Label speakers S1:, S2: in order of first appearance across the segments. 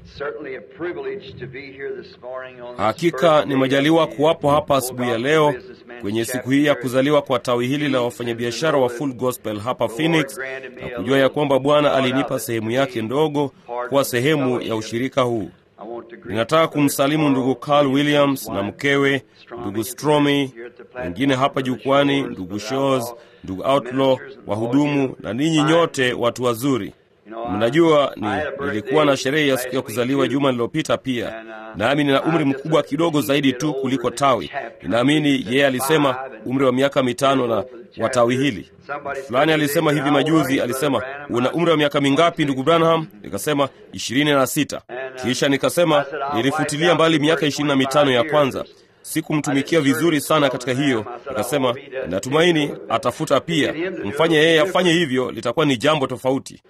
S1: Hakika ni majaliwa kuwapo hapa asubuhi ya leo kwenye siku hii ya kuzaliwa kwa tawi hili la wafanyabiashara wa Full Gospel hapa Phoenix, na kujua ya kwamba Bwana alinipa sehemu yake ndogo kuwa sehemu ya ushirika huu. Ninataka kumsalimu ndugu Carl Williams na mkewe, ndugu Stromy, wengine hapa jukwani, ndugu Shows, ndugu Outlaw, wahudumu na ninyi nyote watu wazuri. Mnajua ni, nilikuwa na sherehe ya siku ya kuzaliwa juma lililopita pia, nami nina umri mkubwa kidogo zaidi tu kuliko tawi. Ninaamini yeye alisema umri wa miaka mitano na wa tawi hili fulani alisema hivi majuzi, alisema una umri wa miaka mingapi ndugu Branham? Nikasema ishirini na sita. Kisha nikasema nilifutilia mbali miaka ishirini na mitano ya kwanza sikumtumikia vizuri sana katika hiyo. Nikasema natumaini atafuta pia, mfanye yeye afanye hivyo, litakuwa ni jambo tofauti.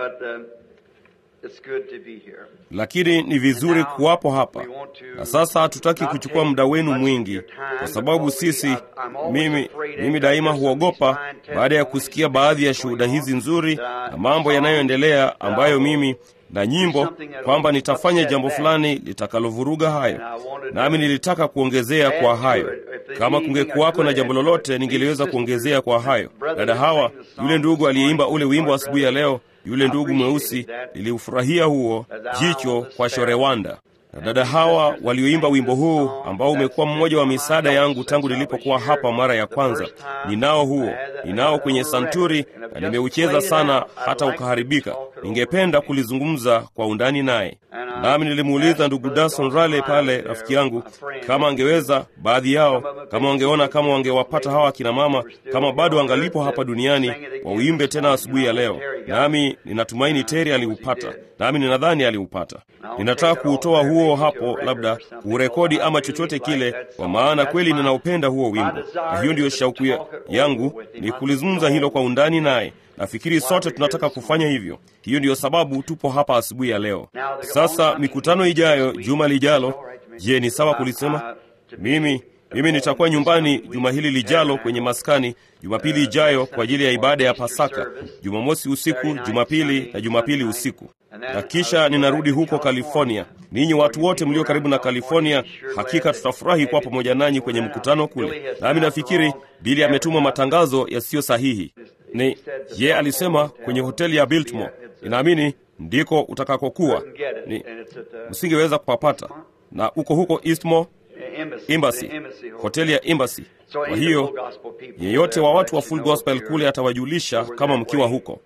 S1: Lakini ni vizuri kuwapo hapa na sasa. Hatutaki kuchukua muda wenu mwingi, kwa sababu sisi, mimi, mimi daima huogopa baada ya kusikia baadhi ya shuhuda hizi nzuri na mambo yanayoendelea ambayo mimi na nyimbo kwamba nitafanya jambo fulani litakalovuruga hayo, nami nilitaka kuongezea kwa hayo. Kama kungekuwako na jambo lolote, ningeliweza kuongezea kwa hayo. Dada Hawa, yule ndugu aliyeimba ule wimbo asubuhi ya leo, yule ndugu mweusi, niliufurahia huo, jicho kwa Shorewanda na dada Hawa walioimba wimbo huu ambao umekuwa mmoja wa misaada yangu tangu nilipokuwa hapa mara ya kwanza. Ninao huo, ninao kwenye santuri na nimeucheza sana hata ukaharibika. Ningependa kulizungumza kwa undani naye, nami nilimuuliza ndugu Dason Rale pale, rafiki yangu, kama angeweza, baadhi yao kama wangeona kama wangewapata hawa akina mama kama bado angalipo hapa duniani, wauimbe tena asubuhi ya leo. Nami ninatumaini Teri aliupata, nami ninadhani aliupata. Ninataka kuutoa huo hapo, labda kuurekodi ama chochote kile, kwa maana kweli ninaupenda huo wimbo, na hiyo ndiyo shauku yangu, ni kulizungumza hilo kwa undani naye. Nafikiri sote tunataka kufanya hivyo. Hiyo ndiyo sababu tupo hapa asubuhi ya leo. Sasa mikutano ijayo, juma lijalo, je, ni sawa kulisema? Mimi mimi nitakuwa nyumbani juma hili lijalo kwenye maskani, Jumapili ijayo kwa ajili ya ibada ya Pasaka, Jumamosi usiku, Jumapili na Jumapili usiku, na kisha ninarudi huko California. Ninyi watu wote mlio karibu na California, hakika tutafurahi kuwa pamoja nanyi kwenye mkutano kule. Nami nafikiri Bili ametuma matangazo yasiyo sahihi. Ni ye alisema kwenye hoteli ya Biltmore, ninaamini ndiko utakakokuwa, ni msingeweza kupapata, na uko huko Eastmore Embassy, hoteli ya Embassy. Kwa hiyo yeyote wa watu wa Full Gospel kule atawajulisha kama mkiwa huko,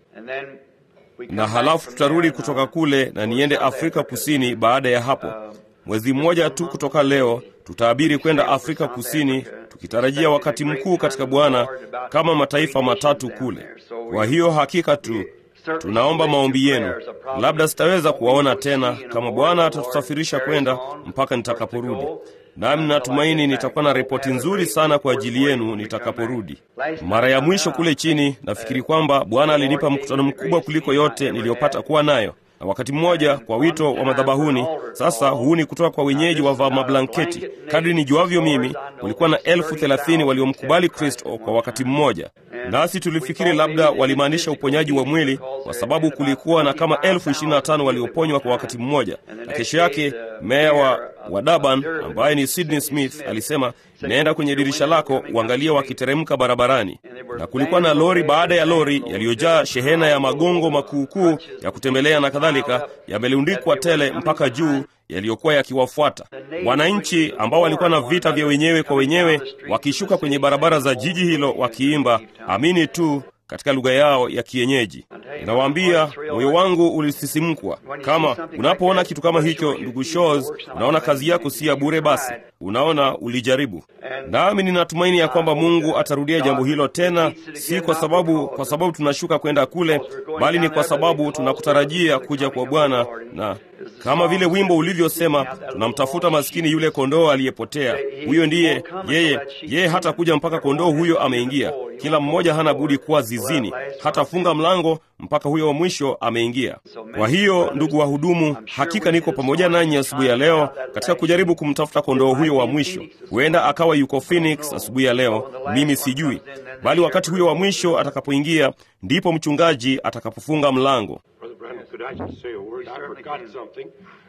S1: na halafu tutarudi kutoka kule na niende Afrika Kusini. Baada ya hapo, mwezi mmoja tu kutoka leo, tutaabiri kwenda Afrika Kusini, tukitarajia wakati mkuu katika Bwana kama mataifa matatu kule. Kwa hiyo hakika tu tunaomba maombi yenu. Labda sitaweza kuwaona tena kama Bwana atatusafirisha kwenda mpaka nitakaporudi, nami natumaini nitakuwa na ripoti nzuri sana kwa ajili yenu nitakaporudi. Mara ya mwisho kule chini, nafikiri kwamba Bwana alinipa mkutano mkubwa kuliko yote niliyopata kuwa nayo na wakati mmoja kwa wito wa madhabahuni. Sasa huu ni kutoka kwa wenyeji wa mablanketi. Kadri nijuavyo mimi, kulikuwa na elfu thelathini waliomkubali Kristo kwa wakati mmoja, nasi tulifikiri labda walimaanisha uponyaji wa mwili, kwa sababu kulikuwa na kama elfu ishirini na tano walioponywa kwa wakati mmoja. Na kesho yake meya wa, wa Durban ambaye ni Sydney Smith alisema, naenda kwenye dirisha lako uangalie wakiteremka barabarani, na kulikuwa na lori baada ya lori yaliyojaa shehena ya magongo makuukuu ya kutembelea na kadhalika, yamelundikwa tele mpaka juu yaliyokuwa yakiwafuata wananchi ambao walikuwa na vita vya wenyewe kwa wenyewe, wakishuka kwenye barabara za jiji hilo wakiimba amini tu katika lugha yao ya kienyeji. Ninawaambia, moyo wangu ulisisimkwa. Kama unapoona kitu kama hicho, ndugu Shows, unaona kazi yako si ya bure. Basi unaona ulijaribu, nami ninatumaini ya kwamba Mungu atarudia jambo hilo tena, si kwa sababu kwa sababu tunashuka kwenda kule, bali ni kwa sababu tunakutarajia kuja kwa Bwana, na kama vile wimbo ulivyosema, tunamtafuta maskini yule kondoo aliyepotea. Huyo ndiye yeye, yeye hata kuja mpaka kondoo huyo ameingia. Kila mmoja hana budi kuwa zizini, hatafunga mlango mpaka huyo wa mwisho ameingia. Kwa hiyo, ndugu wahudumu, hakika niko pamoja nanyi asubuhi ya leo katika kujaribu kumtafuta kondoo huyo wa mwisho. Huenda akawa yuko Phoenix asubuhi ya leo, mimi sijui, bali wakati huyo wa mwisho atakapoingia, ndipo mchungaji atakapofunga mlango.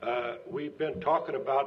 S2: Uh, we've been talking about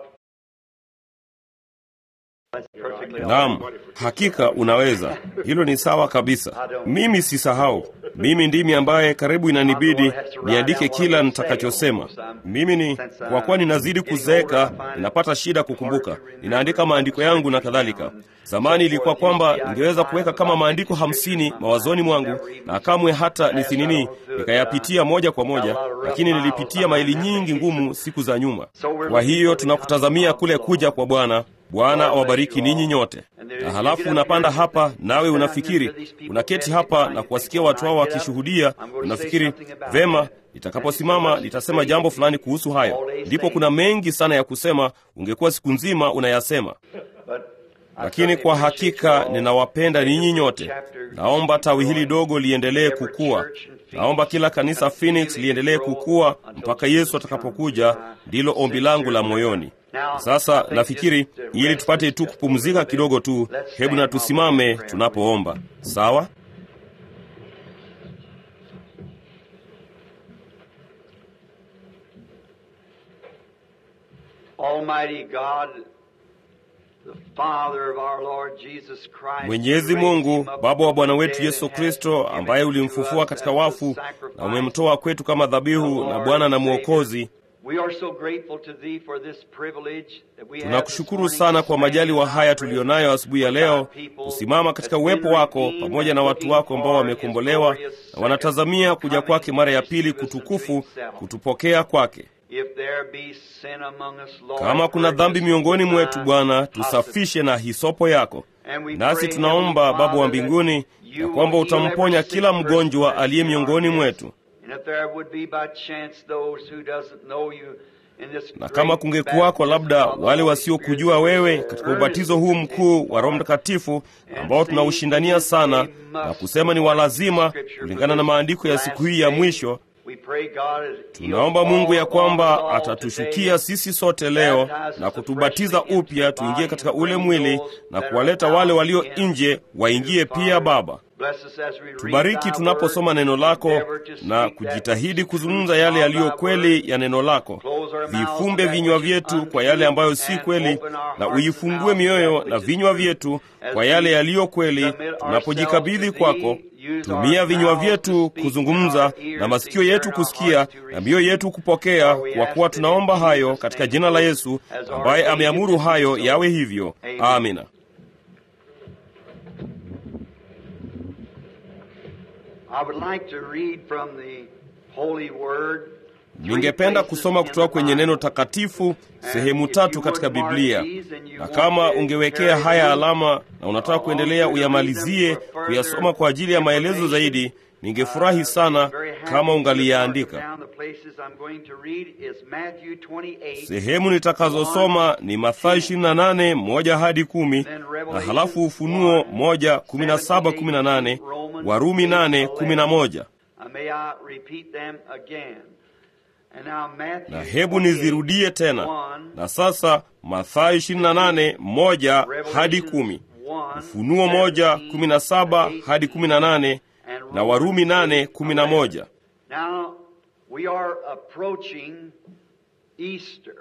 S1: Naam, hakika unaweza. Hilo ni sawa kabisa. Mimi sisahau. Mimi ndimi ambaye karibu inanibidi niandike kila nitakachosema. Mimi ni kwa kuwa ninazidi kuzeeka, ninapata shida kukumbuka. Ninaandika maandiko yangu na kadhalika. Zamani ilikuwa kwamba ningeweza kuweka kama maandiko hamsini mawazoni mwangu na kamwe hata nisinini nikayapitia moja kwa moja, lakini nilipitia maili nyingi ngumu siku za nyuma. Kwa hiyo tunakutazamia kule kuja kwa Bwana. Bwana awabariki ninyi nyote. Na halafu unapanda hapa, nawe unafikiri, unaketi hapa na kuwasikia watu hao wakishuhudia, unafikiri vema, nitakaposimama nitasema jambo fulani kuhusu hayo. Ndipo kuna mengi sana ya kusema, ungekuwa siku nzima unayasema. Lakini kwa hakika ninawapenda ninyi nyote. Naomba tawi hili dogo liendelee kukua. Naomba kila kanisa Phoenix liendelee kukua mpaka Yesu atakapokuja. Ndilo ombi langu la moyoni. Sasa nafikiri ili tupate tu kupumzika kidogo tu, hebu na tusimame tunapoomba. Sawa?
S3: Almighty God, the Father of our Lord Jesus Christ,
S1: Mwenyezi Mungu, Baba wa Bwana wetu Yesu Kristo, ambaye ulimfufua katika wafu na umemtoa kwetu kama dhabihu na Bwana na Mwokozi,
S3: We are so grateful to thee for this privilege that we have
S1: tunakushukuru
S3: this morning
S1: sana
S3: to
S1: kwa
S3: stand
S1: majaliwa
S3: in thy
S1: haya
S3: presence
S1: tuliyonayo asubuhi ya
S3: with
S1: leo,
S3: thy people
S1: kusimama katika
S3: that's
S1: uwepo
S3: been
S1: wako
S3: redeemed
S1: pamoja
S3: and
S1: na watu
S3: looking
S1: wako ambao
S3: for
S1: wamekombolewa
S3: his glorious
S1: na wanatazamia
S3: second
S1: kuja kwake
S3: coming
S1: mara ya
S3: to
S1: pili
S3: receive us unto
S1: kutukufu
S3: himself.
S1: kutupokea kwake.
S3: If there be sin among us, Lord,
S1: Kama kuna
S3: purge
S1: dhambi
S3: us
S1: miongoni
S3: with
S1: mwetu,
S3: thy
S1: Bwana,
S3: hyssop.
S1: tusafishe na hisopo yako.
S3: And we
S1: Nasi
S3: pray,
S1: tunaomba
S3: Heavenly
S1: Baba wa
S3: Father,
S1: mbinguni
S3: that
S1: ya
S3: you
S1: kwamba
S3: will heal
S1: utamponya
S3: every
S1: kila
S3: sick person
S1: mgonjwa
S3: that's
S1: aliye
S3: in our
S1: miongoni
S3: midst.
S1: mwetu.
S3: And if there would be by chance those who doesn't know you in this
S1: Na
S3: great
S1: kama kungekuwako labda
S3: baptism of the
S1: wale
S3: Holy
S1: wasiokujua
S3: Spirit,
S1: wewe katika ubatizo huu mkuu wa Roho Mtakatifu ambao tunaushindania sana na kusema ni walazima kulingana na maandiko ya siku hii ya mwisho,
S3: We pray, God, that
S1: tunaomba
S3: you'll
S1: Mungu ya
S3: fall upon us
S1: kwamba
S3: all
S1: atatushukia
S3: today.
S1: sisi sote leo na kutubatiza upya tuingie katika ule mwili na kuwaleta wale walio nje waingie pia. Baba, tubariki tunaposoma neno lako na kujitahidi kuzungumza yale yaliyo kweli ya neno lako. Vifumbe vinywa vyetu kwa yale ambayo si kweli, na uifungue mioyo na vinywa vyetu kwa yale yaliyo kweli. Tunapojikabidhi kwako, tumia vinywa vyetu kuzungumza na masikio yetu kusikia na mioyo yetu kupokea, kwa kuwa tunaomba hayo katika jina la Yesu ambaye ameamuru hayo yawe hivyo. Amina.
S3: I would like to read from the Holy Word.
S1: Ningependa kusoma kutoka kwenye neno takatifu sehemu tatu katika Biblia, na kama ungewekea haya alama na unataka kuendelea uyamalizie kuyasoma kwa ajili ya maelezo zaidi, ningefurahi sana kama ungaliyaandika. Sehemu nitakazosoma ni Mathayo 28 moja hadi kumi, na halafu Ufunuo moja kumi na saba kumi na nane Warumi nane kumi na moja. Na hebu nizirudie tena. Na sasa Mathayo 28 moja hadi kumi, Ufunuo moja kumi na saba hadi kumi na nane na Warumi nane kumi na moja.
S3: Now we are approaching Easter.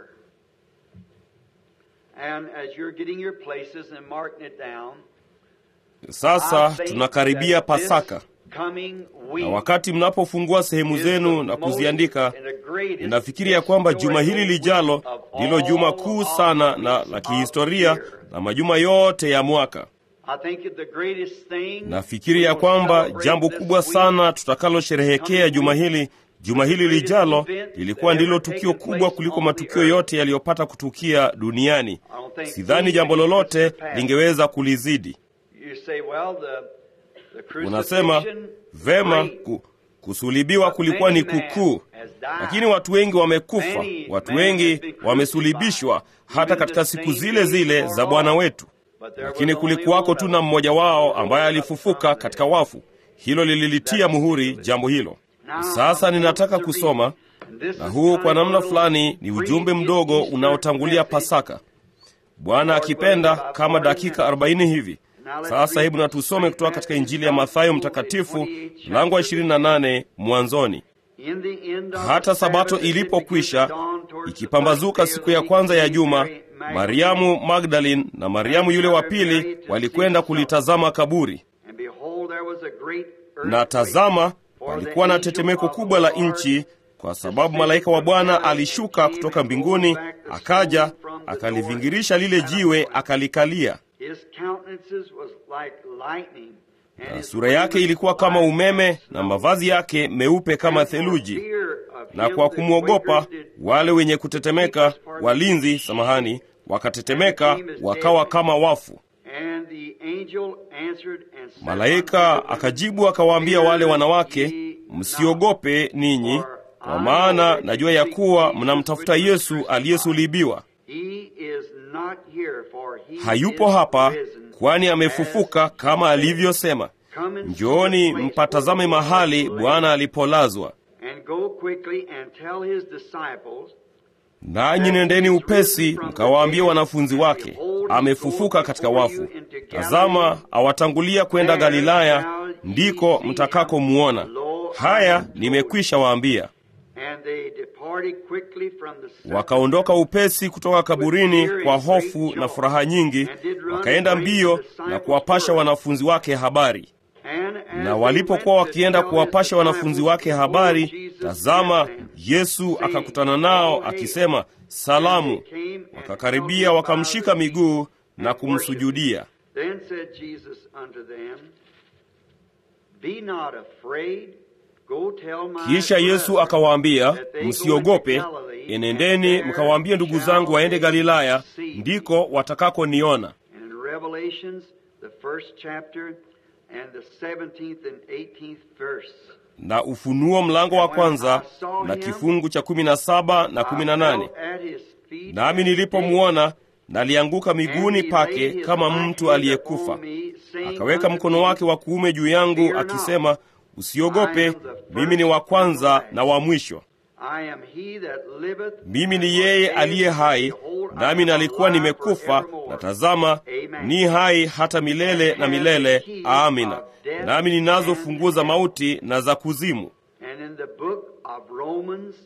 S3: And as you're getting your places and marking it down,
S1: Sasa
S3: I think
S1: tunakaribia
S3: that this
S1: Pasaka,
S3: coming
S1: na
S3: week
S1: wakati mnapofungua sehemu
S3: is
S1: zenu
S3: the
S1: na
S3: most
S1: kuziandika,
S3: and the greatest
S1: ninafikiri ya kwamba juma hili
S3: historical
S1: lijalo
S3: week of
S1: ndilo juma
S3: all
S1: kuu
S3: of
S1: sana
S3: the
S1: na
S3: weeks
S1: la
S3: of
S1: kihistoria
S3: the year.
S1: na majuma yote ya mwaka.
S3: I think that the greatest thing
S1: Nafikiri
S3: we
S1: ya
S3: will
S1: kwamba
S3: celebrate
S1: jambo
S3: this
S1: kubwa
S3: week
S1: sana tutakalosherehekea juma hili juma hili lijalo lilikuwa ndilo tukio kubwa kuliko matukio yote yaliyopata kutukia duniani.
S3: I don't think
S1: Sidhani jambo lolote lingeweza kulizidi.
S3: You say, well, the, the
S1: Unasema
S3: crucifixion,
S1: vema,
S3: great,
S1: ku, kusulibiwa kulikuwa ni kukuu, lakini watu wengi wamekufa, watu wengi wamesulibishwa, hata katika siku zile zile za Bwana wetu.
S3: but there
S1: Lakini
S3: was only
S1: kulikuwako
S3: one
S1: tu
S3: of
S1: na
S3: them.
S1: mmoja wao ambaye alifufuka katika wafu. Hilo lililitia muhuri jambo hilo. Sasa ninataka kusoma, na huu kwa namna fulani ni ujumbe mdogo unaotangulia Pasaka, Bwana akipenda, kama dakika 40 hivi. Sasa hebu na tusome kutoka katika Injili ya Mathayo Mtakatifu mlango wa 28 mwanzoni.
S3: In the end of
S1: Hata
S3: the
S1: sabato
S3: Sabbath, as it
S1: ilipokwisha,
S3: began to dawn towards the
S1: ikipambazuka
S3: first day
S1: siku
S3: of
S1: ya
S3: the
S1: kwanza ya
S3: week,
S1: juma,
S3: Mary Magdalene
S1: Mariamu Magdalene na Mariamu yule wa pili walikwenda kulitazama kaburi.
S3: And behold, there was a great
S1: Na
S3: earthquake,
S1: tazama,
S3: for
S1: palikuwa
S3: the
S1: na
S3: angel
S1: tetemeko
S3: of the
S1: kubwa la
S3: Lord
S1: nchi, kwa sababu malaika wa Bwana alishuka kutoka mbinguni, akaja akalivingirisha lile jiwe, akalikalia.
S3: His countenances was like lightning, and
S1: Na
S3: his
S1: sura yake ilikuwa kama
S3: wings
S1: umeme
S3: like
S1: na
S3: snow.
S1: mavazi yake meupe kama
S3: And for
S1: theluji.
S3: fear of
S1: Na
S3: him,
S1: kwa
S3: the
S1: kumwogopa
S3: quakers did
S1: wale wenye kutetemeka, walinzi, samahani, wakatetemeka wakawa kama wafu.
S3: And the angel answered and said
S1: Malaika
S3: unto them,
S1: akajibu akawaambia wale wanawake, msiogope ninyi, kwa maana najua ya kuwa mnamtafuta Yesu aliyesulubiwa.
S3: He is not here, for he
S1: Hayupo
S3: is
S1: hapa,
S3: risen,
S1: kwani amefufuka kama alivyosema.
S3: Come and see
S1: Njooni
S3: the place
S1: mpatazame
S3: where the
S1: mahali
S3: Lord
S1: Bwana alipolazwa,
S3: lay. And go quickly and tell his disciples
S1: nanyi nendeni upesi mkawaambie wanafunzi wake, amefufuka katika wafu. Tazama, awatangulia kwenda Galilaya, ndiko mtakakomuona. Haya nimekwisha waambia.
S3: And they departed quickly from the sepulchre.
S1: Wakaondoka upesi kutoka kaburini kwa hofu na furaha nyingi, wakaenda mbio na kuwapasha wanafunzi wake habari.
S3: And as
S1: Na
S3: they
S1: walipokuwa
S3: went to
S1: wakienda
S3: tell
S1: kuwapasha
S3: his
S1: wanafunzi
S3: disciples,
S1: wake
S3: behold,
S1: habari,
S3: Jesus
S1: tazama,
S3: met them,
S1: Yesu
S3: saying,
S1: akakutana nao
S3: "All hail."
S1: akisema, salamu.
S3: And they came and
S1: Wakakaribia
S3: held him
S1: wakamshika
S3: by the feet
S1: miguu na
S3: and
S1: kumsujudia.
S3: worshiped him. Then said Jesus unto them, Be not afraid. Go tell my
S1: Kisha Yesu
S3: brethren
S1: akawaambia,
S3: that they go
S1: msiogope,
S3: into Galilee,
S1: enendeni
S3: and there
S1: mkawaambie ndugu
S3: shall
S1: zangu waende
S3: they
S1: Galilaya,
S3: see me."
S1: ndiko watakakoniona.
S3: And in Revelations, the first chapter, and the 17th and 18th verse.
S1: Na Ufunuo mlango wa kwanza na kifungu cha kumi na saba na kumi na nane.
S3: I fell at his feet
S1: Nami
S3: and
S1: nilipomwona nalianguka
S3: begged.
S1: miguuni
S3: And he
S1: pake
S3: laid his
S1: kama
S3: right
S1: mtu
S3: hand
S1: aliyekufa.
S3: upon me, saying
S1: Akaweka
S3: unto
S1: mkono
S3: me,
S1: wake wa kuume juu yangu akisema, usiogope, mimi ni wa kwanza na wa mwisho.
S3: I am he that liveth,
S1: Mimi ni
S3: and
S1: yeye
S3: was
S1: aliye
S3: dead,
S1: hai,
S3: behold, I
S1: nami
S3: am
S1: nalikuwa
S3: alive
S1: nimekufa,
S3: forevermore.
S1: na tazama,
S3: Amen.
S1: ni hai hata milele na milele. Amina. Nami ninazo funguo za mauti na za kuzimu.
S3: And in the book of Romans,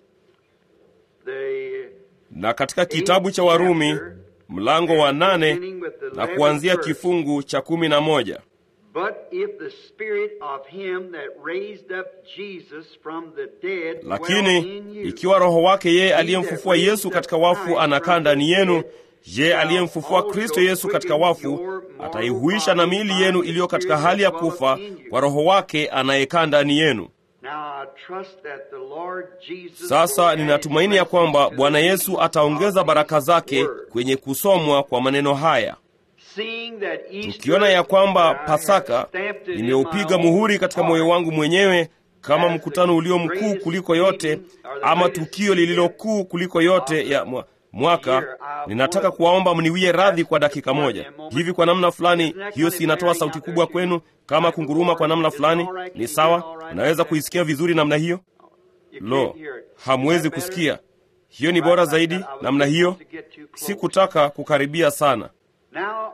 S3: the
S1: Na katika kitabu cha Warumi mlango wa nane
S3: beginning with the
S1: na
S3: 11th
S1: kuanzia
S3: verse.
S1: kifungu cha kumi na moja
S3: But if the spirit of him that raised up Jesus from the dead dwell
S1: lakini
S3: in you,
S1: ikiwa roho wake yeye aliyemfufua Yesu katika wafu anakaa ndani yenu, je, aliyemfufua Kristo Yesu katika wafu ataihuisha na miili yenu iliyo katika hali ya kufa kwa roho wake anayekaa ndani yenu.
S3: Now I trust that the Lord Jesus
S1: Sasa
S3: will add
S1: ninatumaini ya kwamba
S3: blessings to
S1: Bwana
S3: the
S1: Yesu
S3: reading
S1: ataongeza
S3: of
S1: baraka
S3: His
S1: zake
S3: word.
S1: kwenye kusomwa kwa maneno haya.
S3: Seeing that Easter
S1: Tukiona ya kwamba
S3: that I have
S1: Pasaka
S3: stamped it in
S1: nimeupiga
S3: my
S1: muhuri
S3: own
S1: katika
S3: heart,
S1: moyo wangu mwenyewe kama mkutano ulio mkuu kuliko yote, ama tukio lililo kuu kuliko yote ya mwa- mwaka. Ninataka kuwaomba mniwie radhi kwa dakika moja hivi. Kwa namna fulani, hiyo si inatoa sauti kubwa kwenu kama kunguruma kwa namna fulani? Ni sawa? Unaweza kuisikia vizuri namna hiyo?
S3: You
S1: Lo,
S3: can't hear it.
S1: hamwezi
S3: Is that better?
S1: kusikia. Hiyo ni bora zaidi namna hiyo. Sikutaka kukaribia sana.
S3: Now,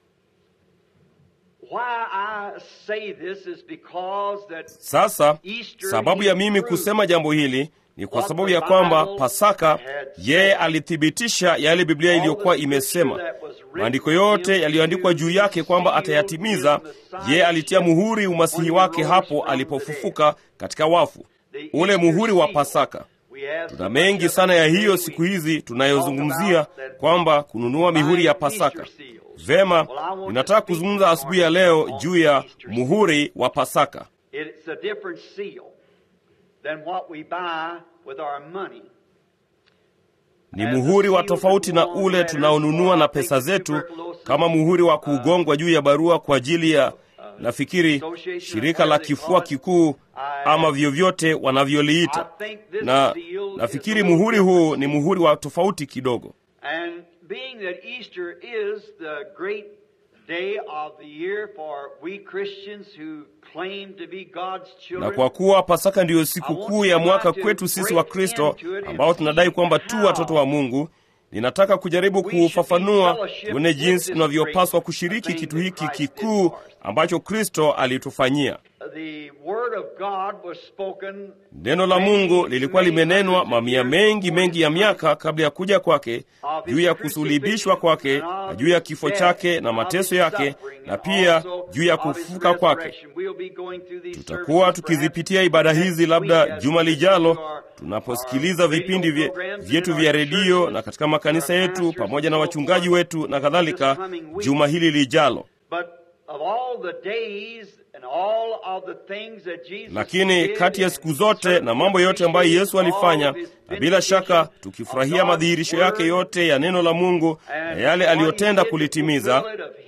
S3: why I say this is because that
S1: Sasa sababu ya mimi kusema jambo hili ni kwa sababu ya kwamba Pasaka yeye alithibitisha yale Biblia iliyokuwa imesema. Maandiko yote yaliyoandikwa juu yake kwamba atayatimiza, yeye alitia muhuri umasihi wake hapo alipofufuka katika wafu, ule muhuri wa Pasaka. Tuna mengi sana ya hiyo siku hizi tunayozungumzia kwamba kununua mihuri ya Pasaka. Vema, ninataka kuzungumza asubuhi ya leo juu ya muhuri wa Pasaka.
S3: It's a different seal than what we buy with our money.
S1: Ni muhuri wa tofauti na ule tunaonunua na pesa zetu, kama muhuri wa kugongwa juu ya barua kwa ajili ya, nafikiri, shirika la kifua kikuu ama vyovyote wanavyoliita. Na nafikiri muhuri huu ni muhuri wa tofauti kidogo.
S3: And being that Easter is the great day of the year for we Christians who claim to be God's
S1: Na
S3: children,
S1: kwa kuwa Pasaka ndiyo siku kuu ya mwaka kwetu sisi wa Kristo ambao tunadai kwamba tu watoto wa Mungu, ninataka kujaribu kuufafanua tuone jinsi tunavyopaswa kushiriki kitu hiki kikuu ambacho Kristo alitufanyia.
S3: the word of God was spoken
S1: Neno la Mungu lilikuwa limenenwa mamia mengi mengi ya miaka kabla ya kuja kwake, juu ya kusulibishwa kwake na juu ya kifo chake na mateso yake, na pia juu ya kufufuka kwake. Tutakuwa tukizipitia ibada hizi labda juma lijalo, tunaposikiliza vipindi vye- vyetu vya redio na katika makanisa yetu pamoja na wachungaji wetu na kadhalika, juma hili lijalo. Lakini kati ya siku zote na mambo yote ambayo Yesu alifanya, na bila shaka tukifurahia madhihirisho yake yote ya neno la Mungu na yale aliyotenda kulitimiza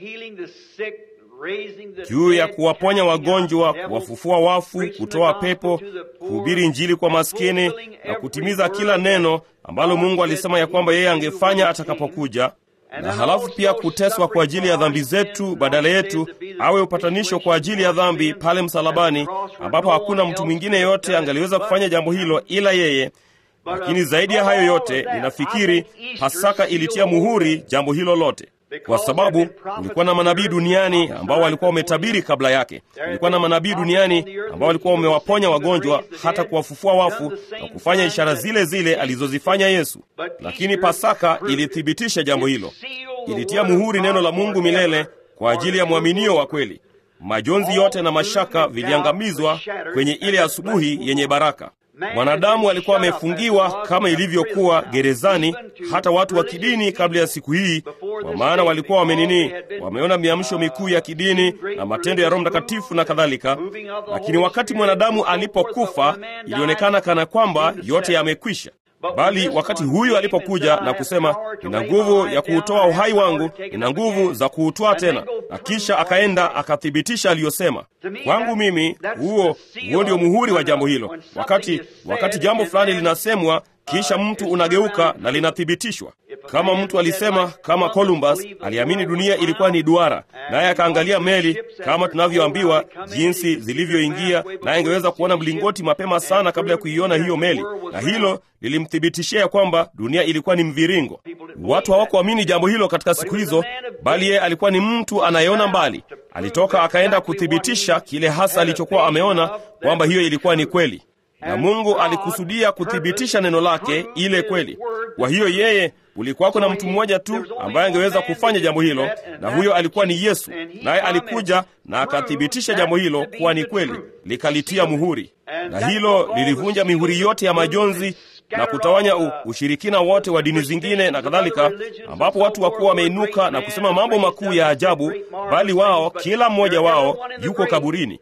S1: juu ya kuwaponya wagonjwa, kuwafufua wafu, kutoa pepo, kuhubiri Injili kwa maskini na kutimiza kila neno ambalo Mungu alisema ya kwamba yeye angefanya atakapokuja, na halafu pia kuteswa kwa ajili ya dhambi zetu badala yetu, awe upatanisho kwa ajili ya dhambi pale msalabani, ambapo hakuna mtu mwingine yeyote angaliweza kufanya jambo hilo ila yeye. Lakini zaidi ya hayo yote, ninafikiri Pasaka ilitia muhuri jambo hilo lote kwa sababu kulikuwa na manabii duniani ambao walikuwa wametabiri kabla yake. Kulikuwa na manabii duniani ambao walikuwa wamewaponya wagonjwa, hata kuwafufua wafu na kufanya ishara zile zile alizozifanya Yesu. Lakini Pasaka ilithibitisha jambo hilo, ilitia muhuri neno la Mungu milele kwa ajili ya mwaminio wa kweli. Majonzi yote na mashaka viliangamizwa kwenye ile asubuhi yenye baraka. Mwanadamu alikuwa amefungiwa kama ilivyokuwa gerezani, hata watu wa kidini kabla ya siku hii, kwa maana walikuwa wamenini, wameona miamsho mikuu ya kidini na matendo ya Roho Mtakatifu na kadhalika. Lakini wakati mwanadamu alipokufa, ilionekana kana kwamba yote yamekwisha. Bali wakati huyu alipokuja na kusema, nina nguvu ya kuutoa uhai wangu, nina nguvu za kuutoa tena, na kisha akaenda akathibitisha aliyosema. Kwangu mimi, huo huo ndio muhuri wa jambo hilo. Wakati wakati jambo fulani linasemwa, kisha mtu unageuka na linathibitishwa. Kama mtu alisema, kama Columbus aliamini dunia ilikuwa ni duara, naye akaangalia meli kama tunavyoambiwa jinsi zilivyoingia, naye angeweza kuona mlingoti mapema sana kabla ya kuiona hiyo meli, na hilo lilimthibitishia kwamba dunia ilikuwa ni mviringo. Watu hawakuamini jambo hilo katika siku hizo, bali yeye alikuwa ni mtu anayeona mbali. Alitoka akaenda kuthibitisha kile hasa alichokuwa ameona kwamba hiyo ilikuwa ni kweli na Mungu alikusudia kuthibitisha neno lake ile kweli. Kwa hiyo yeye, ulikuwako na mtu mmoja tu ambaye angeweza kufanya jambo hilo, na huyo alikuwa ni Yesu, naye alikuja na akathibitisha jambo hilo kuwa ni kweli, likalitia muhuri, na hilo lilivunja mihuri yote ya majonzi na kutawanya u, ushirikina wote wa dini zingine na kadhalika, ambapo watu wakuwa wameinuka na kusema mambo makuu ya ajabu, bali wao kila mmoja wao yuko kaburini.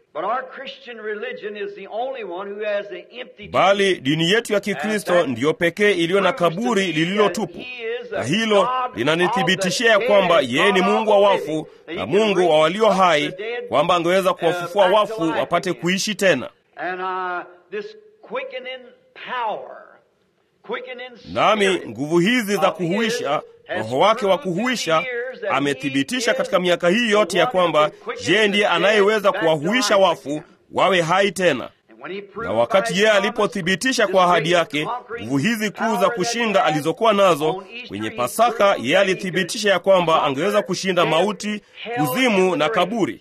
S1: Bali dini yetu ya Kikristo ndiyo pekee iliyo na kaburi lililotupu, na hilo linanithibitishia ya kwamba yeye ni Mungu wa wafu na Mungu wa walio hai, kwamba angeweza kuwafufua wafu wapate kuishi tena. Nami nguvu hizi za kuhuisha, Roho wake wa kuhuisha amethibitisha katika miaka hii yote ya kwamba yeye ndiye anayeweza kuwahuisha wafu wawe hai tena. Na wakati yeye alipothibitisha kwa ahadi yake nguvu hizi kuu za kushinda alizokuwa nazo kwenye Pasaka, yeye alithibitisha ya kwamba angeweza kushinda mauti, kuzimu na kaburi.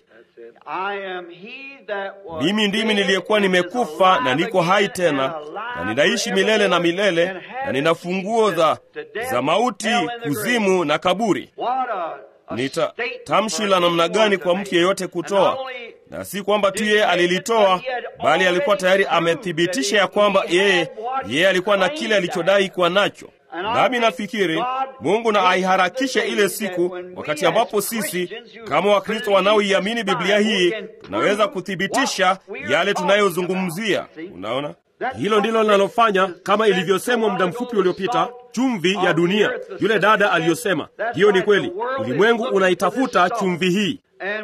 S1: Mimi ndimi niliyekuwa nimekufa na niko hai tena, na ninaishi milele na milele, na nina funguo za, za mauti, kuzimu na kaburi. Ni tamshi la namna gani kwa mtu yeyote kutoa, na si kwamba tu yeye alilitoa, bali alikuwa tayari amethibitisha ya kwamba yeye yeye alikuwa na kile alichodai kuwa nacho. Nami nafikiri Mungu na aiharakishe ile siku, wakati ambapo sisi kama Wakristo wanaoiamini Biblia hii tunaweza kuthibitisha yale tunayozungumzia. Unaona, hilo ndilo linalofanya kama ilivyosemwa muda mfupi uliopita, chumvi ya dunia. Yule dada aliyosema hiyo ni kweli, ulimwengu unaitafuta chumvi hii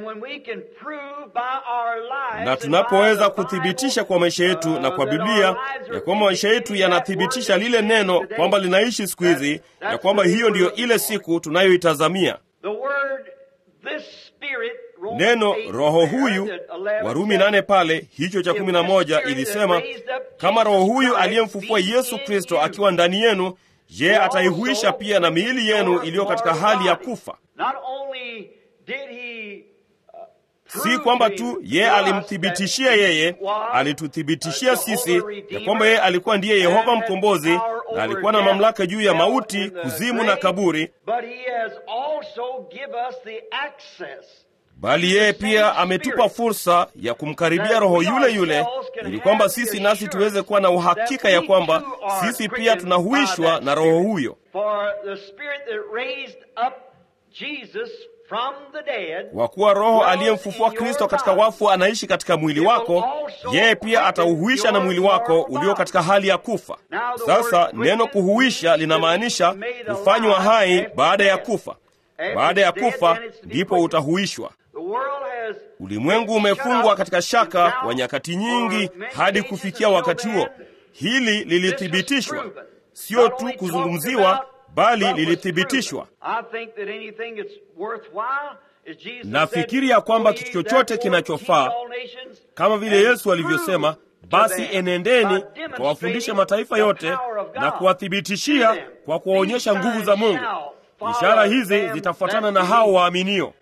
S1: na tunapoweza kuthibitisha kwa maisha yetu na kwa Biblia ya kwamba maisha yetu yanathibitisha lile neno kwamba linaishi siku hizi, ya kwamba hiyo ndiyo ile siku tunayoitazamia. Neno Roho huyu, Warumi nane pale hicho cha kumi na moja ilisema kama Roho huyu aliyemfufua Yesu Kristo akiwa ndani yenu, je, ataihuisha pia na miili yenu iliyo katika hali ya kufa. si kwamba tu yeye alimthibitishia yeye, alituthibitishia sisi ya kwamba yeye alikuwa ndiye Yehova mkombozi na alikuwa na mamlaka juu ya mauti, kuzimu na kaburi, bali yeye pia ametupa fursa ya kumkaribia Roho yule yule, ili kwamba sisi nasi tuweze kuwa na uhakika ya kwamba sisi pia tunahuishwa na Roho huyo. Kwa kuwa Roho aliyemfufua Kristo katika wafu anaishi katika mwili wako, yeye pia atauhuisha na mwili wako ulio katika hali ya kufa. Sasa neno kuhuisha linamaanisha kufanywa hai baada ya kufa. Baada ya kufa ndipo utahuishwa. Ulimwengu umefungwa katika shaka kwa nyakati nyingi hadi kufikia wakati huo. Hili lilithibitishwa, sio tu kuzungumziwa, bali lilithibitishwa. Nafikiri ya kwamba kitu chochote kinachofaa, kama vile Yesu alivyosema, basi enendeni mkawafundishe mataifa yote na kuwathibitishia kwa kuwaonyesha nguvu za Mungu. Ishara hizi zitafuatana na hao waaminio,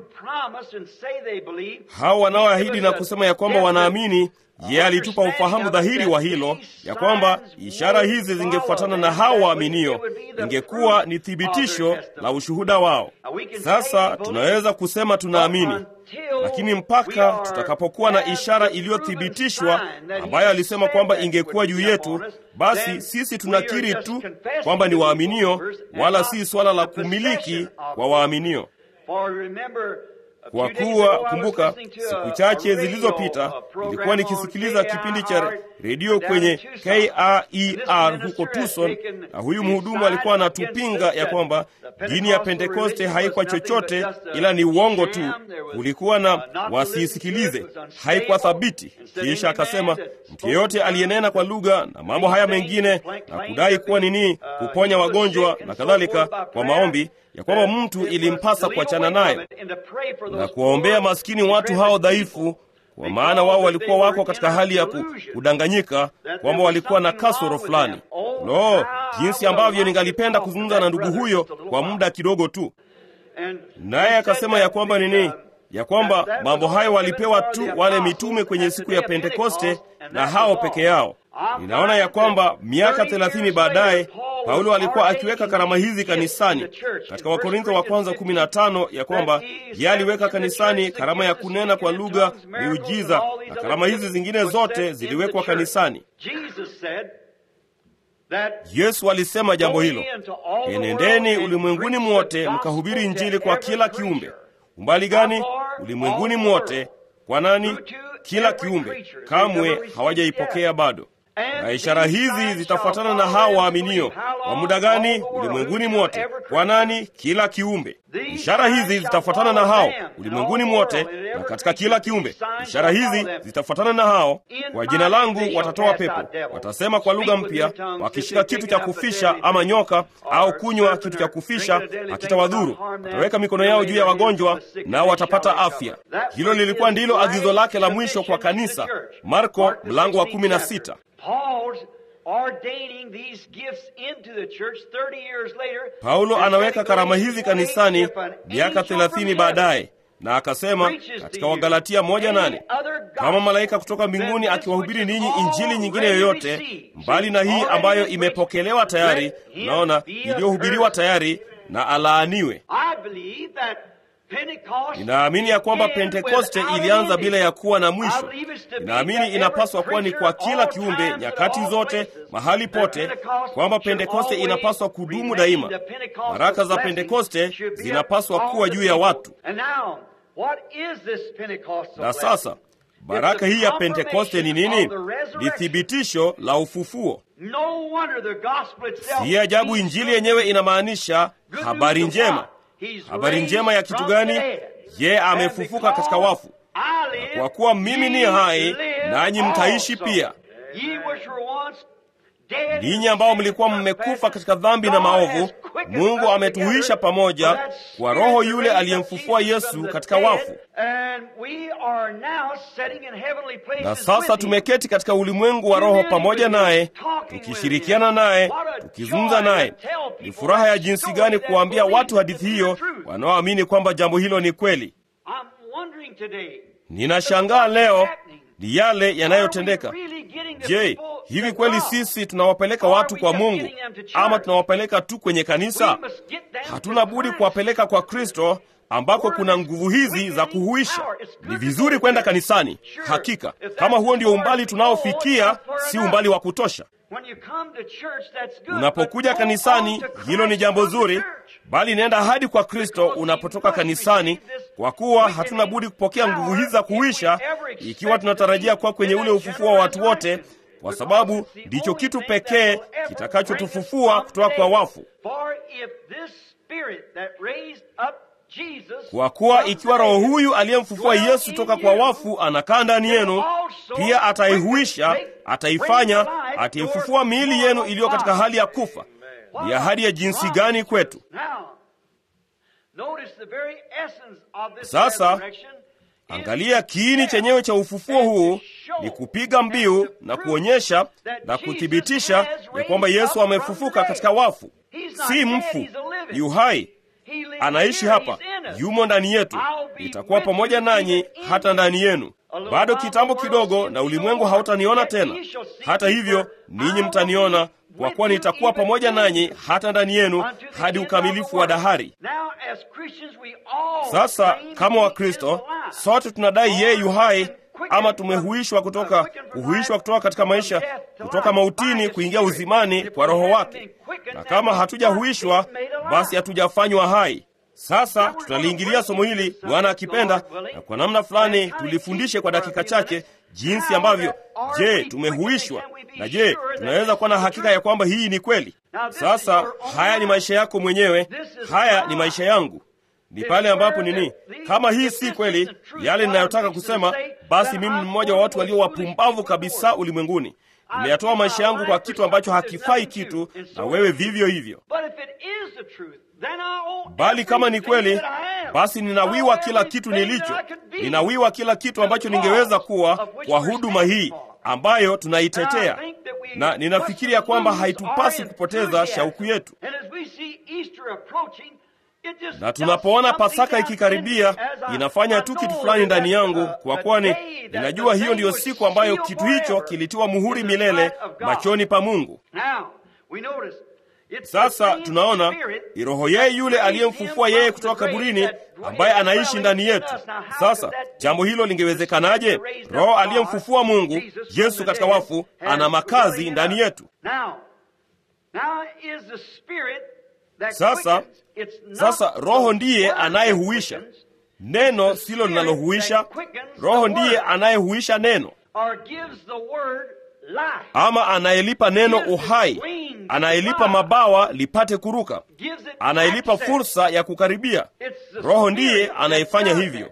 S1: hao wanaoahidi na kusema ya kwamba wanaamini. Yeye alitupa ufahamu dhahiri wa hilo, ya kwamba ishara hizi zingefuatana na hao waaminio, ingekuwa ni thibitisho la ushuhuda wao. Sasa tunaweza kusema tunaamini, lakini mpaka tutakapokuwa na ishara iliyothibitishwa ambayo alisema kwamba ingekuwa juu yetu, basi sisi tunakiri tu kwamba ni waaminio, wala si swala la kumiliki kwa waaminio. Kwa kuwa kumbuka, siku chache zilizopita nilikuwa nikisikiliza kipindi cha redio kwenye KRER huko Tucson, na huyu mhudumu alikuwa anatupinga ya kwamba dini ya Pentekoste haikuwa chochote ila ni uongo tu, kulikuwa na wasiisikilize, haikuwa thabiti. Kisha akasema mtu yeyote aliyenena kwa lugha na mambo haya mengine na kudai kuwa nini, kuponya wagonjwa na kadhalika kwa maombi ya kwamba mtu ilimpasa kuachana nayo na kuwaombea maskini watu hao dhaifu, kwa maana wao walikuwa wako katika hali ya kudanganyika kwamba walikuwa na kasoro fulani. Lo, jinsi ambavyo ningalipenda kuzungumza na ndugu huyo kwa muda kidogo tu. Naye akasema ya kwamba nini, ya kwamba mambo hayo walipewa tu wale mitume kwenye siku ya Pentekoste na hao peke yao. Ninaona ya kwamba miaka thelathini baadaye Paulo alikuwa akiweka karama hizi kanisani katika Wakorintho wa kwanza 15 ya kwamba yeye aliweka kanisani karama ya kunena kwa lugha, miujiza na karama hizi zingine zote ziliwekwa kanisani. Yesu alisema jambo hilo, enendeni ulimwenguni mwote mkahubiri Injili kwa kila kiumbe. Umbali gani? Ulimwenguni mwote. Kwa nani? Kila kiumbe. Kamwe hawajaipokea bado na ishara hizi zitafuatana na hao waaminio. Kwa muda gani? Ulimwenguni mwote. Kwa nani? Kila kiumbe. Ishara hizi zitafuatana na hao ulimwenguni mwote na katika kila kiumbe. Ishara hizi zitafuatana na hao. Kwa jina langu watatoa pepo, watasema kwa lugha mpya, wakishika kitu cha kufisha ama nyoka au kunywa kitu cha kufisha hakitawadhuru. Wataweka mikono yao juu ya wagonjwa nao watapata afya. Hilo lilikuwa ndilo agizo lake la mwisho kwa kanisa, Marko mlango wa kumi na sita. Paulo anaweka karama hizi kanisani miaka thelathini baadaye, na akasema katika Wagalatia moja nane kama malaika kutoka mbinguni akiwahubiri ninyi injili nyingine yoyote mbali na hii ambayo imepokelewa tayari, naona iliyohubiriwa tayari, na alaaniwe. Ninaamini ya kwamba Pentekoste ilianza bila ya kuwa na mwisho. Ninaamini inapaswa kuwa ni kwa kila kiumbe, nyakati zote, mahali pote, kwamba Pentekoste inapaswa kudumu daima. Baraka za Pentekoste zinapaswa kuwa juu ya watu. Na sasa baraka hii ya Pentekoste ni nini? Ni thibitisho la ufufuo. Si ajabu Injili yenyewe inamaanisha habari njema. Habari njema ya kitu gani? Yeye amefufuka katika wafu, na kwa kuwa mimi ni hai, nanyi mtaishi pia. Ninyi ambao mlikuwa mmekufa katika dhambi na maovu, Mungu ametuhuisha pamoja kwa Roho yule aliyemfufua Yesu katika wafu, na sasa tumeketi katika ulimwengu wa Roho pamoja naye, tukishirikiana naye, tukizungumza naye. Ni furaha ya jinsi gani kuwaambia watu hadithi hiyo wanaoamini kwamba jambo hilo ni kweli. Ninashangaa leo ni yale yanayotendeka. Je, hivi kweli sisi tunawapeleka watu kwa Mungu ama tunawapeleka tu kwenye kanisa? Hatuna budi kuwapeleka kwa Kristo ambako kuna nguvu hizi za kuhuisha. Ni vizuri kwenda kanisani, hakika. Kama huo ndio umbali tunaofikia, si umbali wa kutosha. Unapokuja kanisani, hilo ni jambo zuri, bali nenda hadi kwa Kristo unapotoka kanisani, kwa kuwa hatuna budi kupokea nguvu hizi za kuhuisha ikiwa tunatarajia kuwa kwenye ule ufufuo wa watu wote, kwa sababu ndicho kitu pekee kitakachotufufua kutoka kwa wafu. Kwa kuwa ikiwa Roho huyu aliyemfufua Yesu toka kwa wafu anakaa ndani yenu, pia ataihuisha, ataifanya, ataifufua miili yenu iliyo katika hali ya kufa. Ni ahadi ya jinsi gani kwetu! Sasa angalia, kiini chenyewe cha ufufuo huu ni kupiga mbiu na kuonyesha na kuthibitisha ya kwamba Yesu amefufuka katika wafu. Si mfu, yu hai anaishi hapa, yumo ndani yetu. Nitakuwa pamoja nanyi hata ndani yenu. Bado kitambo kidogo, na ulimwengu hautaniona tena. Hata hivyo, ninyi mtaniona, kwa kuwa nitakuwa pamoja nanyi hata ndani yenu hadi ukamilifu wa dahari. Sasa kama Wakristo sote tunadai yeye yu hai, ama tumehuishwa kutoka kuhuishwa kutoka katika maisha, kutoka mautini kuingia uzimani kwa Roho wake, na kama hatujahuishwa basi hatujafanywa hai. Sasa tutaliingilia somo hili Bwana akipenda, na kwa namna fulani tulifundishe kwa dakika chache jinsi ambavyo, je, tumehuishwa na je, tunaweza kuwa na hakika ya kwamba hii ni kweli. Sasa haya ni maisha yako mwenyewe, haya ni maisha yangu. Ni pale ambapo nini, kama hii si kweli yale ninayotaka kusema, basi mimi ni mmoja wa watu walio wapumbavu kabisa ulimwenguni. Nimeyatoa maisha yangu kwa kitu ambacho hakifai kitu, na wewe vivyo hivyo. Bali kama ni kweli, basi ninawiwa kila kitu nilicho, ninawiwa kila kitu ambacho ningeweza kuwa kwa huduma hii ambayo tunaitetea, na ninafikiri ya kwamba haitupasi kupoteza shauku yetu. Na tunapoona Pasaka ikikaribia, inafanya tu kitu fulani ndani yangu, kwa kuwa ni ninajua hiyo ndiyo siku ambayo kitu hicho kilitiwa muhuri milele machoni pa Mungu. Sasa tunaona ni Roho yeye yule aliyemfufua yeye kutoka kaburini, ambaye anaishi ndani yetu. Sasa jambo hilo lingewezekanaje? Roho aliyemfufua Mungu Yesu katika wafu ana makazi ndani yetu. Sasa sasa Roho ndiye anayehuisha. Neno silo linalohuisha. Roho ndiye anayehuisha neno, ama anayelipa neno uhai, anayelipa mabawa lipate kuruka, anayelipa fursa ya kukaribia. Roho ndiye anayefanya hivyo.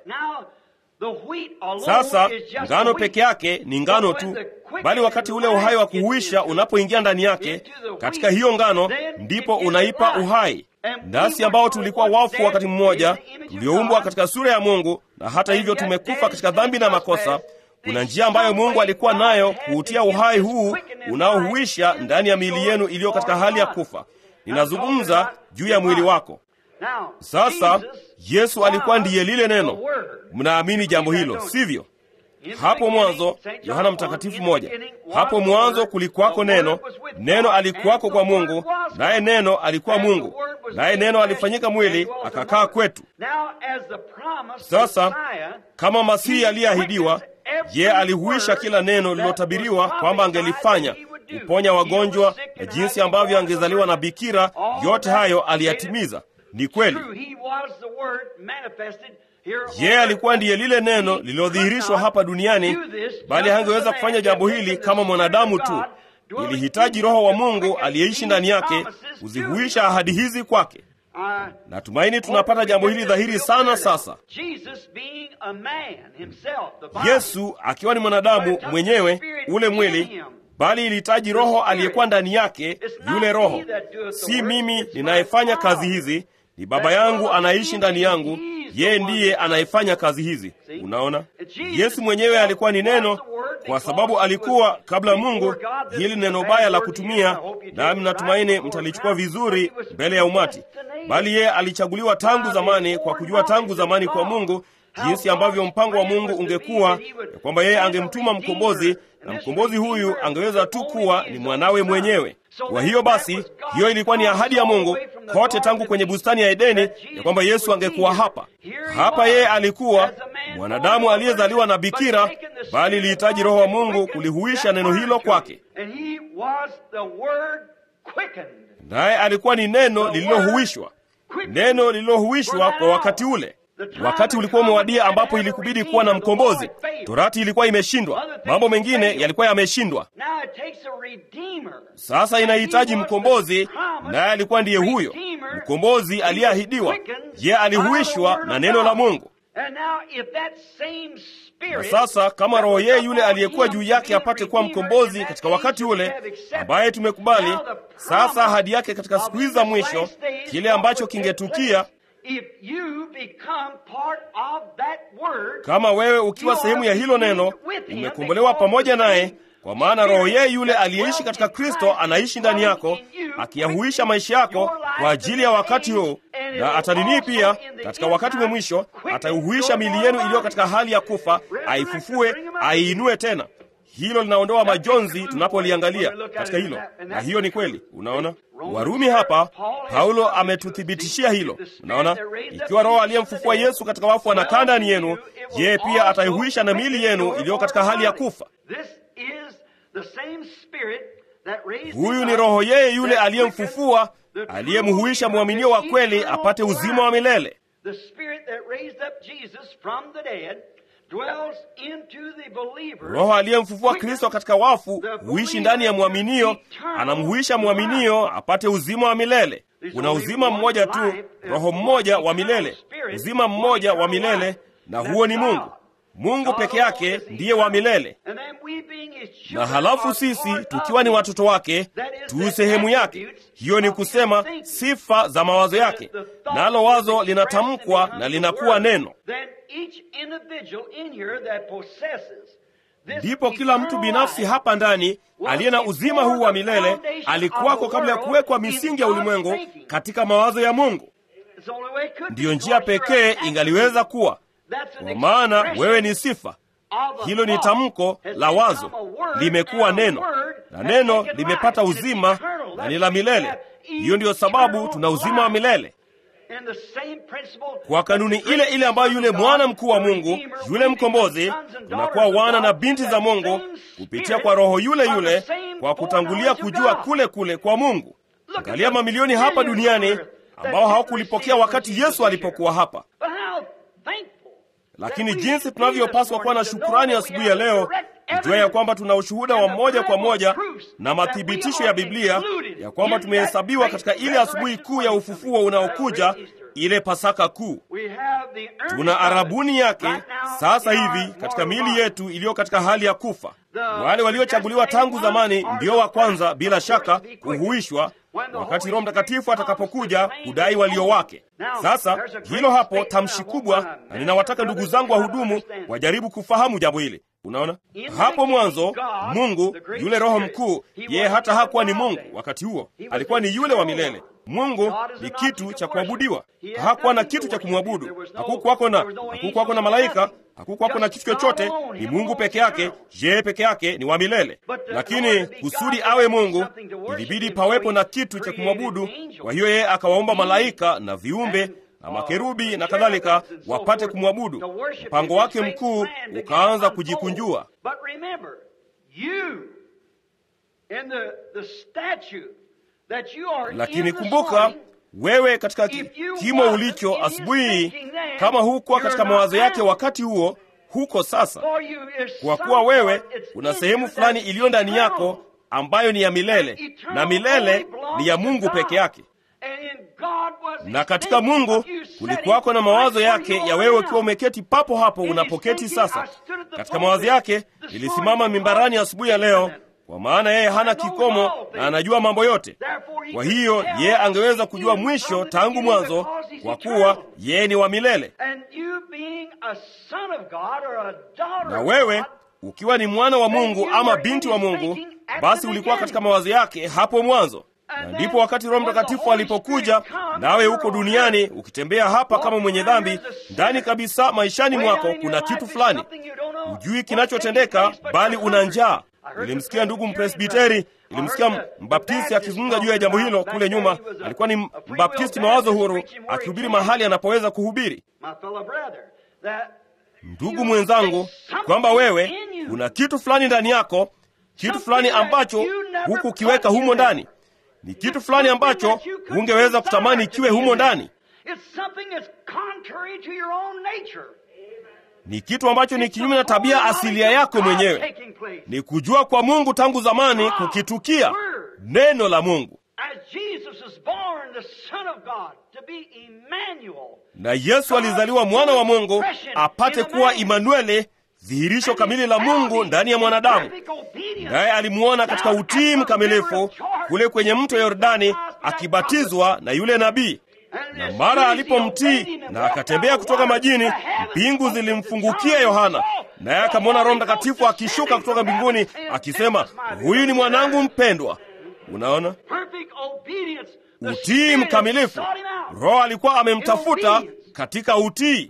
S1: Sasa ngano peke yake ni ngano tu, bali wakati ule uhai wa kuhuisha unapoingia ndani yake, katika hiyo ngano ndipo unaipa uhai. Nasi ambao tulikuwa wafu wakati mmoja, tulioumbwa katika sura ya Mungu, na hata hivyo tumekufa katika dhambi na makosa, kuna njia ambayo Mungu alikuwa nayo kuutia uhai huu unaohuisha ndani ya miili yenu iliyo katika hali ya kufa. Ninazungumza juu ya mwili wako. Sasa Yesu alikuwa ndiye lile neno. Mnaamini jambo hilo, sivyo? Hapo mwanzo, Yohana Mtakatifu moja, hapo mwanzo kulikuwako neno, neno alikuwako kwa Mungu, naye neno alikuwa Mungu, naye neno alifanyika mwili akakaa kwetu. Sasa kama Masihi aliyeahidiwa, ye alihuisha kila neno lililotabiriwa kwamba angelifanya, kuponya wagonjwa na jinsi ambavyo angezaliwa na bikira, yote hayo aliyatimiza. Ni kweli yeye alikuwa ndiye lile neno lililodhihirishwa hapa duniani, bali hangeweza kufanya jambo hili kama mwanadamu tu. Ilihitaji Roho wa Mungu aliyeishi ndani yake kuzihuisha ahadi hizi kwake. Natumaini tunapata jambo hili dhahiri sana sasa. Yesu akiwa ni mwanadamu mwenyewe, ule mwili bali ilihitaji Roho aliyekuwa ndani yake. Yule Roho, si mimi ninayefanya kazi hizi, ni Baba yangu anaishi ndani yangu, yeye ndiye anayefanya kazi hizi. Unaona, Yesu mwenyewe alikuwa ni neno, kwa sababu alikuwa kabla Mungu. Hili neno baya la kutumia, nami natumaini mtalichukua vizuri mbele ya umati, bali yeye alichaguliwa tangu zamani, kwa kujua tangu zamani kwa Mungu jinsi ambavyo mpango wa Mungu ungekuwa ya kwamba yeye angemtuma mkombozi na mkombozi huyu angeweza tu kuwa ni mwanawe mwenyewe. Kwa hiyo basi, hiyo ilikuwa ni ahadi ya Mungu kote tangu kwenye bustani ya Edeni ya kwamba Yesu angekuwa hapa. Hapa yeye alikuwa mwanadamu aliyezaliwa na bikira, bali ilihitaji Roho wa Mungu kulihuisha neno hilo kwake, naye alikuwa ni neno lililohuishwa, neno lililohuishwa kwa wakati ule. Wakati ulikuwa umewadia ambapo ilikubidi kuwa na mkombozi. Torati ilikuwa imeshindwa, mambo mengine yalikuwa yameshindwa. Sasa inahitaji mkombozi, naye alikuwa ndiye huyo mkombozi aliyeahidiwa. Je, alihuishwa na neno la Mungu. Na sasa kama Roho yeye yule aliyekuwa juu yake apate kuwa mkombozi katika wakati ule ambaye tumekubali, sasa ahadi yake katika siku hizi za mwisho, kile ambacho kingetukia kama wewe ukiwa sehemu ya hilo neno, umekombolewa pamoja naye, kwa maana Roho yeye yule aliyeishi katika Kristo anaishi ndani yako, akiyahuisha maisha yako kwa ajili ya wakati huu, na ataninii pia katika wakati wa mwisho, ataihuisha miili yenu iliyo katika hali ya kufa, aifufue, aiinue tena. Hilo linaondoa majonzi tunapoliangalia katika hilo, na hiyo ni kweli. Unaona, Warumi hapa Paulo ametuthibitishia hilo. Unaona, ikiwa Roho aliyemfufua Yesu katika wafu anakaa ndani yenu, yeye pia ataihuisha na miili yenu iliyo katika hali ya kufa. Huyu ni Roho yeye yule aliyemfufua, aliyemhuisha mwaminio wa kweli apate uzima wa milele. Roho aliyemfufua Kristo katika wafu huishi ndani ya mwaminio, anamhuisha mwaminio apate uzima wa milele. Kuna uzima mmoja tu, roho mmoja wa milele, uzima mmoja wa milele, na huo ni Mungu. Mungu peke yake ndiye wa milele, na halafu sisi tukiwa ni watoto wake tu sehemu yake. Hiyo ni kusema sifa za mawazo yake, nalo wazo linatamkwa na linakuwa neno. Ndipo kila mtu binafsi hapa ndani aliye na uzima huu wa milele alikuwako kabla ya kuwekwa misingi ya ulimwengu katika mawazo ya Mungu. Ndiyo njia pekee ingaliweza kuwa kwa maana wewe ni sifa. Hilo ni tamko la wazo, limekuwa neno, na neno limepata uzima na ni la milele. Hiyo ndiyo sababu tuna uzima wa milele kwa kanuni ile ile ambayo yule mwana mkuu wa Mungu, yule mkombozi, tunakuwa wana na binti za Mungu kupitia kwa Roho yule yule, kwa kutangulia kujua kule kule kwa Mungu. Angalia mamilioni hapa duniani ambao hawakulipokea wakati Yesu alipokuwa hapa. Lakini jinsi tunavyopaswa kuwa na shukurani asubuhi ya leo, kujua ya kwamba tuna ushuhuda wa moja kwa moja na mathibitisho ya Biblia ya kwamba tumehesabiwa katika ile asubuhi kuu ya ufufuo unaokuja, ile Pasaka kuu. Tuna arabuni yake sasa hivi katika miili yetu iliyo katika hali ya kufa. Wale waliochaguliwa tangu zamani ndio wa kwanza, bila shaka, kuhuishwa wakati Roho Mtakatifu atakapokuja kudai walio wake. Sasa hilo hapo tamshi kubwa, na ninawataka ndugu zangu wahudumu wajaribu kufahamu jambo hili. Unaona, hapo mwanzo Mungu yule Roho mkuu, yeye hata hakuwa ni Mungu wakati huo, alikuwa ni yule wa milele. Mungu ni kitu cha kuabudiwa, hakuwa na kitu cha kumwabudu. Hakukuwako na hakukuwako na malaika, hakukuwako na kitu chochote. Ni Mungu peke yake, yeye peke yake ni wa milele. Lakini kusudi awe Mungu, ilibidi pawepo na kitu cha kumwabudu. Kwa hiyo yeye akawaomba malaika na viumbe na makerubi na kadhalika wapate kumwabudu. Mpango wake mkuu ukaanza kujikunjua. Lakini kumbuka wewe katika ki, kimo ulicho asubuhi hii, kama hukuwa katika mawazo yake wakati huo, huko sasa, kwa kuwa wewe kuna sehemu fulani iliyo ndani yako ambayo ni ya milele, na milele ni ya Mungu peke yake na katika Mungu kulikuwako na mawazo yake ya wewe ukiwa umeketi papo hapo unapoketi sasa. Katika mawazo yake nilisimama mimbarani asubuhi ya leo, kwa maana yeye hana kikomo na anajua mambo yote. Kwa hiyo yeye angeweza kujua mwisho tangu mwanzo, kwa kuwa yeye ni wa milele. Na wewe ukiwa ni mwana wa Mungu ama binti wa Mungu, basi ulikuwa katika mawazo yake hapo mwanzo. Na ndipo wakati Roho Mtakatifu alipokuja, nawe huko duniani ukitembea hapa kama mwenye dhambi, ndani kabisa maishani mwako kuna kitu fulani hujui kinachotendeka, bali una njaa. Nilimsikia ndugu mpresbiteri, nilimsikia mbaptisti akizungumza juu ya jambo hilo kule nyuma. Alikuwa ni mbaptisti mawazo huru, akihubiri mahali anapoweza kuhubiri. Ndugu mwenzangu, kwamba wewe kuna kitu fulani ndani yako, kitu fulani ambacho hukukiweka humo ndani, ni kitu fulani ambacho hungeweza kutamani kiwe humo ndani ni kitu ambacho ni kinyume na tabia asilia yako mwenyewe. Ni kujua kwa Mungu tangu zamani kukitukia neno la Mungu. Na Yesu alizaliwa mwana wa Mungu apate kuwa Imanueli, dhihirisho kamili la Mungu ndani ya mwanadamu. Naye alimuona katika utii mkamilifu kule kwenye mto Yordani akibatizwa na yule nabii na mara alipomtii na akatembea kutoka majini, mbingu zilimfungukia Yohana, naye akamwona Roho Mtakatifu akishuka kutoka mbinguni akisema, huyu ni mwanangu mpendwa. Unaona, utii mkamilifu. Roho alikuwa amemtafuta katika utii.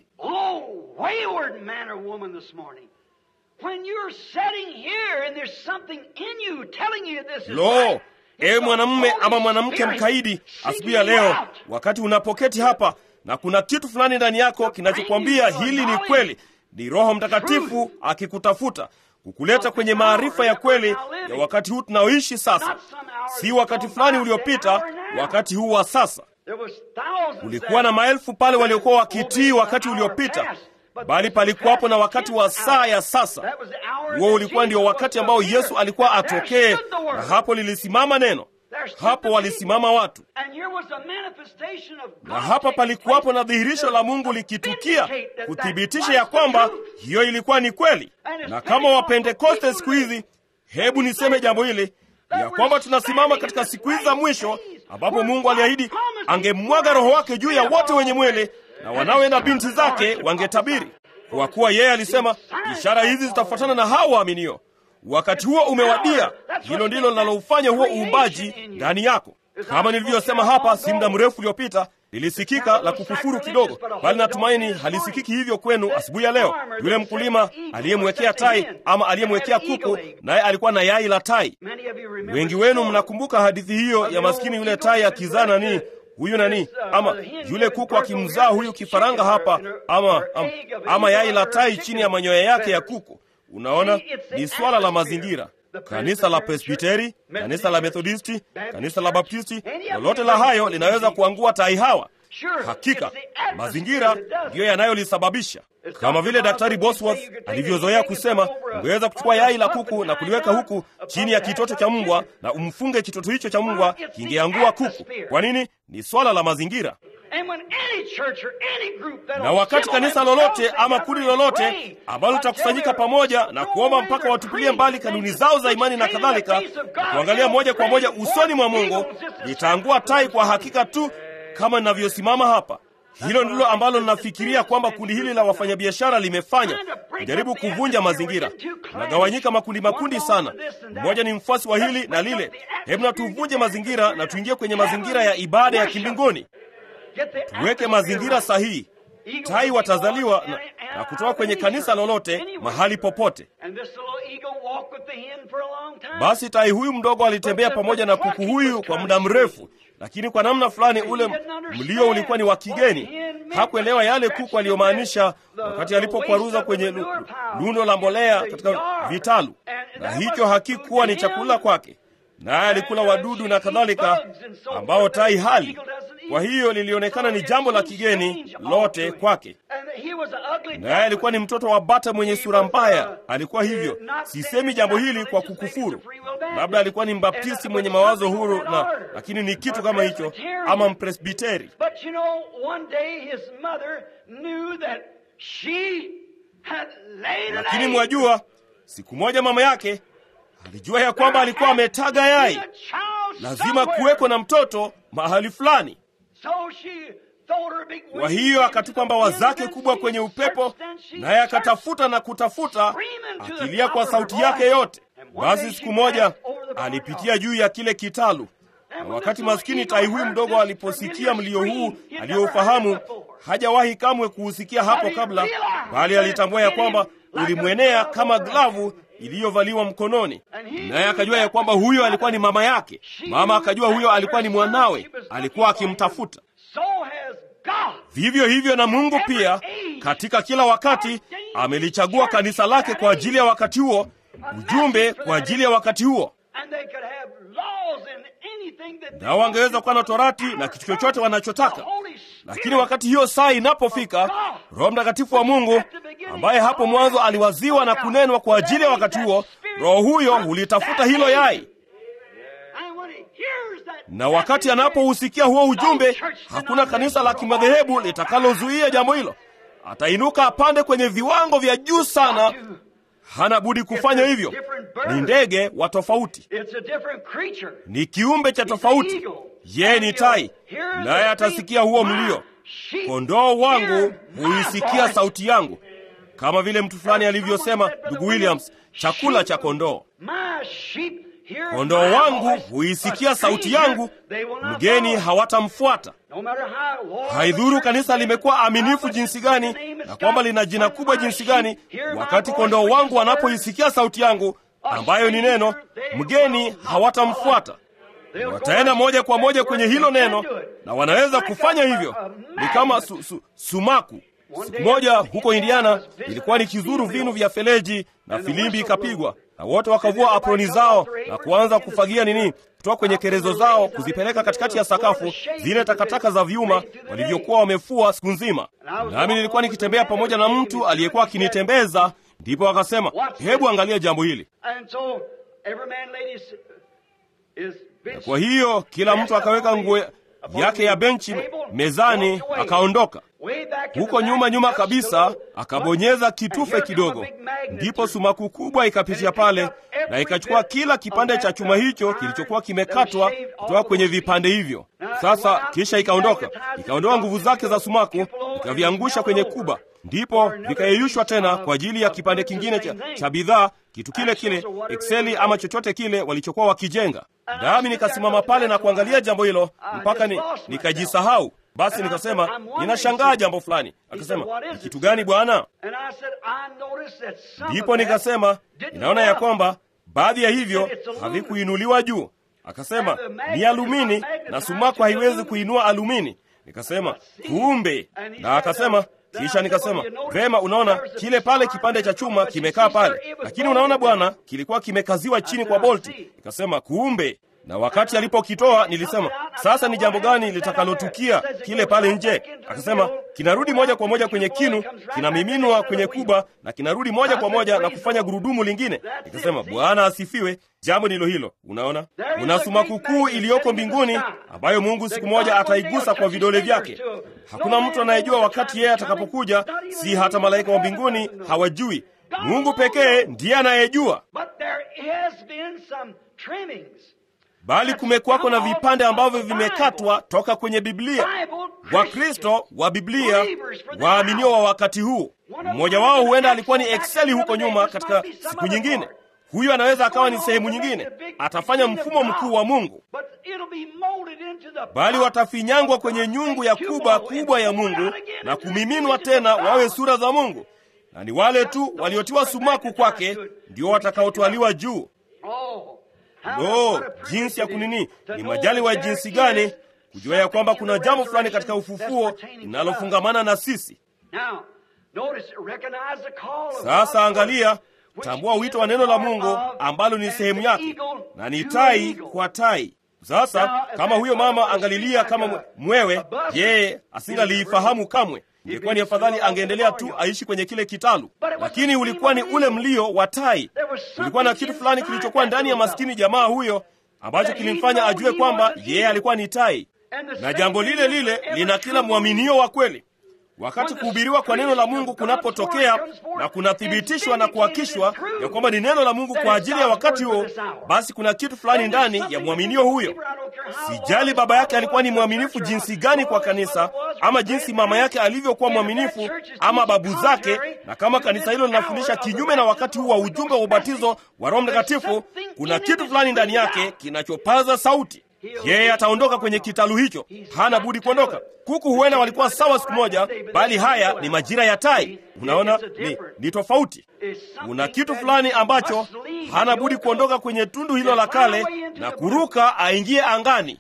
S1: Lo, ewe mwanamume ama mwanamke mkaidi, asubuhi ya leo, wakati unapoketi hapa na kuna kitu fulani ndani yako kinachokwambia hili ni kweli, ni Roho Mtakatifu akikutafuta kukuleta kwenye maarifa ya kweli ya wakati huu tunaoishi sasa, si wakati fulani uliopita, wakati huu wa sasa. Kulikuwa na maelfu pale waliokuwa wakitii wakati uliopita, bali palikuwapo na wakati wa saa ya sasa. Huo ulikuwa ndio wakati ambao Yesu alikuwa atokee, na hapo lilisimama neno, hapo walisimama watu, na hapa palikuwapo na dhihirisho la Mungu likitukia kuthibitisha ya kwamba hiyo ilikuwa ni kweli. Na kama Wapentekoste siku hizi, hebu niseme jambo hili ya kwamba tunasimama katika siku hizi za mwisho ambapo Mungu aliahidi angemwaga Roho wake juu ya wote wenye mwili na wanawe na binti zake wangetabiri, kwa kuwa yeye alisema ishara hizi zitafuatana na hao waaminio. Wakati huo umewadia. Hilo ndilo linaloufanya huo uumbaji ndani yako. Kama nilivyosema hapa si muda mrefu uliopita, lilisikika la kukufuru kidogo, bali natumaini halisikiki hivyo kwenu asubuhi ya leo. Yule mkulima aliyemwekea tai ama aliyemwekea kuku, naye alikuwa na yai la tai. Wengi wenu mnakumbuka hadithi hiyo ya maskini yule tai akizaa nani huyu nani ama yule kuku akimzaa huyu kifaranga hapa ama, ama, ama yai la tai chini ya manyoya yake ya kuku. Unaona, ni swala la mazingira. Kanisa la Presbiteri, kanisa la Methodisti, kanisa la Baptisti, lolote la hayo linaweza kuangua tai hawa. Hakika mazingira ndiyo yanayolisababisha. Kama vile Daktari Bosworth alivyozoea kusema, ungeweza kuchukua yai la kuku na kuliweka huku chini ya kitoto cha mbwa na umfunge kitoto hicho cha mbwa, kingeangua kuku. Kwa nini? Ni swala la mazingira. Na wakati kanisa lolote ama kundi lolote ambalo litakusanyika pamoja na kuomba mpaka watupilie mbali kanuni zao za imani na kadhalika, na kuangalia moja kwa moja usoni mwa Mungu, litaangua tai kwa hakika tu kama ninavyosimama hapa. Hilo ndilo ambalo linafikiria kwamba kundi hili la wafanyabiashara limefanya, kujaribu kuvunja mazingira. Nagawanyika makundi makundi sana, mmoja ni mfuasi wa hili na lile. Hebu na tuvunje mazingira na tuingie kwenye mazingira ya ibada ya kimbinguni, tuweke mazingira sahihi. Tai watazaliwa na, na kutoka kwenye kanisa lolote mahali popote. Basi tai huyu mdogo alitembea pamoja na kuku huyu kwa muda mrefu, lakini kwa namna fulani ule mlio ulikuwa ni wa kigeni. Hakuelewa yale kuku aliyomaanisha wakati alipokwaruza kwenye lundo la mbolea katika vitalu, na hicho hakikuwa ni chakula kwake, naye alikula wadudu na kadhalika ambao tai hali. Kwa hiyo lilionekana ni jambo la kigeni lote kwake, naye alikuwa ni mtoto wa bata mwenye sura mbaya. Alikuwa hivyo. Sisemi jambo hili kwa kukufuru, labda alikuwa ni mbaptisti mwenye mawazo huru na, lakini ni kitu kama hicho, ama mpresbiteri. Lakini mwajua, siku moja mama yake alijua ya kwamba alikuwa ametaga yai, lazima kuweko na mtoto mahali fulani. Kwa hiyo akatupa mbawa zake kubwa kwenye upepo, naye akatafuta na kutafuta, akilia kwa sauti yake yote. Basi siku moja alipitia juu ya kile kitalu, Na wakati maskini tai huyu mdogo aliposikia mlio huu aliyoufahamu, hajawahi kamwe kuusikia hapo kabla, bali alitambua ya kwamba ulimwenea kama glavu iliyovaliwa mkononi, naye akajua ya kwamba huyo alikuwa ni mama yake. Mama akajua huyo alikuwa ni mwanawe, alikuwa akimtafuta.
S3: So has God.
S1: Vivyo hivyo na Mungu pia katika kila wakati amelichagua kanisa lake kwa ajili ya wakati huo, ujumbe kwa ajili ya wakati huo.
S3: And they could have laws and anything that they
S1: Na wangeweza kuwa na torati na kitu chochote wanachotaka,
S3: The Holy Spirit
S1: lakini wakati hiyo saa inapofika, Roho Mtakatifu wa Mungu ambaye hapo mwanzo aliwaziwa na kunenwa kwa ajili ya wakati huo, Roho huyo hulitafuta hilo yai,
S3: And when he hears that
S1: na wakati anapousikia huo ujumbe, hakuna kanisa la kimadhehebu litakalozuia jambo hilo. Atainuka apande kwenye viwango vya juu sana, hana budi kufanya hivyo. Ni ndege wa tofauti,
S3: It's a different creature.
S1: ni kiumbe cha tofauti. Yeye ni tai, naye atasikia huo mlio. Kondoo wangu huisikia sauti yangu, kama vile mtu fulani alivyosema, ndugu Williams, chakula cha kondoo.
S3: My sheep hear
S1: Kondoo
S3: my
S1: wangu
S3: voice.
S1: huisikia
S3: A
S1: sauti
S3: stranger
S1: yangu,
S3: they will not
S1: mgeni
S3: follow.
S1: hawatamfuata.
S3: No matter how loyal
S1: Haidhuru
S3: the
S1: kanisa
S3: church
S1: limekuwa
S3: is,
S1: aminifu
S3: how
S1: jinsi
S3: much
S1: gani
S3: the name
S1: na
S3: is
S1: kwamba
S3: God,
S1: lina jina
S3: when
S1: kubwa
S3: my
S1: jinsi
S3: sheep
S1: gani,
S3: hear my
S1: wakati
S3: voice,
S1: kondoo
S3: which
S1: wangu
S3: is the word,
S1: wanapoisikia sauti yangu, ambayo ni neno, mgeni hawatamfuata.
S3: they'll go
S1: Wataenda
S3: right
S1: moja kwa
S3: to
S1: moja
S3: that
S1: kwenye
S3: word,
S1: hilo
S3: they can
S1: neno,
S3: do it.
S1: na wanaweza
S3: Like
S1: kufanya
S3: a-
S1: hivyo.
S3: a
S1: Ni kama
S3: magnet.
S1: su, su, sumaku. Siku moja huko Indiana ilikuwa ni kizuru vinu vya feleji na filimbi ikapigwa, na wote wakavua aproni zao na kuanza kufagia nini kutoka kwenye kerezo zao kuzipeleka katikati ya sakafu zile takataka za vyuma walivyokuwa wamefua siku nzima. Nami nilikuwa nikitembea pamoja na mtu aliyekuwa akinitembeza, ndipo akasema, hebu angalia jambo hili.
S3: And so every man laid his, his bench
S1: Kwa hiyo kila mtu akaweka nguo yake ya benchi mezani, akaondoka.
S3: way back in
S1: Huko
S3: the
S1: nyuma
S3: back,
S1: nyuma
S3: just
S1: kabisa
S3: so-
S1: akabonyeza
S3: And
S1: kitufe
S3: here
S1: kidogo,
S3: come a big magnet
S1: ndipo
S3: to-
S1: sumaku kubwa ikapitia pale na ikachukua kila kipande cha chuma hicho kilichokuwa kimekatwa kutoka kwenye vipande hivyo. Sasa kisha ikaondoka, ikaondoa nguvu zake za sumaku, ikaviangusha kwenye kuba, ndipo vikayeyushwa tena kwa ajili ya kipande kingine cha, cha bidhaa, kitu kile kile, ekseli ama chochote kile walichokuwa wakijenga. Nami nikasimama pale na kuangalia jambo hilo mpaka ni, nikajisahau. Basi nikasema ninashangaa jambo fulani. Akasema ni kitu gani bwana?
S3: And I said, I noticed that some
S1: Ndipo
S3: of that
S1: nikasema
S3: didn't
S1: ninaona
S3: go
S1: ya
S3: up.
S1: kwamba baadhi ya hivyo havikuinuliwa juu. Akasema ni alumini na sumaku haiwezi kuinua alumini. Nikasema kumbe, na akasema kisha nikasema vema, unaona kile pale kipande cha chuma kimekaa pale, lakini unaona bwana, kilikuwa kimekaziwa chini kwa bolti. Nikasema kumbe na wakati alipokitoa nilisema, sasa ni jambo gani litakalotukia kile pale nje? Akasema kinarudi moja kwa moja kwenye kinu, kinamiminwa kwenye kuba na kinarudi moja kwa moja na kufanya gurudumu lingine. Nikasema Bwana asifiwe. Jambo ndilo hilo. Unaona, kuna sumaku kuu iliyoko mbinguni ambayo Mungu siku moja ataigusa kwa vidole vyake. Hakuna mtu anayejua wakati yeye atakapokuja, si hata malaika wa mbinguni hawajui. Mungu pekee ndiye anayejua.
S3: But there has been some trimmings.
S1: bali kumekuwako na vipande ambavyo vimekatwa toka kwenye Biblia. Wakristo wa Biblia waaminio wa wakati huu, mmoja wao huenda alikuwa ni Exceli huko nyuma katika siku nyingine. Huyu anaweza akawa ni sehemu nyingine, atafanya mfumo mkuu wa Mungu,
S3: But it'll be molded into the
S1: bali watafinyangwa kwenye nyungu ya kuba kubwa ya Mungu na kumiminwa tena wawe sura za Mungu, na ni wale tu waliotiwa sumaku kwake ndio watakaotwaliwa juu.
S3: Oh,
S1: Lo, jinsi ya kunini! Ni majali wa jinsi gani kujua ya kwamba kuna jambo fulani katika ufufuo linalofungamana na sisi.
S3: Now, notice, recognize the call of
S1: Sasa
S3: God.
S1: angalia, tambua wito wa neno la Mungu ambalo ni sehemu yake, na ni tai kwa tai. Sasa kama huyo mama angalilia kama mwe- mwewe, yeye asingaliifahamu kamwe. Ingekuwa ni afadhali angeendelea tu aishi kwenye kile kitalu, lakini ulikuwa ni ule mlio wa tai. Kulikuwa na kitu fulani kilichokuwa ndani ya maskini jamaa huyo ambacho kilimfanya ajue kwamba yeye alikuwa ni tai, na jambo lile lile lina kila mwaminio wa kweli. Wakati kuhubiriwa kwa neno la Mungu kunapotokea na kunathibitishwa na kuhakishwa ya kwamba ni neno la Mungu kwa ajili ya wakati huo, basi kuna kitu fulani ndani ya mwaminio huyo. Sijali baba yake alikuwa ni mwaminifu jinsi gani kwa kanisa, ama jinsi mama yake alivyokuwa mwaminifu, ama babu zake, na kama kanisa hilo linafundisha kinyume na wakati huu wa ujumbe wa ubatizo wa Roho Mtakatifu, kuna kitu fulani ndani yake kinachopaza sauti. yeye ataondoka kwenye kitalu hicho, hana budi kuondoka. Kuku huenda walikuwa sawa siku moja, bali haya ni majira ya tai. Unaona, ni, ni tofauti. Kuna kitu fulani ambacho hana budi kuondoka kwenye tundu hilo la kale na kuruka aingie angani.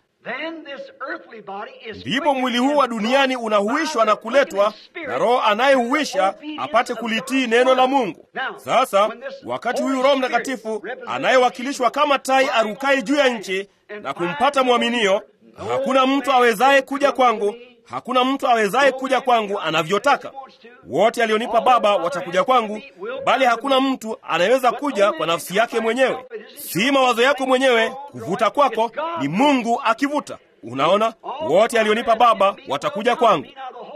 S1: Ndipo mwili huu wa duniani unahuishwa na kuletwa na Roho anayehuisha apate kulitii neno la Mungu. Sasa wakati huyu Roho Mtakatifu anayewakilishwa kama tai arukai juu ya nchi na kumpata mwaminio, hakuna mtu awezaye kuja kwangu, hakuna mtu awezaye kuja kwangu anavyotaka. Wote alionipa Baba watakuja kwangu, bali hakuna mtu anayeweza kuja kwa nafsi yake mwenyewe. Si mawazo yako mwenyewe kuvuta kwako, ni Mungu akivuta. Unaona, wote alionipa Baba watakuja kwangu.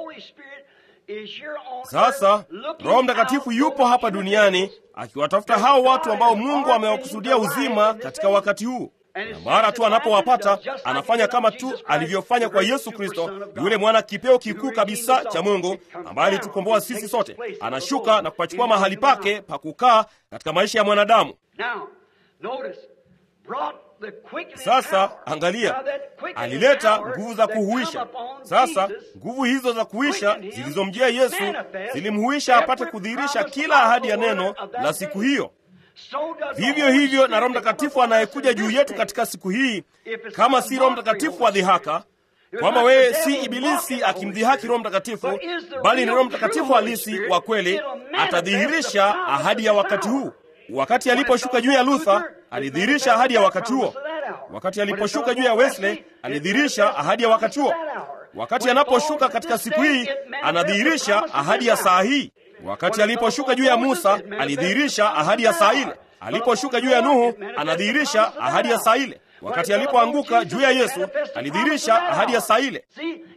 S1: Sasa Roho Mtakatifu yupo hapa duniani akiwatafuta hao watu ambao Mungu amewakusudia uzima katika wakati huu na mara tu anapowapata anafanya kama tu alivyofanya kwa Yesu Kristo, yule mwana kipeo kikuu kabisa cha Mungu ambaye alitukomboa sisi sote. Anashuka na kupachukua mahali pake pa kukaa katika maisha ya mwanadamu. Sasa angalia, alileta nguvu za kuhuisha. Sasa nguvu hizo za kuhuisha zilizomjia Yesu zilimhuisha apate kudhihirisha kila ahadi ya neno la siku hiyo. Vivyo hivyo na Roho Mtakatifu anayekuja juu yetu katika siku hii, kama si Roho Mtakatifu wa dhihaka, kwamba wewe si Ibilisi akimdhihaki Roho Mtakatifu, bali ni Roho Mtakatifu halisi wa kweli, atadhihirisha ahadi ya wakati huu. Wakati aliposhuka juu ya Luther, alidhihirisha ahadi ya wakati huo. Wakati aliposhuka juu ya Wesley, alidhihirisha ahadi ya wakati huo. Wakati anaposhuka katika siku hii, anadhihirisha ahadi ya saa hii. Wakati aliposhuka juu ya Musa alidhihirisha ahadi ya saa ile. Aliposhuka juu ya Nuhu anadhihirisha ahadi ya saa ile. Wakati alipoanguka juu ya Yesu alidhihirisha ahadi ya saa ile.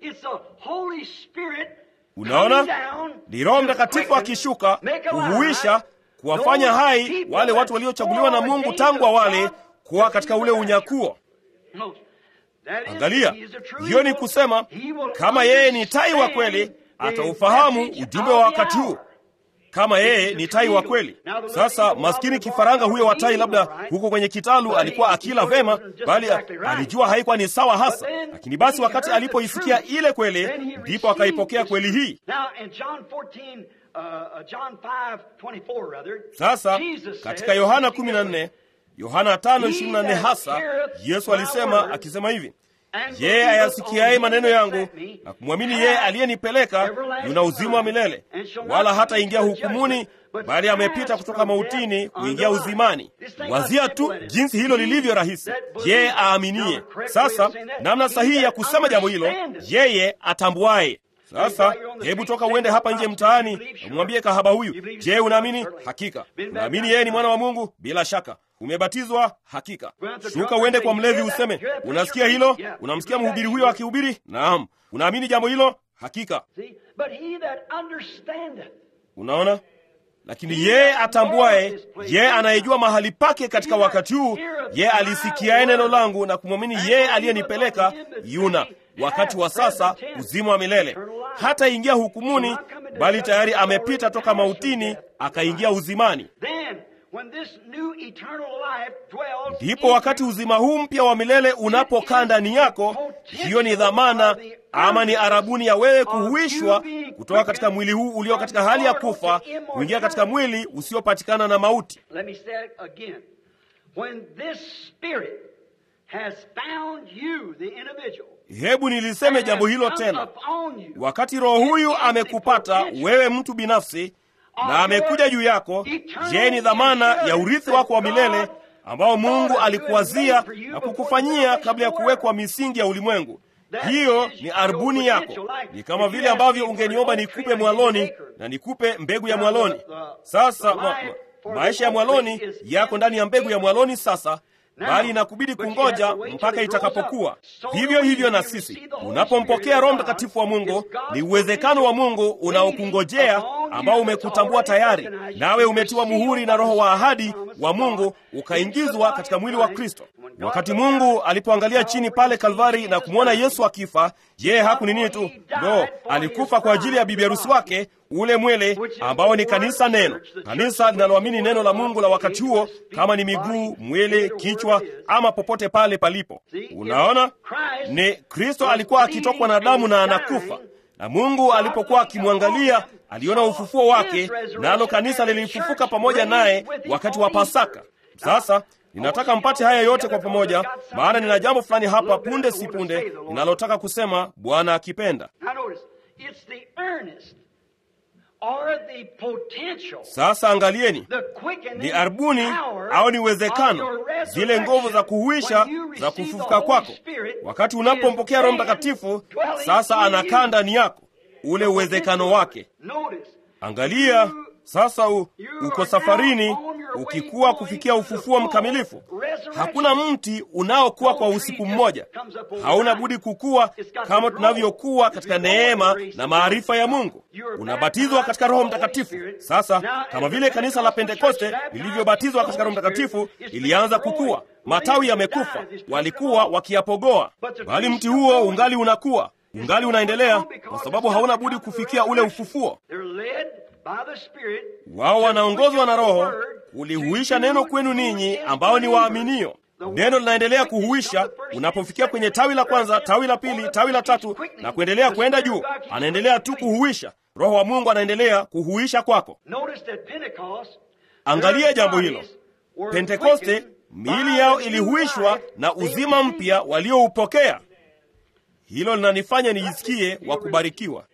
S1: Unaona, ni Roho Mtakatifu akishuka kuhuisha, kuwafanya hai wale watu waliochaguliwa na Mungu tangu awali kuwa katika ule unyakuo. Angalia, hiyo ni kusema kama yeye ni tai wa kweli ataufahamu ujumbe wa wakati huu kama yeye ni tai wa kweli. Sasa maskini kifaranga huyo wa tai, labda huko kwenye kitalu alikuwa akila vema, bali alijua haikuwa ni sawa hasa. Lakini basi wakati alipoisikia ile kweli, ndipo akaipokea kweli hii. Sasa katika Yohana 14, Yohana 5:24 hasa Yesu alisema akisema hivi yeye ayasikiaye maneno yangu na kumwamini yeye aliyenipeleka yuna uzima wa milele, wala hataingia hukumuni, bali amepita kutoka mautini kuingia uzimani. Wazia tu jinsi hilo lilivyo rahisi. Yeye aaminie. Sasa namna sahihi ya kusema jambo hilo, yeye atambuaye. Sasa hebu toka uende hapa nje mtaani, umwambie kahaba huyu, je, unaamini? Hakika. Unaamini yeye ni mwana wa Mungu? Bila shaka. Umebatizwa? Hakika. Shuka uende kwa mlevi useme, unasikia hilo? Unamsikia mhubiri huyo akihubiri? Naam. Unaamini jambo hilo? Hakika. Unaona, lakini yeye atambuaye, yeye anayejua mahali pake katika wakati huu, yeye alisikiaye neno langu na kumwamini yeye aliyenipeleka, yuna wakati wa sasa uzima wa milele, hata ingia hukumuni, bali tayari amepita toka mautini akaingia uzimani. Ndipo wakati uzima huu mpya wa milele unapokaa ndani yako, hiyo ni dhamana ama ni arabuni ya wewe kuhuishwa kutoka katika mwili huu ulio katika hali ya kufa kuingia katika mwili usiopatikana na mauti. Hebu niliseme jambo hilo tena. Wakati Roho huyu amekupata wewe mtu binafsi na amekuja juu yako, je, ni dhamana ya urithi wako wa milele ambao Mungu alikuwazia na kukufanyia kabla ya kuwekwa misingi ya ulimwengu. Hiyo ni arbuni yako. Ni kama vile ambavyo ungeniomba nikupe mwaloni na nikupe mbegu ya mwaloni. Sasa ma, ma, maisha ya mwaloni yako ndani ya mbegu ya mwaloni sasa bali inakubidi kungoja mpaka itakapokuwa. Vivyo hivyo na sisi, unapompokea Roho Mtakatifu wa Mungu, ni uwezekano wa Mungu unaokungojea ambao umekutambua tayari, nawe umetiwa muhuri na Roho wa ahadi wa Mungu, ukaingizwa katika mwili wa Kristo. Wakati Mungu alipoangalia chini pale Kalvari na kumwona Yesu akifa, yeye haku nini tu ndo alikufa kwa ajili ya bibi harusi wake, ule mwele ambao ni kanisa, neno kanisa linaloamini neno la Mungu la wakati huo, kama ni miguu, mwele, kichwa ama popote pale palipo. Unaona, ni Kristo alikuwa akitokwa na damu na anakufa na Mungu alipokuwa akimwangalia aliona ufufuo wake, nalo kanisa lilifufuka pamoja naye wakati wa Pasaka. Sasa ninataka mpate haya yote kwa pamoja, maana nina jambo fulani hapa punde si punde ninalotaka kusema, Bwana akipenda. Sasa angalieni, ni arbuni au ni uwezekano, zile nguvu za kuhuisha za kufufuka kwako. Wakati unapompokea Roho Mtakatifu, sasa anakaa ndani yako, ule uwezekano wake. Angalia sasa, u, uko safarini ukikuwa kufikia ufufuo mkamilifu. Hakuna mti unaokuwa kwa usiku mmoja, hauna budi kukua kama tunavyokuwa katika neema na maarifa ya Mungu. Unabatizwa katika Roho Mtakatifu. Sasa kama vile kanisa la Pentekoste lilivyobatizwa katika Roho Mtakatifu, ilianza kukua. Matawi yamekufa, walikuwa wakiyapogoa, bali mti huo ungali unakuwa, ungali unaendelea, kwa sababu hauna budi kufikia ule ufufuo. Wao wanaongozwa na Roho kulihuisha neno kwenu ninyi ambao ni waaminio. Neno linaendelea kuhuisha. Unapofikia kwenye tawi la kwanza, tawi la pili, tawi la tatu na kuendelea kwenda juu, anaendelea tu kuhuisha. Roho wa Mungu anaendelea kuhuisha kwako. Angalia jambo hilo. Pentekoste, miili yao ilihuishwa na uzima mpya walioupokea. Hilo linanifanya nijisikie wa kubarikiwa.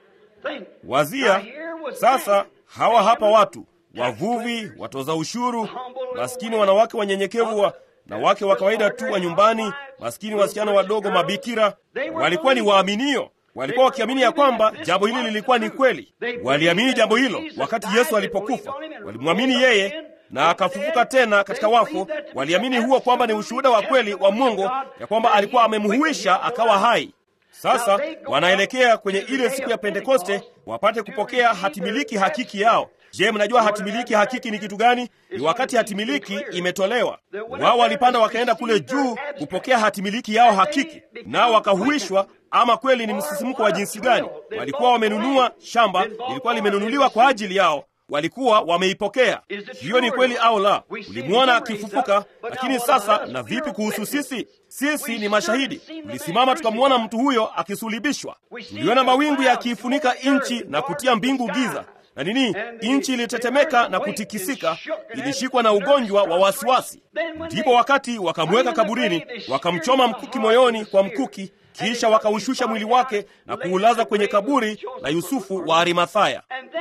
S1: Wazia sasa, hawa hapa watu wavuvi, watoza ushuru, maskini wanawake wanyenyekevu wa na wake wa kawaida tu wa nyumbani, maskini wasichana wadogo, mabikira, walikuwa ni waaminio. Walikuwa wakiamini ya kwamba jambo hili lilikuwa ni kweli. Waliamini jambo hilo wakati Yesu alipokufa, walimwamini yeye na akafufuka tena katika wafu. Waliamini huo kwamba ni ushuhuda wa kweli wa Mungu ya kwamba alikuwa amemhuisha akawa hai. Sasa wanaelekea kwenye ile siku ya Pentekoste wapate kupokea hatimiliki hakiki yao. Je, mnajua hatimiliki hakiki ni kitu gani? Ni wakati hatimiliki imetolewa. Wao walipanda wakaenda kule juu kupokea hatimiliki yao hakiki, nao wakahuishwa. Ama kweli ni msisimko wa jinsi gani! Walikuwa wamenunua shamba, lilikuwa limenunuliwa kwa ajili yao, walikuwa wameipokea. Hiyo ni kweli au la? Ulimwona akifufuka, lakini sasa, na vipi kuhusu sisi? Sisi ni mashahidi. Tulisimama tukamwona mtu huyo akisulibishwa, tuliona mawingu yakiifunika nchi na kutia mbingu giza na nini, nchi ilitetemeka na kutikisika, ilishikwa na ugonjwa wa wasiwasi. Ndipo wakati wakamweka kaburini, wakamchoma mkuki moyoni kwa mkuki, kisha wakaushusha mwili wake na kuulaza kwenye kaburi la Yusufu wa Arimathaya.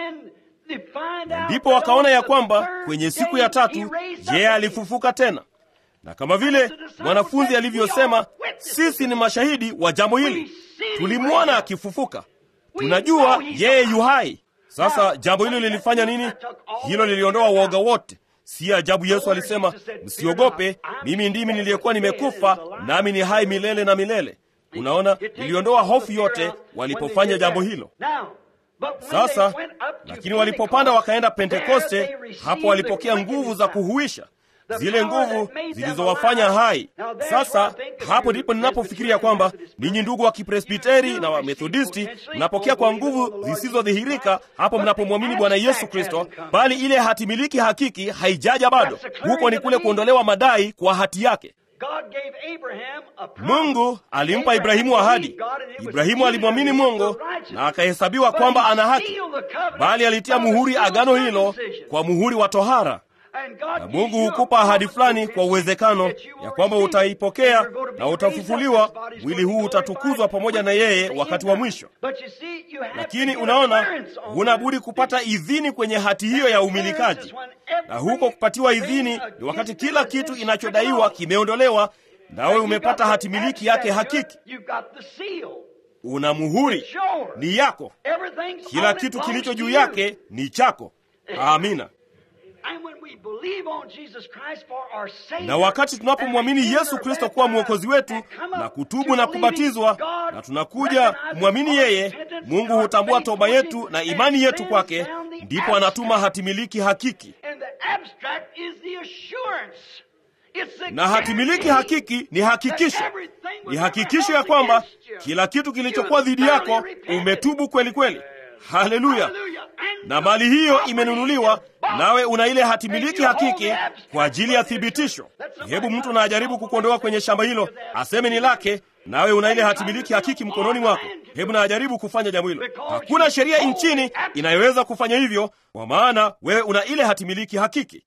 S1: Na ndipo wakaona ya kwamba kwenye siku ya tatu yeye alifufuka tena, na kama vile mwanafunzi alivyosema, sisi ni mashahidi wa jambo hili. Tulimwona akifufuka, tunajua yeye yu hai. Sasa jambo hilo lilifanya nini? Hilo liliondoa uoga wote. Si ajabu Yesu alisema, msiogope, mimi ndimi niliyekuwa nimekufa, nami ni hai milele na milele. Unaona, liliondoa hofu yote walipofanya jambo hilo. Sasa lakini walipopanda wakaenda Pentekoste, hapo walipokea nguvu za kuhuisha, zile nguvu zilizowafanya hai. Sasa hapo ndipo ninapofikiria kwamba ninyi ndugu wa Kipresbiteri na wa Methodisti mnapokea kwa nguvu zisizodhihirika hapo mnapomwamini Bwana Yesu Kristo, bali ile hatimiliki hakiki haijaja bado. Huko ni kule kuondolewa madai kwa hati yake. Mungu alimpa Ibrahimu ahadi. Ibrahimu alimwamini Mungu na akahesabiwa kwamba ana haki, bali alitia muhuri agano hilo kwa muhuri wa tohara. Na Mungu hukupa ahadi fulani kwa uwezekano ya kwamba utaipokea na utafufuliwa, mwili huu utatukuzwa pamoja na yeye wakati wa mwisho. Lakini unaona, huna budi kupata idhini kwenye hati hiyo ya umilikaji, na huko kupatiwa idhini ni wakati kila kitu inachodaiwa kimeondolewa, nawe umepata hati miliki yake hakiki. Una muhuri, ni yako. Kila kitu kilicho juu yake ni chako. Amina. Na wakati tunapomwamini Yesu Kristo kuwa mwokozi wetu na kutubu na kubatizwa na tunakuja kumwamini yeye, Mungu hutambua toba yetu na imani yetu kwake, ndipo anatuma hatimiliki hakiki. na hatimiliki hakiki ni hakikisho, ni hakikisho ya kwamba kila kitu kilichokuwa dhidi yako umetubu kweli kweli. Haleluya! Na mali hiyo imenunuliwa, nawe una ile hatimiliki hakiki kwa ajili ya thibitisho. Hebu mtu na ajaribu kukuondoa kwenye shamba hilo, aseme ni lake, nawe una ile hatimiliki hakiki mkononi mwako. Hebu na ajaribu kufanya jambo hilo. Hakuna sheria nchini inayoweza kufanya hivyo, kwa maana wewe una ile hatimiliki hakiki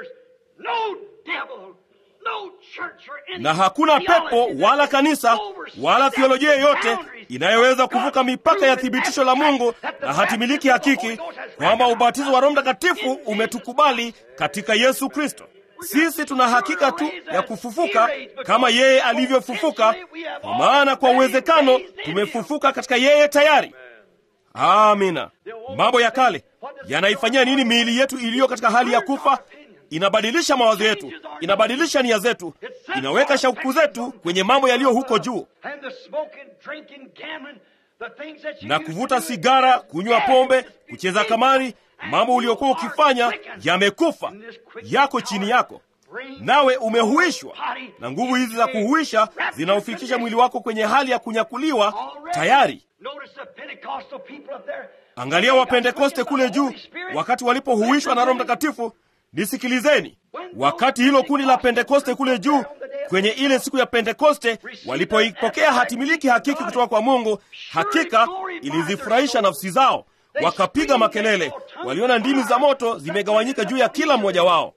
S1: na hakuna pepo wala kanisa wala theolojia yoyote inayoweza kuvuka mipaka ya thibitisho la Mungu na hatimiliki hakiki kwamba ubatizo wa Roho Mtakatifu umetukubali katika Yesu Kristo. Sisi tuna hakika tu ya kufufuka kama yeye alivyofufuka, kwa maana kwa uwezekano tumefufuka katika yeye tayari. Amina. Mambo ya kale yanaifanyia nini miili yetu iliyo katika hali ya kufa? Inabadilisha mawazo yetu, inabadilisha nia zetu, inaweka shauku zetu kwenye mambo yaliyo huko juu. Na kuvuta sigara, kunywa pombe, kucheza kamari, mambo uliokuwa ukifanya yamekufa, yako chini yako, nawe umehuishwa. Na nguvu hizi za kuhuisha zinaufikisha mwili wako kwenye hali ya kunyakuliwa tayari. Angalia Wapentekoste kule juu, wakati walipohuishwa na Roho Mtakatifu. Nisikilizeni, wakati hilo kundi la Pentekoste kule juu kwenye ile siku ya Pentekoste walipoipokea hatimiliki hakiki kutoka kwa Mungu, hakika ilizifurahisha nafsi zao, wakapiga makelele, waliona ndimi za moto zimegawanyika juu ya kila mmoja wao,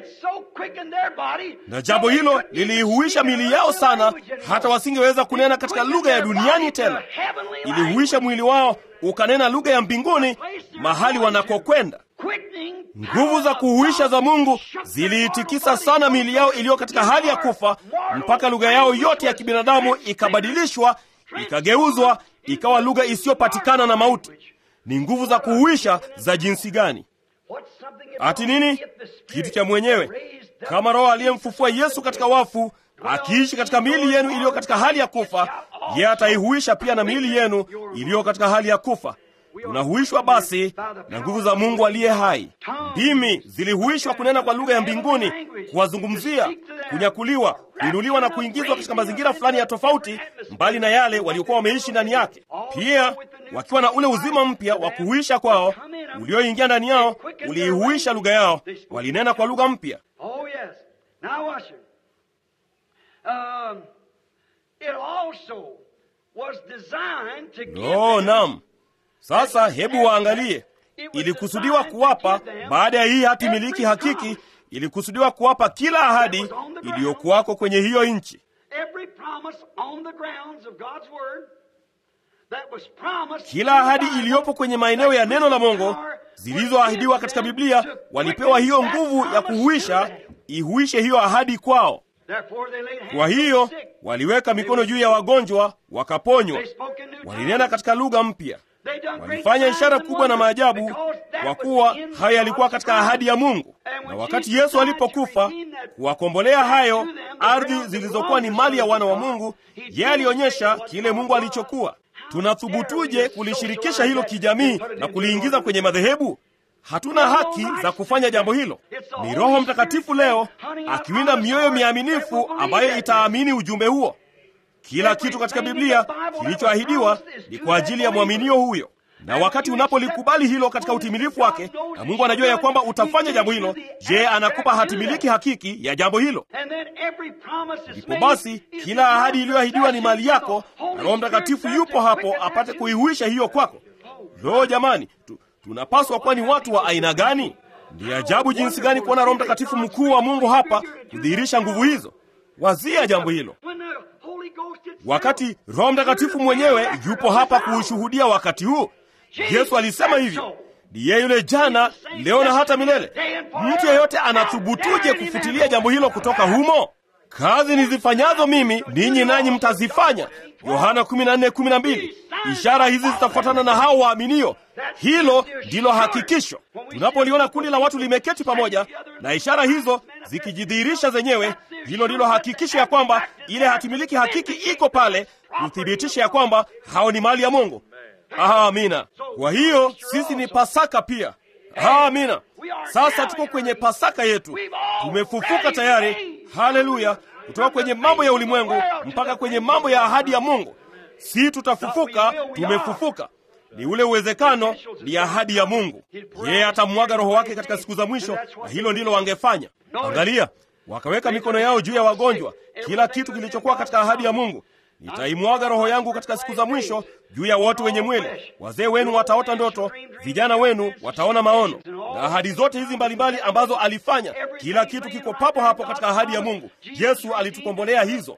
S1: na jambo hilo liliihuisha mili yao sana, hata wasingeweza kunena katika lugha ya duniani tena. Ilihuisha mwili wao ukanena lugha ya mbinguni mahali wanakokwenda. Nguvu za kuhuisha za Mungu ziliitikisa sana miili yao iliyo katika hali ya kufa, mpaka lugha yao yote ya kibinadamu ikabadilishwa, ikageuzwa, ikawa lugha isiyopatikana na mauti. Ni nguvu za kuhuisha za jinsi gani! Ati nini? Kitu cha mwenyewe, kama Roho aliyemfufua Yesu katika wafu akiishi katika miili yenu iliyo katika hali ya kufa, yeye ataihuisha pia na miili yenu iliyo katika hali ya kufa. Tunahuishwa basi na nguvu za Mungu aliye hai. Ndimi zilihuishwa kunena kwa lugha ya mbinguni, kuwazungumzia, kunyakuliwa, kuinuliwa na kuingizwa katika mazingira fulani ya tofauti, mbali na yale waliokuwa wameishi ndani yake, pia wakiwa na ule uzima mpya wa kuhuisha kwao ulioingia ndani yao, uliihuisha lugha yao, walinena kwa lugha mpya. Oh, naam. Sasa hebu waangalie, ilikusudiwa kuwapa baada ya hii hati miliki hakiki, ilikusudiwa kuwapa kila ahadi iliyokuwako kwenye hiyo nchi. Kila ahadi iliyopo kwenye maeneo ya neno la Mungu zilizoahidiwa katika Biblia, walipewa hiyo nguvu ya kuhuisha, ihuishe hiyo ahadi kwao. Kwa hiyo waliweka mikono juu ya wagonjwa wakaponywa, walinena katika lugha mpya walifanya ishara kubwa na maajabu, kwa kuwa hayo yalikuwa katika ahadi ya Mungu. Na wakati Yesu alipokufa kuwakombolea hayo ardhi zilizokuwa ni mali ya wana wa Mungu, yeye alionyesha kile Mungu alichokuwa. Tunathubutuje kulishirikisha hilo kijamii na kuliingiza kwenye madhehebu? Hatuna haki za kufanya jambo hilo. Ni Roho Mtakatifu leo akiwinda mioyo miaminifu ambayo itaamini ujumbe huo. Kila kitu katika Biblia kilichoahidiwa ni kwa ajili ya mwaminio huyo, na wakati unapolikubali hilo katika utimilifu wake, na Mungu anajua ya kwamba utafanya jambo hilo, je, anakupa hatimiliki hakiki ya jambo hilo. Ndipo basi kila ahadi iliyoahidiwa ni mali yako, na Roho Mtakatifu yupo hapo apate kuihuisha hiyo kwako. Lo, jamani, tu, tunapaswa kuwa ni watu wa aina gani? Ni ajabu jinsi gani kuona Roho Mtakatifu mkuu wa Mungu hapa kudhihirisha nguvu hizo. Wazia jambo hilo wakati Roho Mtakatifu mwenyewe yupo hapa kuushuhudia wakati huu. Yesu alisema hivyo, ni yeye yule jana, leo na hata milele. Mtu yeyote anathubutuje kufutilia jambo hilo kutoka humo? Kazi nizifanyazo mimi ninyi nanyi mtazifanya, Yohana 14:12. Ishara hizi zitafuatana na hao waaminio. Hilo ndilo hakikisho. Tunapoliona kundi la watu limeketi pamoja na ishara hizo zikijidhihirisha zenyewe, hilo ndilo hakikisho ya kwamba ile hatimiliki hakiki iko pale kuthibitisha ya kwamba hao ni mali ya Mungu. Amina. Kwa hiyo sisi ni Pasaka pia. Amina. Sasa tuko kwenye Pasaka yetu, tumefufuka tayari, haleluya, kutoka kwenye mambo ya ulimwengu mpaka kwenye mambo ya ahadi ya Mungu. Si tutafufuka, tumefufuka. Ni ule uwezekano, ni ahadi ya Mungu. Yeye atamwaga Roho wake katika siku za mwisho, na hilo ndilo wangefanya. Angalia, wakaweka mikono yao juu ya wagonjwa, kila kitu kilichokuwa katika ahadi ya Mungu. Nitaimwaga roho yangu katika siku za mwisho juu ya wote wenye mwili. Wazee wenu wataota ndoto, vijana wenu wataona maono. Na ahadi zote hizi mbalimbali ambazo alifanya, kila kitu kiko papo hapo katika ahadi ya Mungu. Yesu alitukombolea hizo,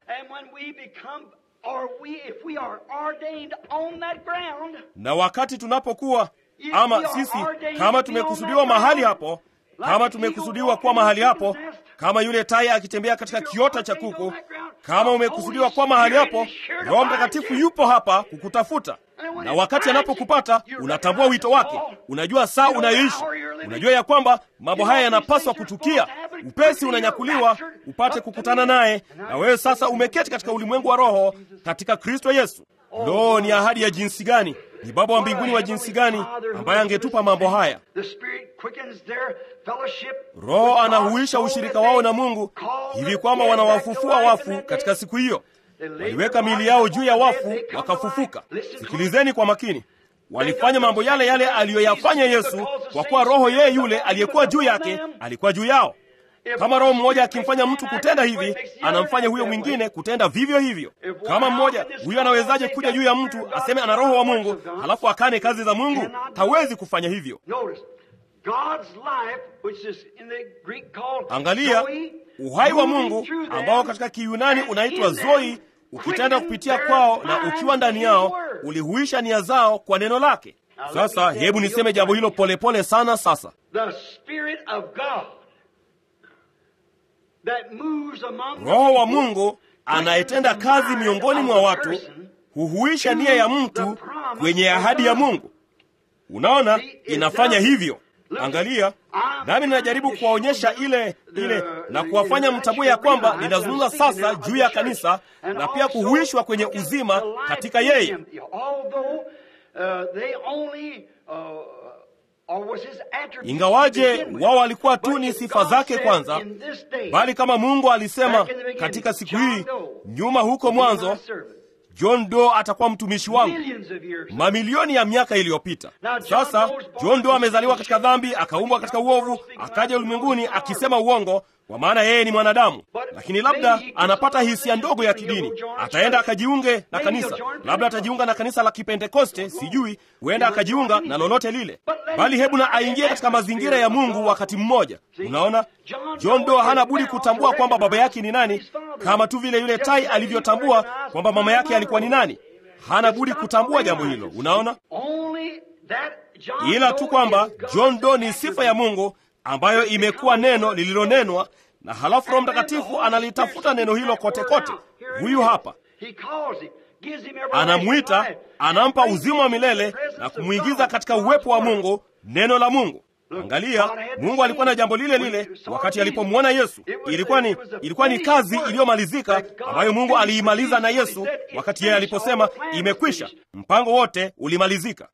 S1: na wakati tunapokuwa ama sisi kama tumekusudiwa mahali hapo kama tumekusudiwa kuwa mahali hapo, kama yule tai akitembea katika kiota cha kuku, kama umekusudiwa kuwa mahali hapo, Roho Mtakatifu yupo hapa kukutafuta, na wakati anapokupata unatambua wito wake, unajua saa unayoishi, unajua ya kwamba mambo haya yanapaswa kutukia. Upesi unanyakuliwa upate kukutana naye, na wewe sasa umeketi katika ulimwengu wa roho katika Kristo Yesu. Lo, ni ahadi ya jinsi gani! Ni Baba wa mbinguni wa jinsi gani ambaye angetupa mambo haya. Roho anahuisha ushirika wao na Mungu hivi kwamba wanawafufua wafu katika siku hiyo. Waliweka miili yao juu ya wafu wakafufuka. Sikilizeni kwa makini, walifanya mambo yale yale aliyoyafanya Yesu, kwa kuwa Roho yeye yule aliyekuwa juu yake alikuwa juu yao. Kama Roho mmoja akimfanya mtu kutenda hivi, anamfanya huyo mwingine kutenda vivyo hivyo. Kama mmoja huyo, anawezaje kuja juu ya mtu aseme ana Roho wa Mungu halafu akane kazi za Mungu? Hawezi kufanya hivyo. Angalia uhai wa Mungu ambao katika Kiyunani unaitwa Zoe, ukitenda kupitia kwao na ukiwa ndani yao, ulihuisha nia zao kwa neno lake. Sasa hebu niseme jambo hilo polepole pole sana. Sasa Roho wa Mungu anayetenda kazi miongoni mwa watu huhuisha nia ya mtu kwenye ahadi ya Mungu. Unaona, inafanya hivyo. Angalia, nami ninajaribu kuwaonyesha ile ile na kuwafanya mtambue ya kwamba ninazungumza sasa juu ya kanisa na pia kuhuishwa kwenye uzima katika yeye. Ingawaje wao walikuwa tu ni sifa zake kwanza, bali kama Mungu alisema katika siku hii nyuma, huko mwanzo, John Doe atakuwa mtumishi wangu mamilioni ya miaka iliyopita. Sasa John Doe amezaliwa katika dhambi, akaumbwa katika uovu, akaja ulimwenguni akisema uongo, kwa maana yeye ni mwanadamu. Lakini labda anapata hisia ndogo ya kidini, ataenda akajiunge na kanisa, labda atajiunga na kanisa la Kipentekoste, sijui, huenda akajiunga na lolote lile, bali hebu na aingie katika mazingira ya Mungu wakati mmoja. Unaona, John Doe hana budi kutambua kwamba baba yake ni nani, kama tu vile yule tai alivyotambua kwamba mama yake alikuwa ni nani. Hana budi kutambua jambo hilo. Unaona, ila tu kwamba John Doe ni sifa ya Mungu ambayo imekuwa neno lililonenwa, na halafu Roho Mtakatifu analitafuta neno hilo kote kote. Huyu hapa anamwita, anampa uzima wa milele na kumwingiza katika uwepo wa Mungu, neno la Mungu. Angalia, Mungu alikuwa na jambo lile lile wakati alipomwona Yesu. Ilikuwa ni, ilikuwa ni kazi iliyomalizika ambayo Mungu aliimaliza na Yesu wakati yeye aliposema imekwisha. Mpango wote ulimalizika.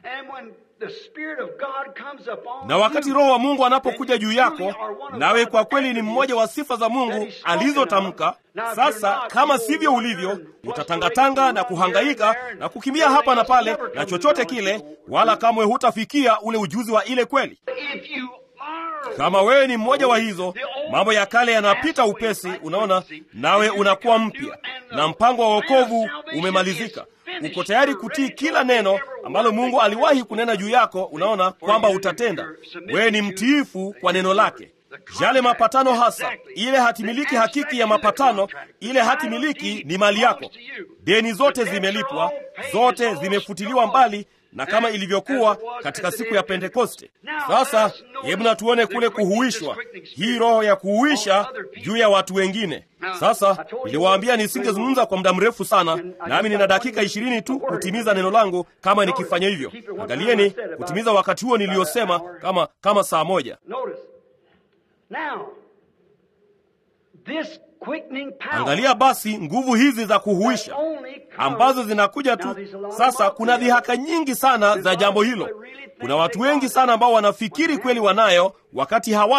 S1: Na wakati Roho wa Mungu anapokuja juu yako, nawe kwa kweli ni mmoja wa sifa za Mungu alizotamka. Sasa kama sivyo ulivyo, utatangatanga na kuhangaika na kukimbia hapa na pale na chochote kile, wala kamwe hutafikia ule ujuzi wa ile kweli. Kama wewe ni mmoja wa hizo, mambo ya kale yanapita upesi, unaona, nawe unakuwa mpya, na mpango wa wokovu umemalizika. Uko tayari kutii kila neno ambalo Mungu aliwahi kunena juu yako. Unaona kwamba utatenda. Wewe ni mtiifu kwa neno lake. Yale mapatano hasa, ile hatimiliki hakiki ya mapatano, ile hatimiliki ni mali yako. Deni zote zimelipwa, zote zimefutiliwa mbali na kama ilivyokuwa katika siku ya Pentekoste. Sasa hebu na tuone kule kuhuishwa, hii roho ya kuhuisha juu ya watu wengine. Sasa niliwaambia nisingezungumza kwa muda mrefu sana, nami nina dakika ishirini tu kutimiza neno langu. Kama nikifanya hivyo, angalieni kutimiza wakati huo niliyosema, kama kama saa moja. Angalia basi nguvu hizi za kuhuisha ambazo zinakuja tu sasa. Kuna dhihaka nyingi sana za jambo hilo. Kuna watu wengi sana ambao wanafikiri kweli wanayo wakati hawana.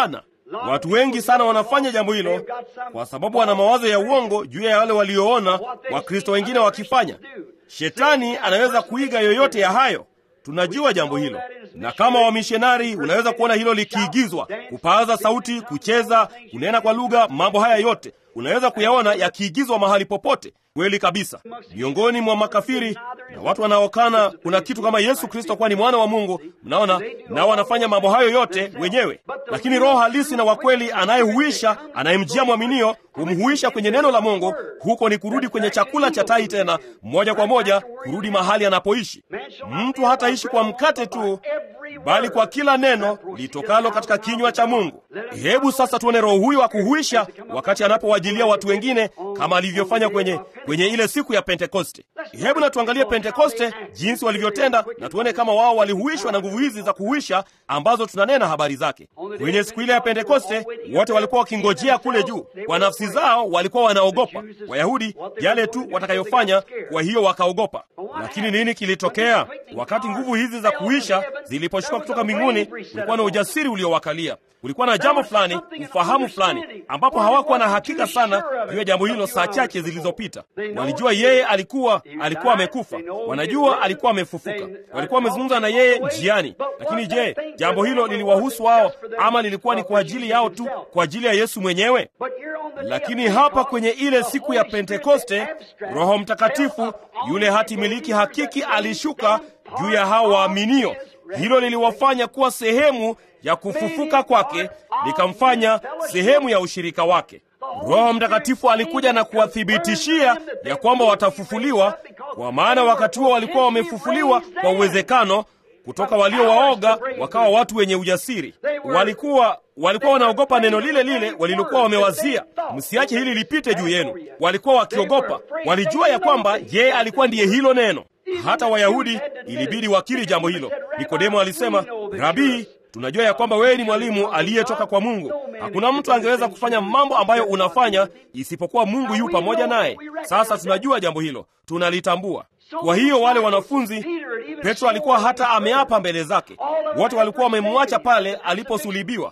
S1: Watu wengi sana wanafanya jambo hilo kwa sababu wana mawazo ya uongo juu ya wale walioona Wakristo wengine wakifanya. Shetani anaweza kuiga yoyote ya hayo. Tunajua jambo hilo, na kama wamishonari unaweza kuona hilo likiigizwa, kupaaza sauti, kucheza, kunena kwa lugha, mambo haya yote unaweza kuyaona yakiigizwa mahali popote. Kweli kabisa, miongoni mwa makafiri na watu wanaokana kuna kitu kama Yesu Kristo kuwa ni mwana wa Mungu. Mnaona, nao wanafanya mambo hayo yote wenyewe, lakini Roho halisi na wa kweli anayehuisha, anayemjia mwaminio, humhuisha kwenye neno la Mungu. Huko ni kurudi kwenye chakula cha tai, tena moja kwa moja kurudi mahali anapoishi. Mtu hataishi kwa mkate tu, bali kwa kila neno litokalo katika kinywa cha Mungu. Hebu sasa tuone Roho huyu wa kuhuisha wakati anapowajilia watu wengine kama alivyofanya kwenye kwenye ile siku ya Pentekoste. Hebu na tuangalie Pentekoste jinsi walivyotenda, na tuone kama wao walihuishwa na nguvu hizi za kuhuisha ambazo tunanena habari zake. Kwenye siku ile ya Pentekoste, wote walikuwa wakingojea kule juu. Kwa nafsi zao walikuwa wanaogopa Wayahudi yale tu watakayofanya, kwa hiyo wakaogopa. Lakini nini kilitokea wakati nguvu hizi za kuhuisha ziliposhuka kutoka mbinguni? Kulikuwa na ujasiri uliowakalia kulikuwa na jambo fulani, ufahamu fulani, ambapo hawakuwa na hakika sana juu ya jambo hilo. Saa chache zilizopita walijua yeye alikuwa alikuwa amekufa, wanajua alikuwa amefufuka, walikuwa wamezungumza na yeye njiani. Lakini je, jambo hilo liliwahusu wao ama lilikuwa ni kwa ajili yao tu, kwa ajili ya Yesu mwenyewe? Lakini hapa kwenye ile siku ya Pentekoste, Roho Mtakatifu yule hati miliki hakiki alishuka juu ya hao waaminio. Hilo liliwafanya kuwa sehemu ya kufufuka kwake, likamfanya sehemu ya ushirika wake. Roho Mtakatifu alikuja na kuwathibitishia ya kwamba watafufuliwa, kwa maana wakati huo walikuwa wamefufuliwa kwa uwezekano kutoka walio waoga wakawa watu wenye ujasiri. Walikuwa walikuwa wanaogopa neno lile lile walilokuwa wamewazia, msiache hili lipite juu yenu. Walikuwa wakiogopa, walijua ya kwamba yeye alikuwa ndiye hilo neno. Hata Wayahudi ilibidi wakiri jambo hilo. Nikodemo alisema, Rabii, tunajua ya kwamba wewe ni mwalimu aliyetoka kwa Mungu. Hakuna mtu angeweza kufanya mambo ambayo unafanya isipokuwa Mungu yu pamoja naye. Sasa tunajua jambo hilo, tunalitambua. Kwa hiyo wale wanafunzi, Petro alikuwa hata ameapa mbele zake, wote walikuwa wamemwacha pale aliposulibiwa,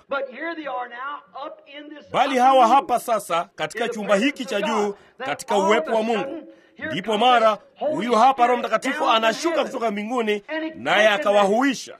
S1: bali hawa hapa sasa katika chumba hiki cha juu, katika uwepo wa Mungu. Ndipo mara huyu hapa Roho Mtakatifu anashuka kutoka mbinguni, naye akawahuisha.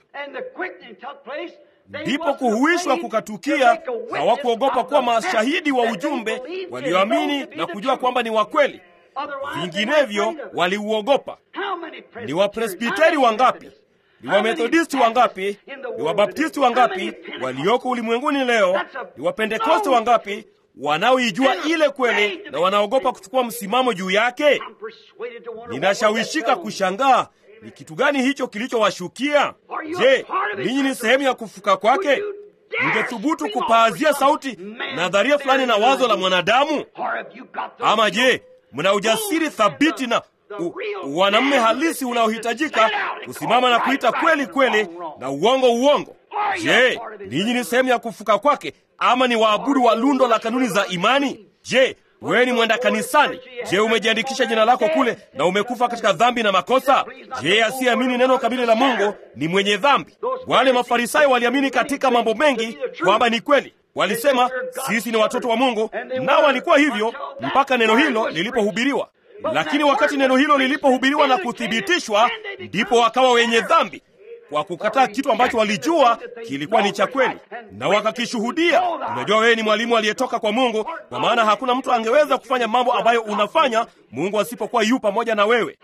S1: Ndipo kuhuishwa kukatukia. Hawakuogopa kuwa mashahidi wa ujumbe, walioamini na kujua kwamba ni wa kweli. Vinginevyo waliuogopa. Ni Wapresbiteri wangapi, ni Wamethodisti wangapi, ni Wabaptisti wangapi walioko ulimwenguni leo, ni Wapentekoste wangapi wanaoijua ile kweli na wanaogopa kuchukua msimamo juu yake? Ninashawishika kushangaa ni kitu gani hicho kilichowashukia. Je, ninyi ni sehemu ya kufuka kwake? Mngethubutu kupaazia sauti nadharia fulani na wazo la mwanadamu? Ama je, mna ujasiri thabiti na wanamme halisi unaohitajika kusimama na kuita kweli kweli na uongo uongo? Je, ninyi ni sehemu ya kufuka kwake ama ni waabudu wa lundo la kanuni za imani? Je, wewe ni mwenda kanisani? Je, umejiandikisha jina lako kule na umekufa katika dhambi na makosa? Je, asiyeamini neno kamili la Mungu ni mwenye dhambi? Wale Mafarisayo waliamini katika mambo mengi kwamba ni kweli. Walisema sisi ni watoto wa Mungu, nao walikuwa hivyo mpaka neno hilo lilipohubiriwa. Lakini wakati neno hilo lilipohubiriwa na kuthibitishwa, ndipo wakawa wenye dhambi kwa kukataa kitu ambacho walijua kilikuwa ni cha kweli na wakakishuhudia. Unajua, wewe ni mwalimu aliyetoka kwa Mungu, kwa maana hakuna mtu angeweza kufanya mambo ambayo unafanya Mungu asipokuwa yu pamoja na wewe.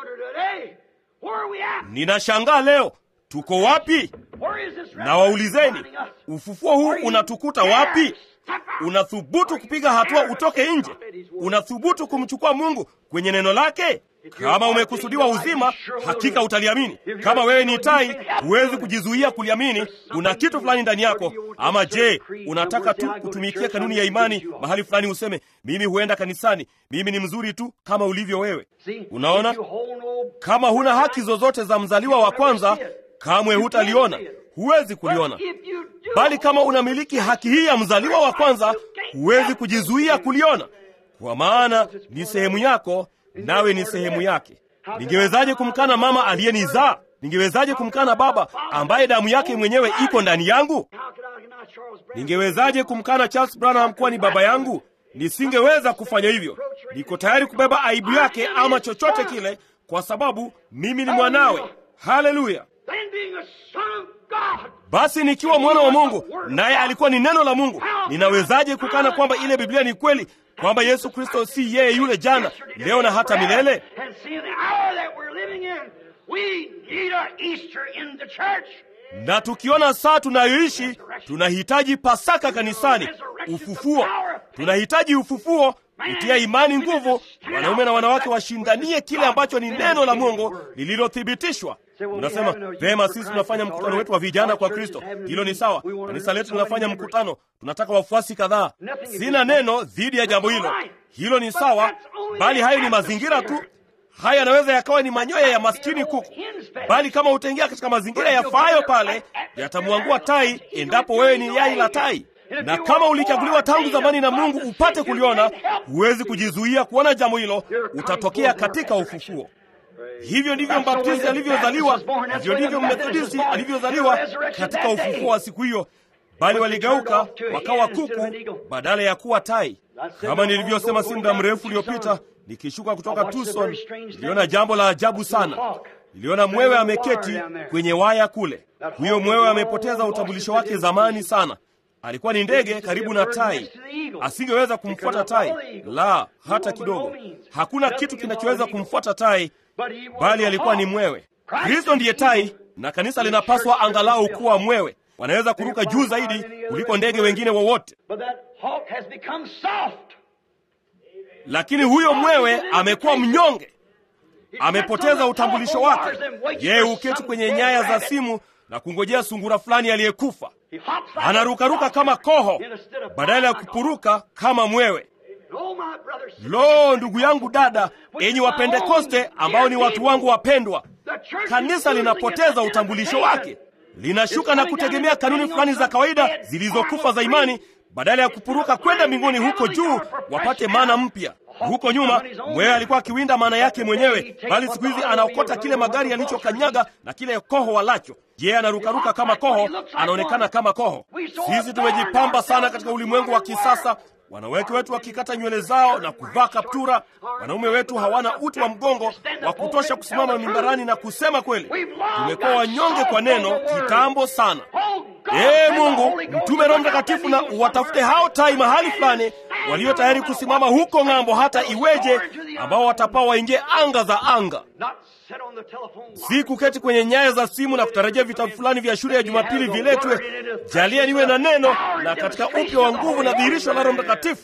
S1: Ninashangaa leo tuko wapi? Na waulizeni, ufufuo huu unatukuta wapi? Unathubutu kupiga hatua utoke nje? Unathubutu kumchukua Mungu kwenye neno lake? Kama umekusudiwa uzima, hakika utaliamini. Kama wewe ni tai, huwezi kujizuia kuliamini. Kuna kitu fulani ndani yako. Ama je, unataka tu kutumikia kanuni ya imani mahali fulani, useme mimi huenda kanisani, mimi ni mzuri tu kama ulivyo wewe? Unaona, kama huna haki zozote za mzaliwa wa kwanza, kamwe hutaliona, huwezi kuliona. Bali kama unamiliki haki hii ya mzaliwa wa kwanza, huwezi kujizuia kuliona, kwa maana ni sehemu yako nawe ni sehemu yake. Ningewezaje kumkana mama aliyenizaa? Ningewezaje kumkana baba ambaye damu yake mwenyewe iko ndani yangu? Ningewezaje kumkana Charles Branham kuwa ni baba yangu? Nisingeweza kufanya hivyo. Niko tayari kubeba aibu yake ama chochote kile, kwa sababu mimi ni mwanawe. Haleluya! Basi nikiwa mwana wa Mungu naye alikuwa ni neno la Mungu, ninawezaje kukana kwamba ile Biblia ni kweli, kwamba Yesu Kristo si yeye yule jana, leo na hata milele? Na tukiona saa tunayoishi, tunahitaji Pasaka kanisani, ufufuo. Tunahitaji ufufuo kutia imani nguvu, wanaume na wanawake washindanie kile ambacho ni neno la Mungu lililothibitishwa. Unasema vema, sisi tunafanya mkutano wetu wa vijana kwa Kristo. Hilo ni sawa, kanisa letu linafanya mkutano, tunataka wafuasi kadhaa. Sina neno dhidi ya jambo hilo, hilo ni sawa, bali hayo ni mazingira tu. Haya yanaweza yakawa ni manyoya ya maskini kuku, bali kama utaingia katika mazingira yafaayo pale, yatamwangua tai, endapo wewe ni yai la tai na kama ulichaguliwa tangu zamani na Mungu upate kuliona, huwezi kujizuia kuona jambo hilo, utatokea katika ufufuo. Hivyo ndivyo mbaptisti alivyozaliwa, hivyo ndivyo mmethodisti alivyozaliwa katika ufufuo wa siku hiyo, bali waligeuka wakawa kuku badala ya kuwa tai. Kama nilivyosema si muda mrefu uliopita, nikishuka kutoka Tucson, niliona jambo la ajabu sana. Niliona mwewe ameketi kwenye waya kule. Huyo mwewe amepoteza utambulisho wake zamani sana. Alikuwa ni ndege karibu na tai, asingeweza kumfuata tai, la hata kidogo. Hakuna kitu kinachoweza kumfuata tai, bali alikuwa ni mwewe. Kristo ndiye tai, na kanisa linapaswa angalau kuwa mwewe. Wanaweza kuruka juu zaidi kuliko ndege wengine wowote, lakini huyo mwewe amekuwa mnyonge, amepoteza utambulisho wake. Yeye huketi kwenye nyaya za simu na kungojea sungura fulani aliyekufa. Anarukaruka kama koho badala ya kupuruka kama mwewe. Lo, ndugu yangu, dada, enyi Wapentekoste ambao ni watu wangu wapendwa, kanisa linapoteza utambulisho wake, linashuka na kutegemea kanuni fulani za kawaida zilizokufa za imani badala ya kupuruka kwenda mbinguni huko juu wapate mana mpya. Huko nyuma mwewe alikuwa akiwinda maana yake mwenyewe, bali siku hizi anaokota kile magari yalichokanyaga na kile koho walacho. Yeye anarukaruka kama koho, anaonekana kama koho. Sisi tumejipamba sana katika ulimwengu wa kisasa, wanawake wetu wakikata nywele zao na kuvaa kaptura. Wanaume wetu hawana uti wa mgongo wa kutosha kusimama mimbarani na kusema kweli. Tumekuwa wanyonge kwa neno kitambo sana. Ee Mungu, mtume Roho Mtakatifu na uwatafute hao tai mahali fulani walio tayari kusimama huko ng'ambo, hata iweje, ambao watapaa waingie anga za anga, si kuketi kwenye nyaya za simu na kutarajia vitabu fulani vya shule ya Jumapili viletwe. Jalia niwe na neno na katika upya wa nguvu na dhihirisho la Roho Mtakatifu.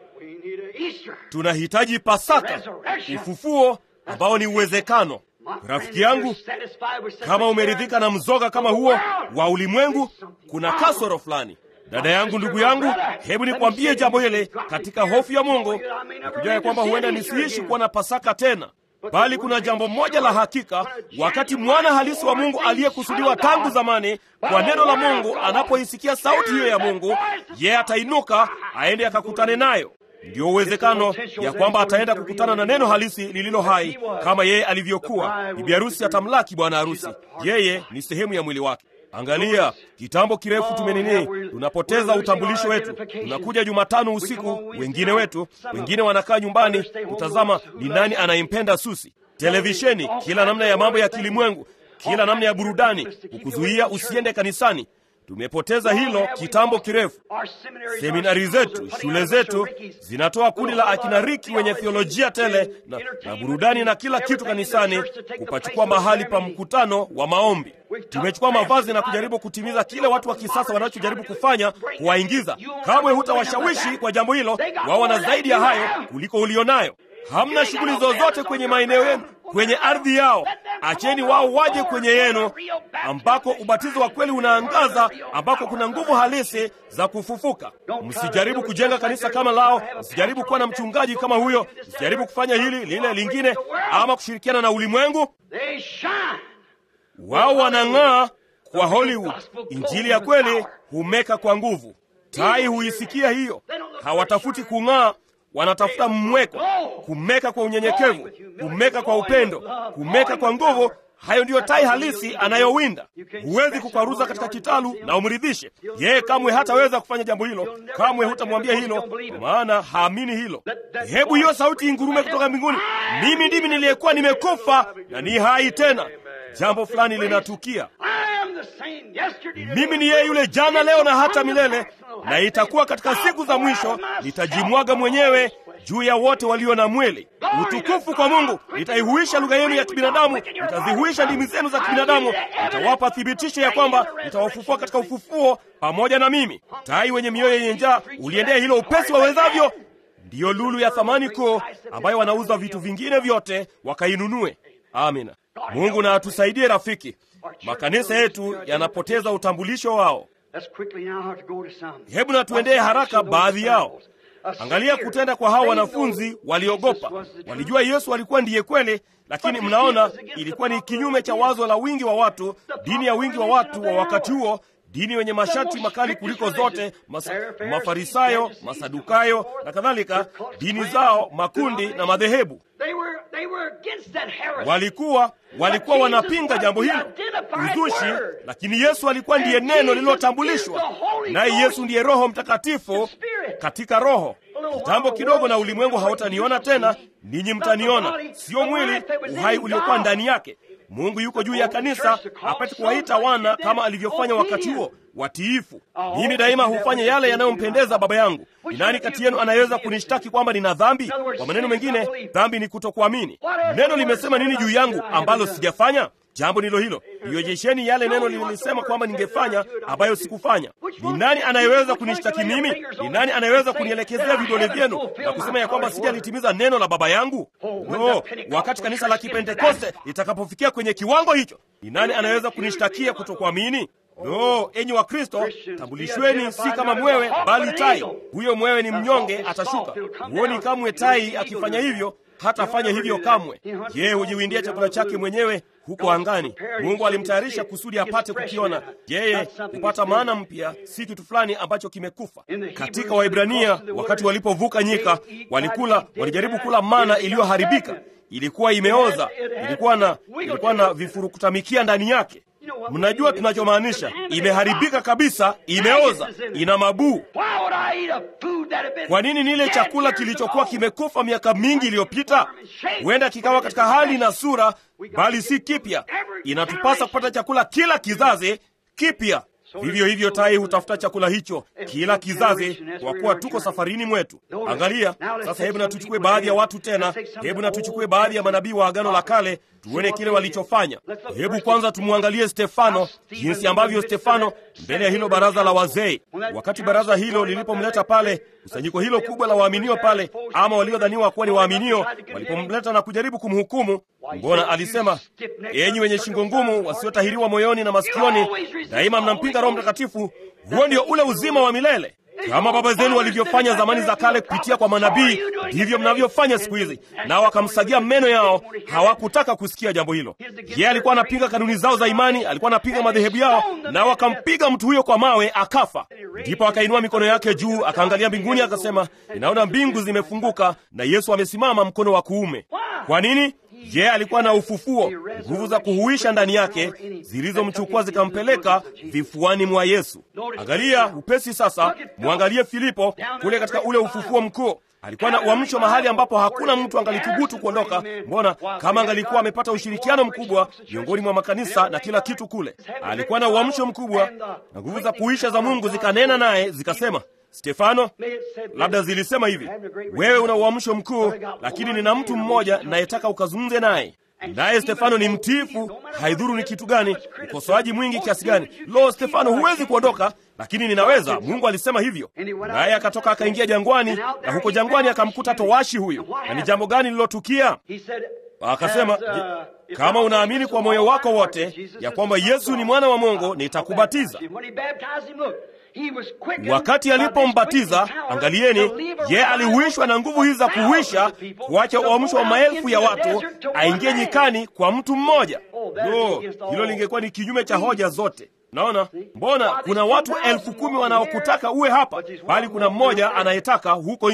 S1: Tunahitaji Pasaka, ufufuo ambao ni uwezekano. Rafiki yangu, kama umeridhika na mzoga kama huo wa ulimwengu, kuna kasoro fulani. Dada yangu, ndugu yangu, hebu nikwambie jambo hili katika hofu ya Mungu, nikujua ya kwamba huenda nisiishi kuwa na Pasaka tena, bali kuna jambo moja la hakika. Wakati mwana halisi wa Mungu aliyekusudiwa tangu zamani kwa neno la Mungu anapoisikia sauti hiyo ya Mungu, yeye atainuka aende akakutane nayo. Ndiyo uwezekano ya kwamba ataenda kukutana na neno halisi lililo hai kama yeye alivyokuwa. Bibi harusi atamlaki bwana harusi, yeye ni sehemu ya mwili wake. Angalia, kitambo kirefu tumenini, tunapoteza utambulisho wetu. Tunakuja Jumatano usiku, wengine wetu, wengine wanakaa nyumbani kutazama ni nani anayempenda Susi, televisheni, kila namna ya mambo ya kilimwengu, kila namna ya burudani, kukuzuia usiende kanisani. Tumepoteza hilo kitambo kirefu. Seminari zetu, shule zetu zinatoa kundi la akina Riki wenye theolojia tele na, na burudani na kila kitu kanisani, kupachukua mahali pa mkutano wa maombi. Tumechukua mavazi na kujaribu kutimiza kile watu wa kisasa wanachojaribu kufanya, kuwaingiza. Kamwe hutawashawishi kwa jambo hilo, wao wana zaidi ya hayo kuliko ulionayo. Hamna shughuli zozote kwenye maeneo yenu, kwenye ardhi yao. Acheni wao waje kwenye yenu, ambako ubatizo wa kweli unaangaza, ambako kuna nguvu halisi za kufufuka. Msijaribu kujenga kanisa kama lao, msijaribu kuwa na mchungaji kama huyo, msijaribu kufanya hili lile lingine, ama kushirikiana na ulimwengu. Wao wanang'aa kwa Hollywood. Injili ya kweli humeka kwa nguvu. Tai huisikia hiyo, hawatafuti kung'aa wanatafuta mmweko, kumeka kwa unyenyekevu, kumeka kwa upendo, kumeka kwa nguvu, hayo ndiyo tai halisi anayowinda. Huwezi kukwaruza katika kitalu na umridhishe yeye. Kamwe hataweza kufanya jambo hilo, kamwe hutamwambia hilo, kwa maana haamini hilo. Hebu hiyo sauti ingurume kutoka mbinguni, mimi ndimi niliyekuwa nimekufa na ni hai tena. Jambo fulani linatukia. Mimi ni yeye yule jana, leo na hata milele, na itakuwa katika siku za mwisho nitajimwaga mwenyewe juu ya wote walio na mwili. Utukufu kwa Mungu! Nitaihuisha lugha yenu ya kibinadamu, nitazihuisha ndimi zenu za kibinadamu, nitawapa thibitisho ya kwamba nitawafufua katika ufufuo pamoja na mimi. Tai wenye mioyo yenye njaa, uliendea hilo upesi wawezavyo. Ndiyo lulu ya thamani kuu ambayo wanauza vitu vingine vyote wakainunue. Amina. Mungu na atusaidie rafiki. Makanisa yetu yanapoteza utambulisho wao. Hebu na tuendee haraka baadhi yao. Angalia kutenda kwa hao wanafunzi, waliogopa. Walijua Yesu alikuwa ndiye kweli, lakini mnaona, ilikuwa ni kinyume cha wazo la wingi wa watu, dini ya wingi wa watu wa wakati huo, dini wenye masharti makali kuliko zote, mas, Mafarisayo, Masadukayo na kadhalika, dini zao, makundi na madhehebu walikuwa walikuwa wanapinga jambo hilo, uzushi. Lakini Yesu alikuwa ndiye neno lililotambulishwa, naye Yesu ndiye Roho Mtakatifu katika Roho. Kitambo kidogo na ulimwengu hautaniona tena, ninyi mtaniona, sio mwili, uhai uliokuwa ndani yake. Mungu yuko juu ya kanisa apate kuwaita wana kama alivyofanya wakati huo watiifu. Mimi daima hufanya yale yanayompendeza Baba yangu. Ni nani kati yenu anayeweza kunishtaki kwamba nina dhambi? Kwa maneno mengine, dhambi ni kutokuamini. Neno limesema nini juu yangu ambalo sijafanya? Jambo ndilo hilo. Ionyesheni yale neno lilisema kwamba ningefanya ambayo sikufanya. Ni nani anayeweza kunishtaki mimi? Ni nani anayeweza kunielekezea vidole vyenu na kusema ya kwamba sijalitimiza neno la Baba yangu? No, wakati kanisa la Kipentekoste litakapofikia kwenye kiwango hicho, ni nani anayeweza kunishtakia kutokuamini? No, enyi wa Kristo, tambulishweni si kama mwewe, bali tai. Huyo mwewe ni mnyonge, atashuka. Huoni kamwe tai akifanya hivyo, hatafanya hivyo kamwe. Je, hujiwindia chakula chake mwenyewe huko angani? Mungu alimtayarisha kusudi apate kukiona. Yeye hupata maana mpya, si kitu fulani ambacho kimekufa. Katika Waibrania, wakati walipovuka nyika, walikula, walijaribu kula mana iliyoharibika. Ilikuwa imeoza, ilikuwa na, ilikuwa na vifurukutamikia ndani yake. Mnajua tunachomaanisha? Imeharibika kabisa, imeoza, ina mabuu. Kwa nini nile chakula kilichokuwa kimekufa miaka mingi iliyopita? Huenda kikawa katika hali na sura, bali si kipya. Inatupasa kupata chakula kila kizazi kipya. Vivyo hivyo tai hutafuta chakula hicho kila kizazi, kwa kuwa tuko safarini mwetu. Angalia sasa, hebu na tuchukue baadhi ya watu tena, hebu na tuchukue baadhi ya manabii wa Agano la Kale, tuone kile walichofanya. Hebu kwanza tumwangalie Stefano, jinsi ambavyo Stefano mbele ya hilo baraza la wazee, wakati baraza hilo lilipomleta pale, kusanyiko hilo kubwa la waaminio pale, ama waliodhaniwa kuwa ni waaminio, walipomleta na kujaribu kumhukumu, mbona alisema, enyi wenye shingo ngumu, wasiotahiriwa moyoni na masikioni, daima mnampinga Roho Mtakatifu, huo ndio ule uzima wa milele. Kama baba zenu walivyofanya zamani za kale kupitia kwa manabii, ndivyo mnavyofanya siku hizi. Nao wakamsagia meno yao, hawakutaka kusikia jambo hilo. Yeye alikuwa anapinga kanuni zao za imani, alikuwa anapinga madhehebu yao, nao wakampiga mtu huyo kwa mawe, akafa. Ndipo akainua mikono yake juu, akaangalia mbinguni, akasema, ninaona mbingu zimefunguka na Yesu amesimama mkono wa kuume. Kwa nini? Yeye alikuwa na ufufuo, nguvu za kuhuisha ndani yake zilizomchukua zikampeleka vifuani mwa Yesu. Angalia upesi sasa, mwangalie Filipo kule katika ule ufufuo mkuu. Alikuwa na uamsho mahali ambapo hakuna mtu angalithubutu kuondoka. Mbona kama angalikuwa amepata ushirikiano mkubwa miongoni mwa makanisa na kila kitu kule. Alikuwa na uamsho mkubwa na nguvu za kuisha za Mungu zikanena naye zikasema, Stefano, labda zilisema hivi, wewe una uamsho mkuu, lakini nina mtu mmoja nayetaka ukazungumze naye. Naye Stefano ni mtiifu, haidhuru ni kitu gani, ukosoaji mwingi kiasi gani. Lo, Stefano, huwezi kuondoka, lakini ninaweza. Mungu alisema hivyo. Naye akatoka akaingia jangwani, na huko jangwani akamkuta towashi huyo. Na ni jambo gani lililotukia? Akasema, kama unaamini kwa moyo wako wote ya kwamba Yesu ni mwana wa Mungu, nitakubatiza. Wakati alipombatiza, angalieni, ye alihuishwa na nguvu hizi za kuhuisha, kuacha uamsho wa maelfu ya watu aingie nyikani kwa mtu mmoja. Lo, hilo lingekuwa ni kinyume cha hoja zote. Naona mbona kuna watu elfu kumi wanaokutaka uwe hapa, bali kuna mmoja anayetaka huko nje.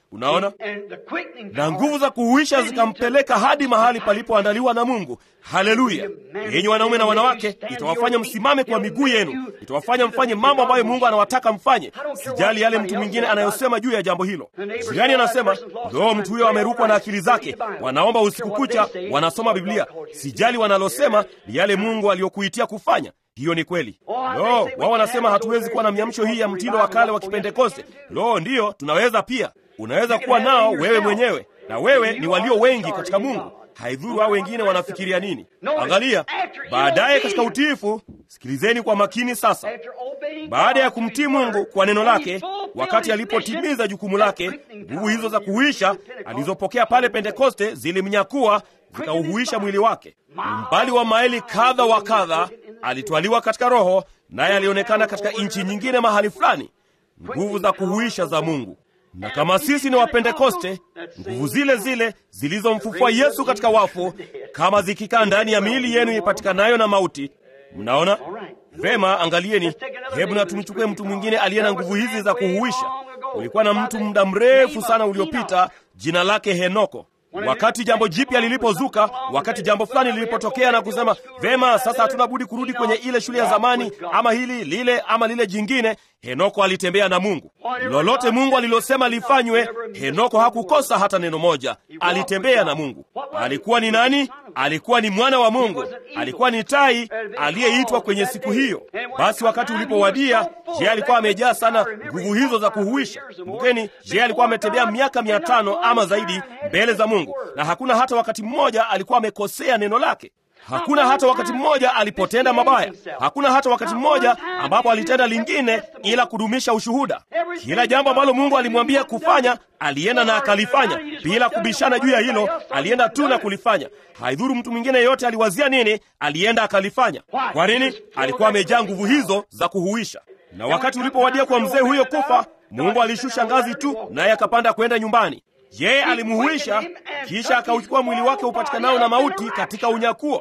S1: Unaona,
S3: And the quickening
S1: na
S3: power
S1: nguvu za kuhuisha
S3: sent him
S1: zikampeleka
S3: to-
S1: hadi mahali palipoandaliwa na Mungu. Haleluya! Yenyi wanaume na wanawake, itawafanya msimame kwa miguu yenu, itawafanya mfanye mambo ambayo Mungu anawataka mfanye. Sijali yale mtu mwingine anayosema juu ya jambo hilo. Jirani anasema loo, mtu huyo amerukwa na akili zake, wanaomba usiku kucha, wanasoma Biblia. Sijali wanalosema, ni yale Mungu aliyokuitia kufanya. Hiyo ni kweli. Lo, wao wanasema hatuwezi kuwa na miamsho hii ya mtindo wa kale wa Kipentekoste. Lo, ndiyo, tunaweza pia. Unaweza kuwa nao wewe mwenyewe, na wewe ni walio wengi katika Mungu. Haidhuru hao wengine wanafikiria nini. Angalia, baadaye katika utiifu, sikilizeni kwa makini sasa.
S3: After obeying
S1: Baada ya
S3: God
S1: kumtii
S3: to his
S1: Mungu
S3: word,
S1: kwa neno
S3: when he
S1: lake,
S3: fulfilled
S1: wakati
S3: his
S1: alipotimiza
S3: mission,
S1: jukumu lake,
S3: that quickening
S1: nguvu hizo za
S3: power
S1: kuhuisha
S3: in Pentecost
S1: alizopokea pale Pentekoste zilimnyakua zikauhuisha mwili wake. Umbali wa maili kadha wa kadha, alitwaliwa katika Roho, naye alionekana katika nchi nyingine mahali fulani. Nguvu za kuhuisha za Mungu. Na kama sisi ni Wapentekoste, nguvu zile zile zilizomfufua Yesu katika wafu, kama zikikaa ndani ya miili yenu ipatikanayo na mauti. Mnaona vema? Angalieni, hebu na tumchukue mtu mwingine aliye na nguvu hizi za kuhuisha. Ulikuwa na mtu muda mrefu sana uliopita, jina lake Henoko. Wakati jambo jipya lilipozuka, wakati jambo fulani lilipotokea na kusema vema, sasa hatuna budi kurudi kwenye ile shule ya zamani, ama hili lile ama lile jingine, Henoko alitembea na Mungu. Lolote Mungu alilosema lifanywe, Henoko hakukosa hata neno moja. Alitembea na Mungu. Alikuwa ni nani? Alikuwa ni mwana wa Mungu, alikuwa ni tai aliyeitwa kwenye siku hiyo. Basi wakati ulipowadia, je, alikuwa amejaa sana nguvu hizo za kuhuisha? Kumbukeni, je, alikuwa ametembea miaka mia tano ama zaidi mbele za Mungu, na hakuna hata wakati mmoja alikuwa amekosea neno lake. Hakuna hata wakati mmoja alipotenda mabaya. Hakuna hata wakati mmoja ambapo alitenda lingine ila kudumisha ushuhuda. Kila jambo ambalo Mungu alimwambia kufanya, alienda na akalifanya bila kubishana juu ya hilo. Alienda tu na kulifanya. Haidhuru mtu mwingine yeyote aliwazia nini, alienda akalifanya. Kwa nini? Alikuwa amejaa nguvu hizo za kuhuisha. Na wakati ulipowadia kwa mzee huyo kufa, Mungu alishusha ngazi tu, naye akapanda kwenda nyumbani. Yeye alimuhuisha, kisha akauchukua mwili wake upatikanao na mauti katika unyakuo.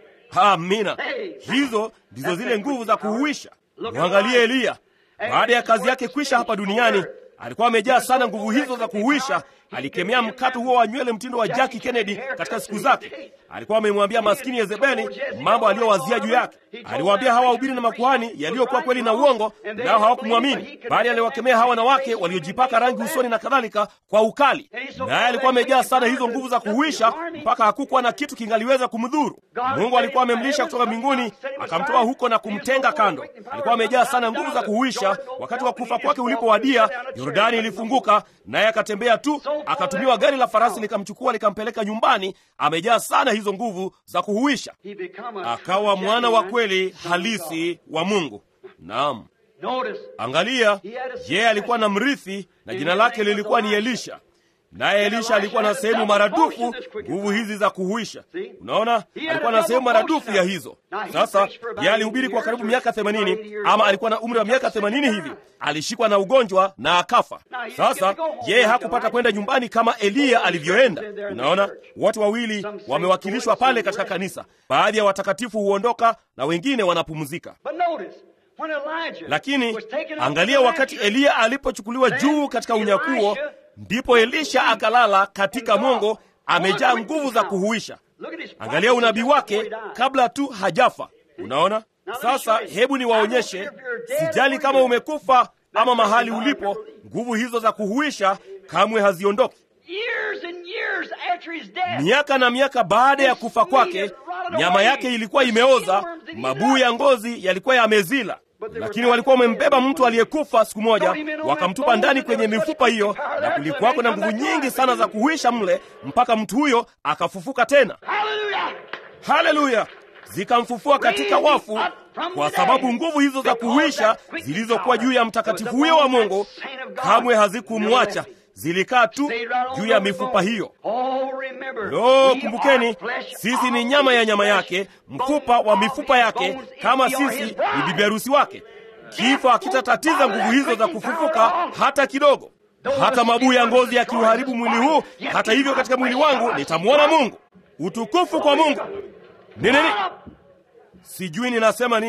S1: Amina. Hizo ndizo zile nguvu za kuhuisha. Mwangalie Eliya, baada ya kazi yake kwisha hapa duniani, alikuwa amejaa sana nguvu hizo za kuhuisha. Alikemea mkato huo wa nywele mtindo wa Jackie Kennedy katika siku zake. Alikuwa amemwambia maskini Yezebeli mambo aliyowazia juu yake. Aliwaambia hawa wahubiri na makuhani yaliyokuwa kweli na uongo, nao hawakumwamini, bali aliwakemea hawa wanawake waliojipaka rangi usoni na kadhalika kwa ukali. Naye alikuwa amejaa sana hizo nguvu za kuhuisha mpaka hakukuwa na kitu kingaliweza kumdhuru. Mungu alikuwa amemlisha kutoka mbinguni, akamtoa huko na kumtenga kando. Alikuwa amejaa sana nguvu za kuhuisha. Wakati wa kufa kwake ulipowadia, Yordani ilifunguka, naye akatembea tu, akatumiwa gari la farasi likamchukua likampeleka nyumbani. Amejaa sana hizo nguvu za kuhuisha,
S3: he become a
S1: akawa mwana wa kweli halisi wa Mungu. Naam.
S3: Notice,
S1: Angalia, yeye alikuwa na mrithi na jina lake lilikuwa ni Elisha. Naye Elisha alikuwa na sehemu maradufu nguvu hizi za kuhuisha. Unaona, alikuwa na sehemu maradufu ya hizo. Sasa yeye alihubiri kwa karibu miaka themanini, ama alikuwa na umri wa miaka themanini hivi. Alishikwa na ugonjwa na akafa. Sasa yeye hakupata kwenda nyumbani kama Eliya alivyoenda. Unaona, wote wawili wamewakilishwa pale katika kanisa. Baadhi ya watakatifu huondoka na wengine wanapumzika.
S3: but notice, when Elijah
S1: Lakini
S3: was taken up
S1: angalia,
S3: to the
S1: wakati
S3: rapture,
S1: Eliya alipochukuliwa juu katika unyakuo, ndipo Elisha akalala katika mongo, amejaa nguvu za kuhuisha.
S3: look at his
S1: Angalia unabii
S3: prophecy
S1: wake
S3: before he died.
S1: kabla tu hajafa. Unaona? Sasa hebu niwaonyeshe, sijali kama umekufa ama mahali ulipo, nguvu hizo za kuhuisha kamwe haziondoki.
S3: Years and years after his death,
S1: Miaka na miaka baada ya kufa kwake, nyama yake ilikuwa imeoza, mabuu ya ngozi yalikuwa yamezila. Lakini walikuwa wamembeba mtu aliyekufa siku moja, wakamtupa ndani kwenye mifupa hiyo, na kulikuwako na nguvu nyingi sana za kuhuisha mle, mpaka mtu huyo akafufuka tena.
S3: hallelujah!
S1: Haleluya! Zikamfufua katika wafu, kwa sababu nguvu hizo za kuhuisha zilizokuwa juu ya mtakatifu huyo wa Mungu kamwe hazikumwacha, zilikaa tu juu ya mifupa hiyo.
S3: Oh, remember,
S1: Lo,
S3: we
S1: kumbukeni,
S3: are flesh
S1: sisi ni
S3: of
S1: nyama ya
S3: his
S1: nyama
S3: flesh,
S1: yake, mfupa wa mifupa yake, kama sisi ni bibi harusi wake. Kifo hakitatatiza nguvu hizo za kufufuka hata kidogo. Hata mabuu ya ngozi yakiuharibu mwili huu, hata hivyo katika mwili wangu nitamwona Mungu. Utukufu kwa Mungu. Ni nini? Sijui ninasema nini.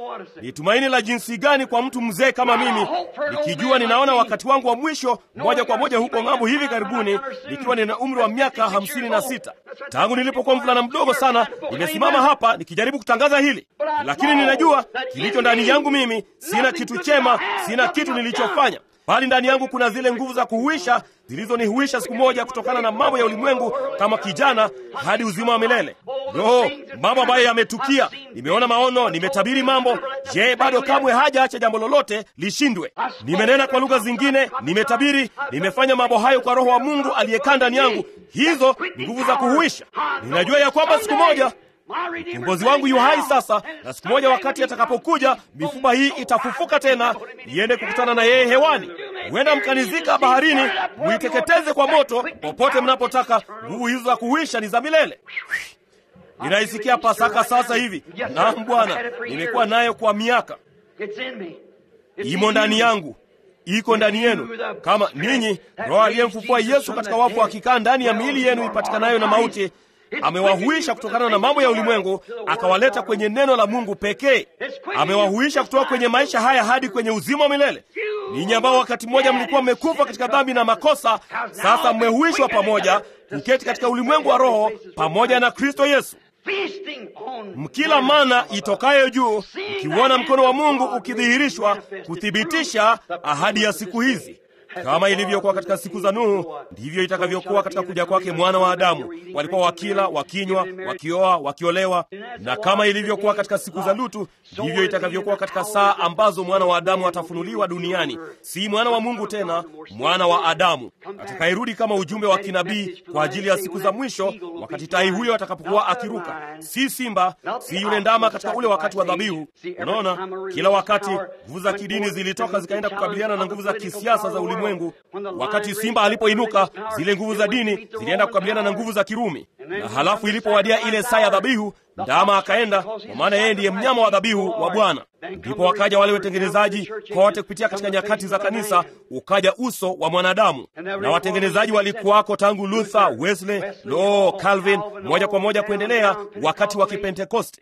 S1: ni tumaini la jinsi gani kwa mtu mzee kama mimi, nikijua ninaona wakati wangu wa mwisho moja kwa moja huko ng'ambo hivi karibuni, nikiwa nina umri wa miaka hamsini na sita. Tangu nilipokuwa mvulana mdogo sana, nimesimama hapa nikijaribu kutangaza hili, lakini ninajua kilicho ndani yangu mimi. Sina kitu chema, sina kitu nilichofanya bali ndani yangu kuna zile nguvu za kuhuisha zilizonihuisha siku moja kutokana na mambo ya ulimwengu kama kijana hadi uzima wa milele. Lo, mambo ambayo yametukia, nimeona maono, nimetabiri mambo. Je, bado kamwe hajaacha jambo lolote lishindwe? Nimenena kwa lugha zingine, nimetabiri, nimefanya mambo hayo kwa Roho wa Mungu aliyekaa ndani yangu. Hizo ni nguvu za kuhuisha. Ninajua ya kwamba siku moja mkombozi wangu yu hai sasa, na siku moja wakati atakapokuja, mifupa hii itafufuka tena, iende kukutana na yeye hewani. Huenda mkanizika baharini, muiteketeze kwa moto, popote mnapotaka. Nguvu hizo za kuhuisha ni za milele. Ninaisikia Pasaka sasa hivi. Naam Bwana, nimekuwa nayo kwa miaka, imo ndani yangu iko ndani yenu, kama ninyi. Roho aliyemfufua Yesu katika wafu akikaa ndani ya miili yenu ipatikanayo na mauti amewahuisha kutokana na mambo ya ulimwengu, akawaleta kwenye neno la Mungu pekee. Amewahuisha kutoka kwenye maisha haya hadi kwenye uzima wa milele. Ninyi ambao wakati mmoja mlikuwa mmekufa katika dhambi na makosa, sasa mmehuishwa pamoja kuketi katika ulimwengu wa roho pamoja na Kristo Yesu, mkila mana itokayo juu, mkiuona mkono wa Mungu ukidhihirishwa kuthibitisha ahadi ya siku hizi. Kama ilivyokuwa katika siku za Nuhu, ndivyo itakavyokuwa katika kuja kwake mwana wa Adamu. Walikuwa wakila, wakinywa, wakioa, wakiolewa, na kama ilivyokuwa katika siku za Lutu, ndivyo itakavyokuwa katika saa ambazo mwana wa Adamu atafunuliwa duniani. Si mwana wa Mungu tena, mwana wa Adamu atakayerudi kama ujumbe wa kinabii kwa ajili ya siku za mwisho, wakati tai huyo atakapokuwa akiruka. Si simba, si yule ndama katika ule wakati wa dhabihu. Unaona, kila wakati nguvu za kidini zilitoka zikaenda kukabiliana na nguvu za kisiasa za ulimwengu. Wakati simba alipoinuka, zile nguvu za dini zilienda kukabiliana na nguvu za Kirumi, na halafu ilipowadia ile saa ya dhabihu, ndama akaenda, kwa maana yeye ndiye mnyama wa dhabihu wa Bwana. Ndipo wakaja wale watengenezaji kote kupitia katika nyakati za kanisa, ukaja uso wa mwanadamu, na watengenezaji walikuwako tangu Luther, Wesley, lo, Calvin, moja kwa moja kuendelea wakati wa Kipentekoste.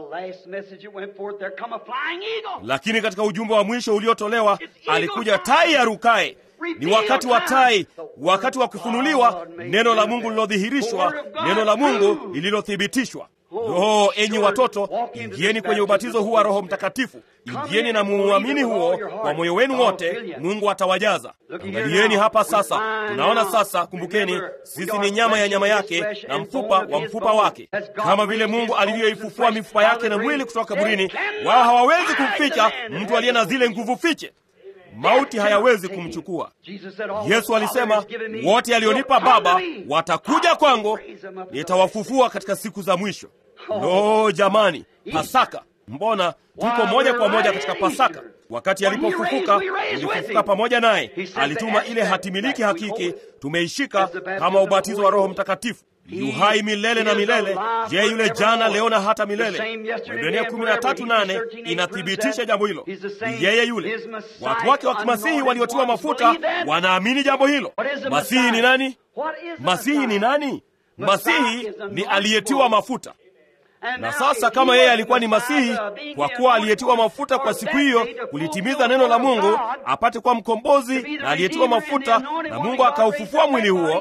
S1: Lakini katika ujumbe wa mwisho uliotolewa, alikuja tai arukaye. Ni wakati wa tai, wakati wa kufunuliwa neno la Mungu lilodhihirishwa, neno la Mungu lililothibitishwa. Roho, enyi watoto, ingieni kwenye ubatizo huu wa Roho Mtakatifu. Ingieni na muamini huo kwa moyo wenu wote, Mungu atawajaza. Angalieni hapa sasa, tunaona sasa. Kumbukeni, sisi ni nyama ya nyama yake na mfupa wa mfupa wake. Kama vile Mungu alivyoifufua mifupa yake na mwili kutoka kaburini, wao hawawezi kumficha mtu aliye na zile nguvu fiche Mauti hayawezi kumchukua. Yesu alisema, wote alionipa Baba watakuja kwangu, nitawafufua katika siku za mwisho. Lo, jamani, Pasaka! Mbona tuko moja kwa moja katika Pasaka? Wakati alipofufuka, tulifufuka pamoja naye. Alituma ile hatimiliki hakiki, tumeishika kama ubatizo wa Roho Mtakatifu. Yu hai milele na milele. Je, yule jana, leo na hata milele. Waebrania 13:8 inathibitisha jambo hilo. Ni yeye yule. Watu wake wa kimasihi waliotiwa mafuta wanaamini jambo hilo. Masihi ni nani? Masihi ni nani? Masihi ni aliyetiwa mafuta. Na sasa kama yeye alikuwa ni Masihi, kwa kuwa aliyetiwa mafuta kwa siku hiyo kulitimiza neno la Mungu, apate kuwa mkombozi na aliyetiwa mafuta, na Mungu akaufufua mwili huo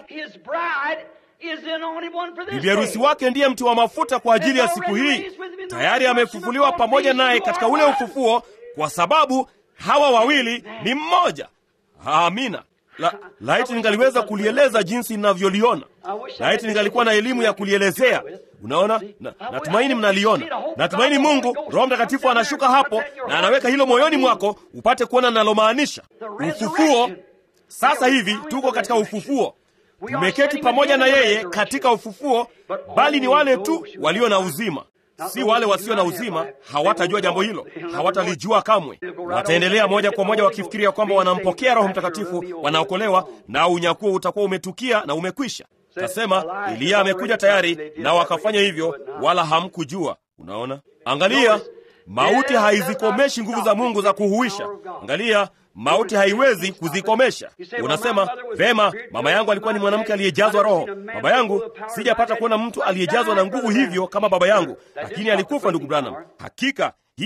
S1: bibi harusi wake ndiye mti wa mafuta kwa ajili ya siku hii. Tayari amefufuliwa pamoja naye katika ule ufufuo, kwa sababu hawa wawili ni mmoja. Amina. La, laiti ningaliweza kulieleza jinsi ninavyoliona. Laiti ningalikuwa na elimu ya kulielezea. Unaona, na, natumaini mnaliona. Natumaini Mungu Roho Mtakatifu anashuka hapo na anaweka hilo moyoni mwako upate kuona nalomaanisha. Ufufuo. Sasa hivi tuko katika ufufuo tumeketi pamoja na yeye katika ufufuo, bali ni wale tu walio na uzima, si wale wasio na uzima. Hawatajua jambo hilo, hawatalijua kamwe. Wataendelea moja kwa moja wakifikiria kwamba wanampokea Roho Mtakatifu, wanaokolewa, na unyakuo utakuwa umetukia na umekwisha. Tasema Eliya amekuja tayari, na wakafanya hivyo, wala hamkujua. Unaona, angalia, mauti haizikomeshi nguvu za Mungu za kuhuisha. Angalia, mauti haiwezi kuzikomesha. Unasema vema, mama yangu alikuwa ni mwanamke aliyejazwa Roho. Baba yangu, sijapata kuona mtu aliyejazwa na nguvu hivyo kama baba yangu, lakini alikufa. Ndugu Branham, hakika hilo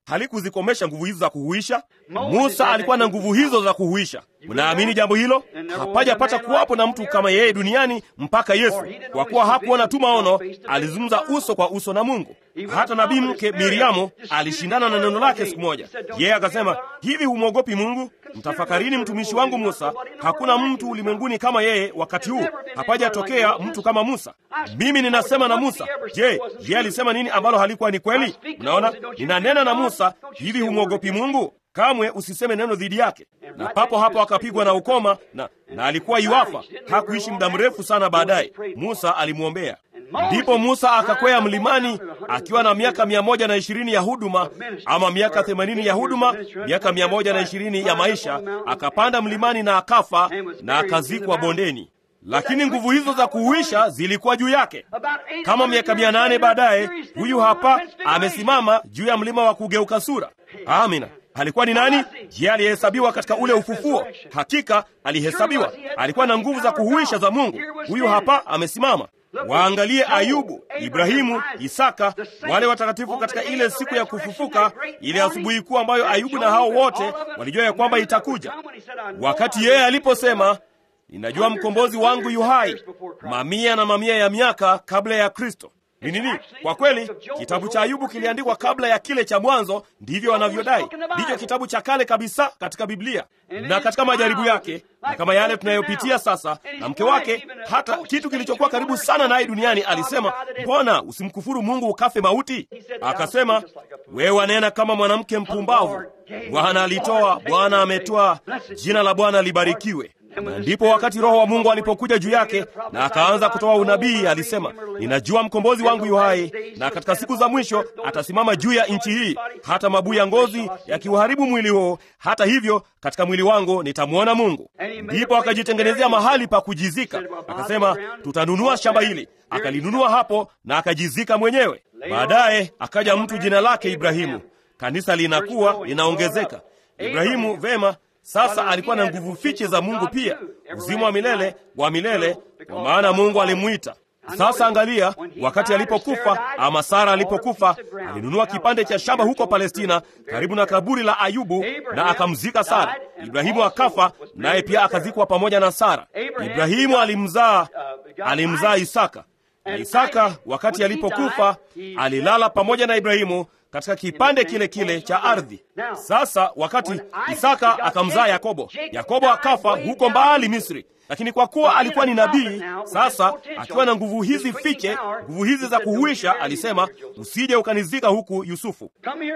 S1: halikuzikomesha nguvu hizo za kuhuisha. Musa alikuwa na nguvu hizo za kuhuisha. Mnaamini jambo hilo? Hapajapata kuwapo na mtu kama yeye duniani mpaka Yesu, kwa kuwa hakuona tu maono, alizungumza uso kwa uso na Mungu. Hata nabii mke Miriamu alishindana na neno lake siku moja. Yeye akasema, hivi humwogopi Mungu? Mtafakarini mtumishi wangu Musa. Hakuna mtu ulimwenguni kama yeye wakati huu, hapajatokea mtu kama Musa. Mimi ninasema na Musa. Je, yeye alisema nini ambalo halikuwa ni kweli? Unaona, ninanena na Musa. Hivi humwogopi Mungu? Kamwe usiseme neno dhidi yake. Na papo hapo akapigwa na ukoma na, na alikuwa yuafa. Hakuishi muda mrefu sana baadaye, Musa alimwombea. Ndipo Musa akakwea mlimani akiwa na miaka mia moja na ishirini ya huduma ama miaka themanini ya huduma, miaka mia moja na ishirini ya maisha. Akapanda mlimani na akafa na akazikwa bondeni, lakini nguvu hizo za kuuisha zilikuwa juu yake. Kama miaka mia nane baadaye, huyu hapa amesimama juu ya mlima wa kugeuka sura. Amina. Alikuwa ni nani? Je, alihesabiwa katika ule ufufuo? Hakika alihesabiwa. Alikuwa na nguvu za kuhuisha za Mungu. Huyu hapa amesimama. Waangalie Ayubu, Ibrahimu, Isaka, wale watakatifu katika ile siku ya kufufuka, ile asubuhi kuu ambayo Ayubu na hao wote walijua ya kwamba itakuja, wakati yeye aliposema ninajua mkombozi wangu yu hai, mamia na mamia ya miaka kabla ya Kristo. Ni nini? Kwa kweli kitabu cha Ayubu kiliandikwa kabla ya kile cha Mwanzo, ndivyo wanavyodai. Ndicho kitabu cha kale kabisa katika Biblia. Na katika majaribu yake na kama yale tunayopitia sasa, na mke wake, hata kitu kilichokuwa karibu sana naye duniani, alisema, mbona usimkufuru Mungu ukafe mauti? Akasema, wewe wanena kama mwanamke mpumbavu. Bwana alitoa, Bwana ametoa, jina la Bwana libarikiwe. Na ndipo wakati Roho wa Mungu alipokuja juu yake na akaanza kutoa unabii, alisema, ninajua mkombozi wangu yu hai, na katika siku za mwisho atasimama juu ya nchi hii, hata mabuu ya ngozi yakiuharibu mwili huo, hata hivyo katika mwili wangu nitamwona Mungu. Ndipo akajitengenezea mahali pa kujizika, akasema, tutanunua shamba hili. Akalinunua hapo na akajizika mwenyewe. Baadaye akaja mtu jina lake Ibrahimu. Kanisa linakuwa linaongezeka. Ibrahimu, vema sasa alikuwa na nguvu fiche za Mungu pia, uzima wa milele wa milele, kwa maana Mungu alimwita. Sasa angalia, wakati alipokufa ama Sara alipokufa, alinunua kipande cha shamba huko Palestina, karibu na kaburi la Ayubu, na akamzika Sara. Ibrahimu akafa, naye pia akazikwa pamoja na Sara. Ibrahimu alimzaa alimzaa Isaka, na Isaka wakati alipokufa alilala pamoja na Ibrahimu katika kipande kile kile cha ardhi. Sasa wakati Isaka akamzaa Yakobo, Yakobo akafa huko mbali Misri, lakini kwa kuwa alikuwa ni nabii, sasa akiwa na nguvu hizi fiche, nguvu hizi za kuhuisha, alisema usije ukanizika huku Yusufu.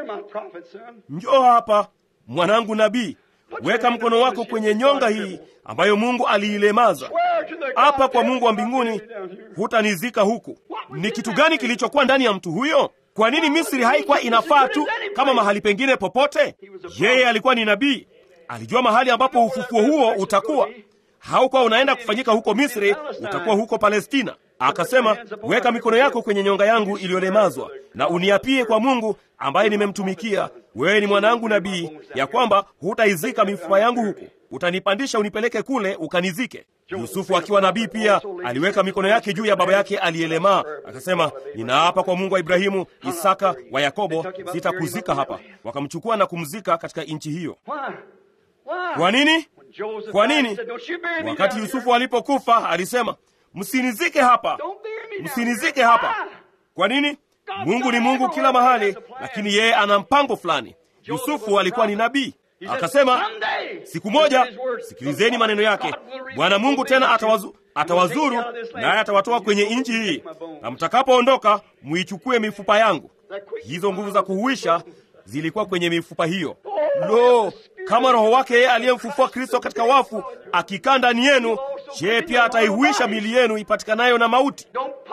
S1: Njoo hapa mwanangu nabii, weka mkono wako kwenye nyonga hii ambayo Mungu aliilemaza hapa. Kwa Mungu wa mbinguni, hutanizika huku. Ni kitu gani kilichokuwa ndani ya mtu huyo? Kwa nini Misri haikuwa inafaa tu kama mahali pengine popote? Yeye alikuwa ni nabii, alijua mahali ambapo ufufuo huo utakuwa. Haukuwa unaenda kufanyika huko Misri, utakuwa huko Palestina. Akasema, weka mikono yako kwenye nyonga yangu iliyolemazwa na uniapie kwa Mungu ambaye nimemtumikia. Wewe ni mwanangu nabii, ya kwamba hutaizika mifupa yangu huku, utanipandisha unipeleke kule ukanizike. Yusufu akiwa nabii pia aliweka mikono yake juu ya baba yake aliyelemaa, akasema, ninaapa kwa Mungu wa Ibrahimu, Isaka, wa Yakobo, sitakuzika hapa. Wakamchukua na kumzika katika nchi hiyo. Kwa nini? Kwa nini? Wakati Yusufu alipokufa alisema, msinizike hapa, msinizike hapa. Kwa nini? Mungu ni Mungu kila mahali, lakini yeye ana mpango fulani. Yusufu alikuwa ni nabii. Akasema siku moja, sikilizeni maneno yake, Bwana Mungu tena atawazu, atawazuru naye atawatoa kwenye nchi hii, na mtakapoondoka muichukue mifupa yangu. Hizo nguvu za kuhuisha zilikuwa kwenye mifupa hiyo. Lo, kama Roho wake yeye aliyemfufua Kristo katika wafu akikaa ndani yenu, je, pia ataihuisha mili yenu ipatikanayo na mauti?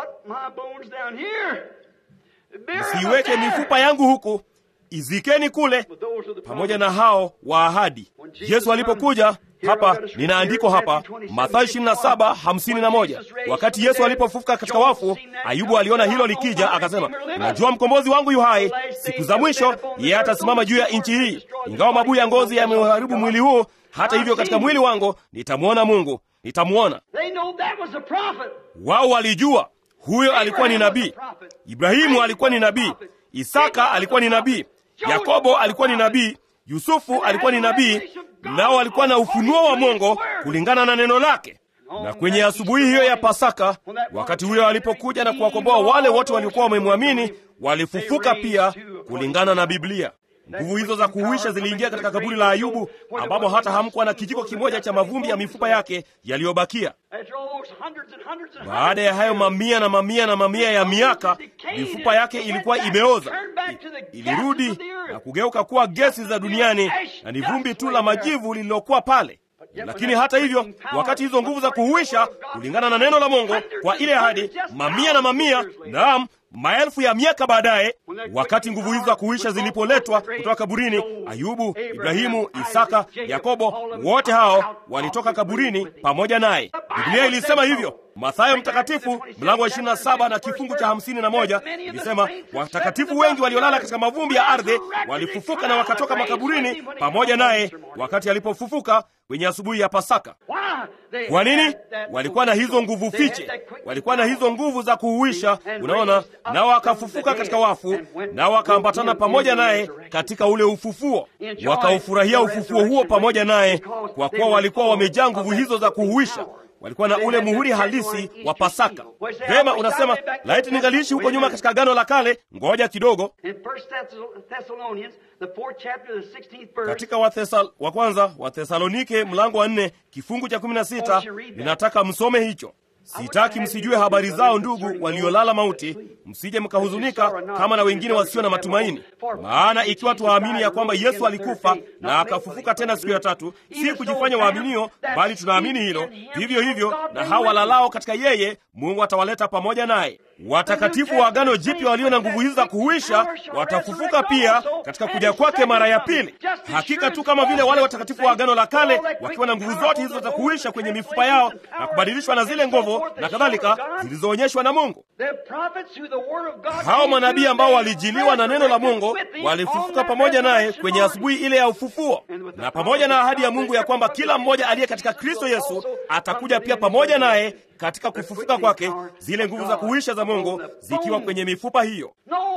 S1: Msiiweke mifupa yangu huku, izikeni kule pamoja na hao wa ahadi. Yesu alipokuja hapa, ninaandiko hapa Mathayo 27:51. Wakati Yesu alipofufuka katika wafu, Ayubu aliona hilo likija, akasema, unajua mkombozi wangu yu hai, siku za mwisho yeye atasimama juu ya nchi hii. Ingawa mabuu ya ngozi yameharibu mwili huu, hata hivyo katika mwili wangu nitamwona Mungu, nitamwona. Wao walijua huyo alikuwa ni nabii. Ibrahimu alikuwa ni nabii. Isaka alikuwa ni nabii. Yakobo alikuwa ni nabii, Yusufu alikuwa ni nabii, nao walikuwa na ufunuo wa Mungu kulingana na neno lake. Na kwenye asubuhi hiyo ya Pasaka, wakati huyo alipokuja na kuwakomboa wale wote waliokuwa wamemwamini, walifufuka pia kulingana na Biblia. Nguvu hizo za kuhuisha ziliingia katika kaburi la Ayubu, ambapo hata hamkuwa na kijiko kimoja cha mavumbi ya mifupa yake yaliyobakia. Baada ya hayo mamia na mamia na mamia ya miaka, mifupa yake ilikuwa imeoza, ilirudi na kugeuka kuwa gesi za duniani, na ni vumbi tu la majivu lililokuwa pale. Lakini hata hivyo, wakati hizo nguvu za kuhuisha kulingana na neno la Mungu kwa ile ahadi, mamia na mamia, naam maelfu ya miaka baadaye, wakati nguvu hizo za kuhuisha zilipoletwa kutoka kaburini, Ayubu, Ibrahimu, Isaka, Yakobo, wote hao walitoka kaburini pamoja naye. Biblia ilisema hivyo. Mathayo Mtakatifu mlango wa 27 na kifungu cha 51 ilisema, watakatifu wengi waliolala katika mavumbi ya ardhi walifufuka na wakatoka makaburini pamoja naye wakati alipofufuka kwenye asubuhi ya Pasaka. Kwa nini? Walikuwa na hizo nguvu fiche, walikuwa na hizo nguvu za kuhuisha, unaona, nao wakafufuka katika wafu, nao wakaambatana pamoja naye katika ule ufufuo, wakaufurahia ufufuo huo pamoja naye, kwa kuwa walikuwa wamejaa nguvu hizo za kuhuisha walikuwa na ule muhuri halisi wa Pasaka. Vema, unasema laiti ningaliishi huko nyuma katika Agano la Kale. Ngoja kidogo, katika Wathesal, wa kwanza wa Thesalonike mlango wa nne kifungu cha kumi na sita ninataka msome hicho. Sitaki msijue habari zao ndugu waliolala mauti, msije mkahuzunika kama na wengine wasio na matumaini. Maana ikiwa tuwaamini ya kwamba Yesu alikufa na akafufuka tena siku ya tatu, si kujifanya waaminio, bali tunaamini hilo, vivyo hivyo na hao walalao katika yeye, Mungu atawaleta pamoja naye. Watakatifu wa Agano Jipya walio na nguvu hizi za kuhuisha watafufuka pia katika kuja kwake mara ya pili. Hakika tu kama vile wale watakatifu wa Agano la Kale wakiwa na nguvu zote hizo za kuhuisha kwenye mifupa yao na kubadilishwa na zile nguvu na kadhalika zilizoonyeshwa na Mungu. Hao manabii ambao walijiliwa na neno la Mungu walifufuka pamoja naye kwenye asubuhi ile ya ufufuo, na pamoja na ahadi ya Mungu ya kwamba kila mmoja aliye katika Kristo Yesu atakuja pia pamoja naye katika kufufuka kwake, zile nguvu za kuhuisha za Mungu zikiwa kwenye mifupa hiyo.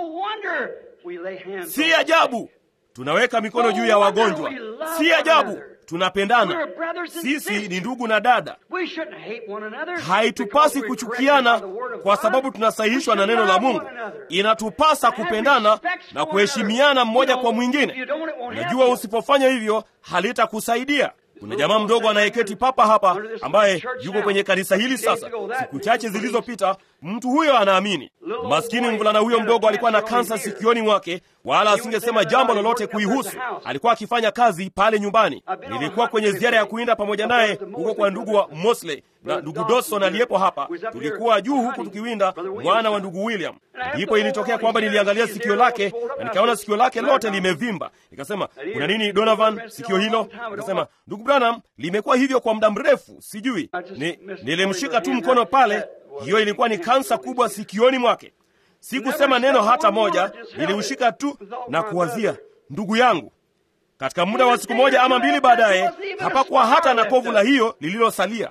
S1: Si ajabu tunaweka mikono juu ya wagonjwa, si ajabu tunapendana. Sisi ni ndugu na dada. Haitupasi kuchukiana kwa sababu tunasahihishwa na neno la Mungu. Inatupasa kupendana na kuheshimiana mmoja kwa mwingine. Unajua, usipofanya hivyo halitakusaidia. Kuna jamaa mdogo anayeketi papa hapa ambaye yuko kwenye kanisa hili sasa. Siku chache zilizopita, mtu huyo anaamini. Maskini mvulana huyo mdogo alikuwa na kansa sikioni mwake, wala asingesema jambo lolote kuihusu. Alikuwa akifanya kazi pale nyumbani. Nilikuwa kwenye ziara ya kuinda pamoja naye huko kwa ndugu wa Mosley na ndugu Dawson aliyepo hapa. Tulikuwa juu huku tukiwinda mwana wa ndugu William. Ndipo ilitokea kwamba niliangalia sikio lake na nikaona sikio lake lote limevimba. Nikasema, kuna nini Donovan, sikio hilo? Akasema, ndugu Branham, limekuwa hivyo kwa muda mrefu, sijui. Ni, nilimshika tu mkono pale. Hiyo ilikuwa ni kansa kubwa sikioni mwake. Sikusema neno hata moja, niliushika tu na kuwazia, ndugu yangu. Katika muda wa siku moja ama mbili baadaye, hapakuwa hata na kovu la hiyo lililosalia.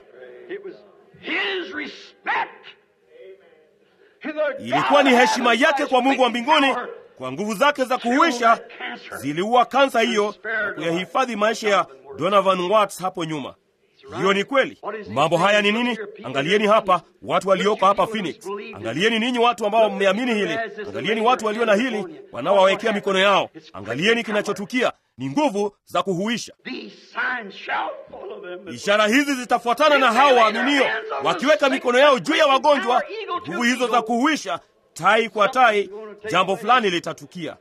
S1: Ilikuwa ni heshima yake kwa Mungu wa mbinguni, kwa nguvu zake za kuhuisha ziliua kansa hiyo na kuyahifadhi maisha ya Donovan Watts hapo nyuma. Hiyo ni kweli. Mambo haya ni nini? Angalieni hapa watu walioko hapa Phoenix. Angalieni ninyi watu ambao mmeamini hili. Angalieni watu walio na hili wanaowawekea mikono yao. Angalieni kinachotukia ni nguvu za kuhuisha. Ishara hizi zitafuatana na hao waaminio, wakiweka mikono yao juu ya wagonjwa. Nguvu hizo za kuhuisha, tai kwa tai, jambo fulani litatukia.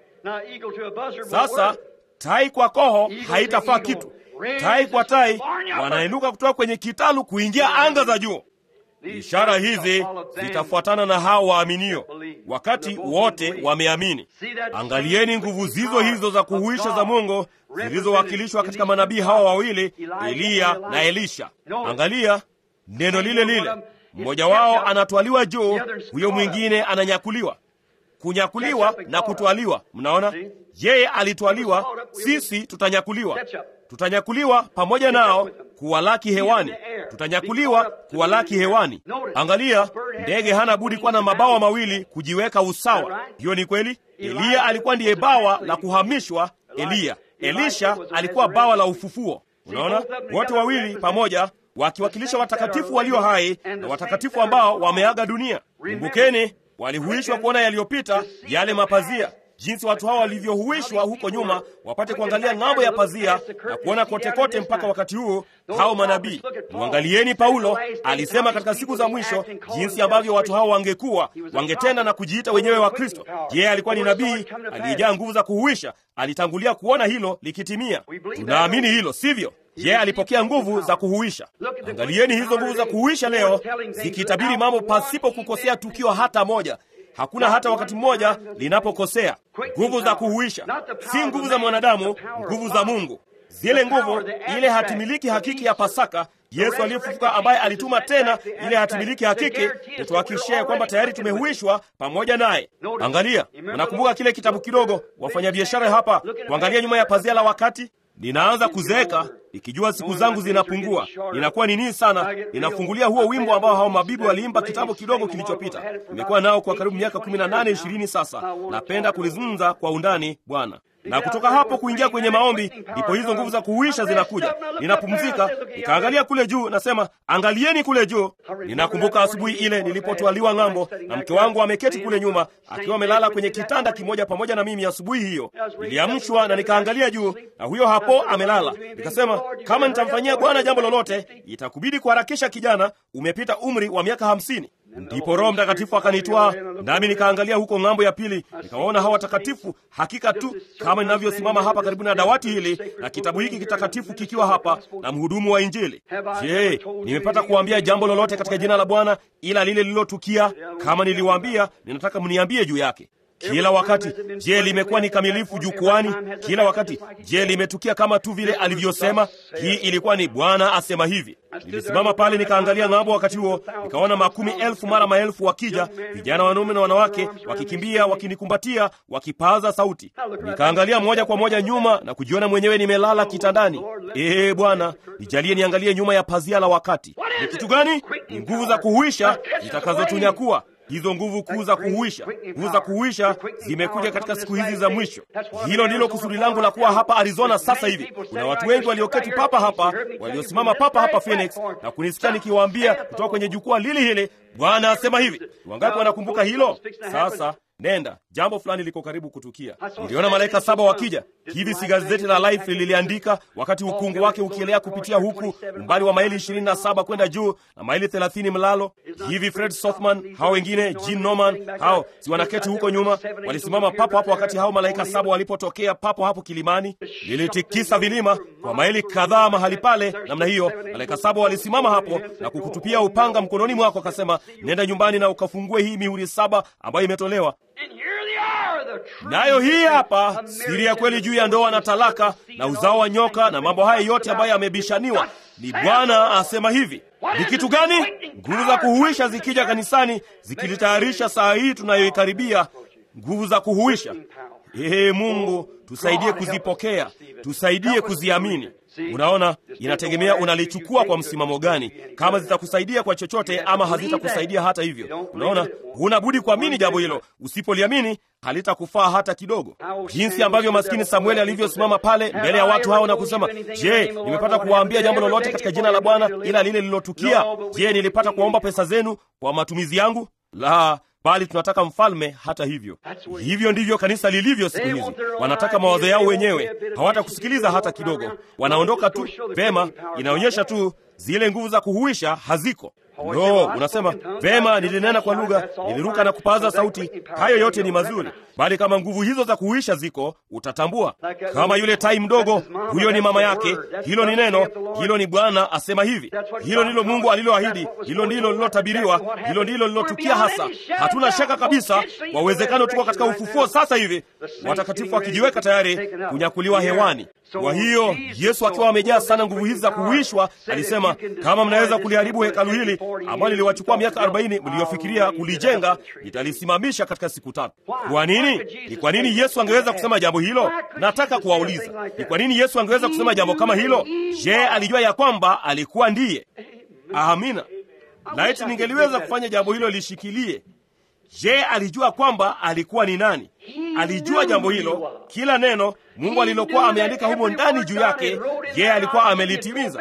S1: Sasa tai kwa koho haitafaa kitu. Tai kwa tai wanainuka kutoka kwenye kitalu kuingia anga za juu. Ishara hizi zitafuatana na hao waaminio, wakati wote wameamini. Angalieni nguvu zizo hizo za kuhuisha za Mungu zilizowakilishwa katika manabii hawa wawili, Eliya na Elisha. Angalia neno lile lile, mmoja wao anatwaliwa juu, huyo mwingine ananyakuliwa. Kunyakuliwa na kutwaliwa, mnaona, yeye alitwaliwa, sisi tutanyakuliwa tutanyakuliwa pamoja nao kuwalaki hewani, tutanyakuliwa kuwalaki hewani. Angalia, ndege hana budi kuwa na mabawa mawili kujiweka usawa. Hiyo ni kweli. Eliya alikuwa ndiye bawa la kuhamishwa Eliya. Elisha alikuwa bawa la ufufuo. Unaona, wote wawili pamoja wakiwakilisha watakatifu walio hai na watakatifu ambao wameaga dunia. Kumbukeni, walihuishwa kuona yaliyopita, yale mapazia, jinsi watu hao walivyohuishwa huko nyuma, wapate kuangalia ng'ambo ya pazia na kuona kote kote mpaka wakati huu. Hao manabii, mwangalieni Paulo alisema katika siku za mwisho jinsi ambavyo watu hao wangekuwa wangetenda na kujiita wenyewe wa Kristo. Je, alikuwa ni nabii aliyejaa nguvu za kuhuisha? Alitangulia kuona hilo likitimia. Tunaamini hilo, sivyo? Je, alipokea nguvu za kuhuisha? Angalieni hizo nguvu za kuhuisha leo zikitabiri mambo pasipo kukosea tukio hata moja. Hakuna hata wakati mmoja linapokosea. Nguvu za kuhuisha si nguvu za mwanadamu, nguvu za Mungu. Zile nguvu, ile hatimiliki hakiki ya Pasaka, Yesu aliyefufuka, ambaye alituma tena ile hatimiliki hakiki kutuhakikishia kwamba tayari tumehuishwa pamoja naye. Angalia, unakumbuka kile kitabu kidogo, wafanyabiashara hapa, kuangalia nyuma ya pazia la wakati Ninaanza kuzeeka ikijua siku zangu zinapungua, ninakuwa nini sana. Ninafungulia huo wimbo ambao hao mabibi waliimba kitambo kidogo kilichopita. Nimekuwa nao kwa karibu miaka kumi na nane ishirini sasa. Napenda kulizungumza kwa undani Bwana, na kutoka hapo kuingia kwenye maombi, ndipo hizo nguvu za kuhuisha zinakuja. Ninapumzika, nikaangalia kule juu, nasema angalieni kule juu. Ninakumbuka asubuhi ile nilipotwaliwa ng'ambo, na mke wangu ameketi kule nyuma akiwa amelala kwenye kitanda kimoja pamoja na mimi. Asubuhi hiyo niliamshwa na nikaangalia juu, na huyo hapo amelala. Nikasema, kama nitamfanyia Bwana jambo lolote, itakubidi kuharakisha, kijana, umepita umri wa miaka hamsini. Ndipo Roho Mtakatifu akanitwaa nami nikaangalia huko ng'ambo ya pili, nikawaona hawa watakatifu, hakika tu kama ninavyosimama hapa karibu na dawati hili na kitabu hiki kitakatifu kikiwa hapa na mhudumu wa Injili. Je, nimepata kuambia jambo lolote katika jina la Bwana ila lile lililotukia? Kama niliwaambia, ninataka mniambie juu yake kila wakati. Je, limekuwa ni kamilifu jukwani kila wakati? Je, limetukia kama tu vile alivyosema? Hii ilikuwa ni Bwana asema hivi. Nilisimama pale nikaangalia ng'ambo. Wakati huo nikaona makumi elfu mara maelfu wakija, vijana wanaume na wanawake, wakikimbia, wakinikumbatia, wakipaza sauti. Nikaangalia moja kwa moja nyuma na kujiona mwenyewe nimelala kitandani. Ee Bwana, nijalie niangalie nyuma ya pazia la wakati. Ni kitu gani? Ni nguvu za kuhuisha zitakazotunyakua hizo nguvu kuu za kuhuisha. Nguvu za kuhuisha zimekuja katika siku hizi za mwisho. Hilo ndilo kusudi langu la kuwa hapa Arizona sasa hivi. Kuna watu wengi walioketi papa hapa, waliosimama papa hapa Phoenix na kunisikia nikiwaambia kutoka kwenye jukwaa lili hili, Bwana asema hivi. Wangapi wanakumbuka hilo? Sasa nenda, jambo fulani liko karibu kutukia. Niliona malaika saba wakija hivi, si gazeti la Life liliandika, wakati ukungu wake ukielea kupitia huku umbali wa maili 27 kwenda juu na maili 30 mlalo hivi. Fred Sothman, hao wengine Gene Norman, hao si wanaketi huko nyuma, walisimama papo hapo wakati hao malaika saba walipotokea papo hapo kilimani. Lilitikisa vilima kwa maili kadhaa mahali pale namna hiyo. Malaika saba walisimama hapo na kukutupia upanga mkononi mwako, akasema, nenda nyumbani na ukafungue hii mihuri saba ambayo imetolewa nayo hii hapa siri ya kweli juu ya ndoa na talaka na uzao wa nyoka na mambo haya yote ambayo yamebishaniwa. Ni Bwana asema hivi. Ni kitu gani? Nguvu za kuhuisha zikija kanisani, zikilitayarisha saa hii tunayoikaribia, nguvu za kuhuisha. Ee Mungu, tusaidie kuzipokea, tusaidie kuziamini. Unaona, inategemea unalichukua kwa msimamo gani, kama zitakusaidia kwa chochote ama hazitakusaidia hata hivyo. Unaona, huna budi kuamini jambo hilo. Usipoliamini halitakufaa hata kidogo. Jinsi ambavyo maskini Samueli alivyosimama pale mbele ya watu hao na kusema, je, nimepata kuwaambia jambo lolote katika jina la Bwana ila lile lililotukia? Je, nilipata kuwaomba pesa zenu kwa matumizi yangu? La, bali tunataka mfalme. Hata hivyo, hivyo ndivyo kanisa lilivyo siku hizi. Wanataka mawazo yao wenyewe, hawatakusikiliza hata kidogo. Wanaondoka tu. Vema, inaonyesha tu zile nguvu za kuhuisha haziko. No, unasema vema, nilinena kwa lugha, niliruka na kupaza sauti. Hayo yote ni mazuri, bali kama nguvu hizo za kuhuisha ziko, utatambua. Kama yule tai mdogo, huyo ni mama yake. Hilo ni neno, hilo ni Bwana asema hivi. Hilo ndilo Mungu aliloahidi, hilo ndilo lilotabiriwa, hilo ndilo lilotukia hasa. Hatuna shaka kabisa kwa uwezekano, tuko katika ufufuo sasa hivi, watakatifu wakijiweka tayari kunyakuliwa hewani. Kwa hiyo Yesu akiwa amejaa sana nguvu hizi za kuhuishwa, alisema Akasema, kama mnaweza kuliharibu hekalu hili ambalo liliwachukua miaka arobaini mliyofikiria kulijenga, nitalisimamisha katika siku tatu. Kwa nini? Ni kwa nini Yesu angeweza kusema jambo hilo? Nataka kuwauliza, ni kwa nini Yesu angeweza kusema jambo kama hilo? Je, alijua ya kwamba alikuwa ndiye? Amina. Laiti ningeliweza kufanya jambo hilo lishikilie. Je, alijua kwamba alikuwa ni nani? Alijua jambo hilo, kila neno Mungu alilokuwa ameandika humo ndani juu yake, je, alikuwa amelitimiza?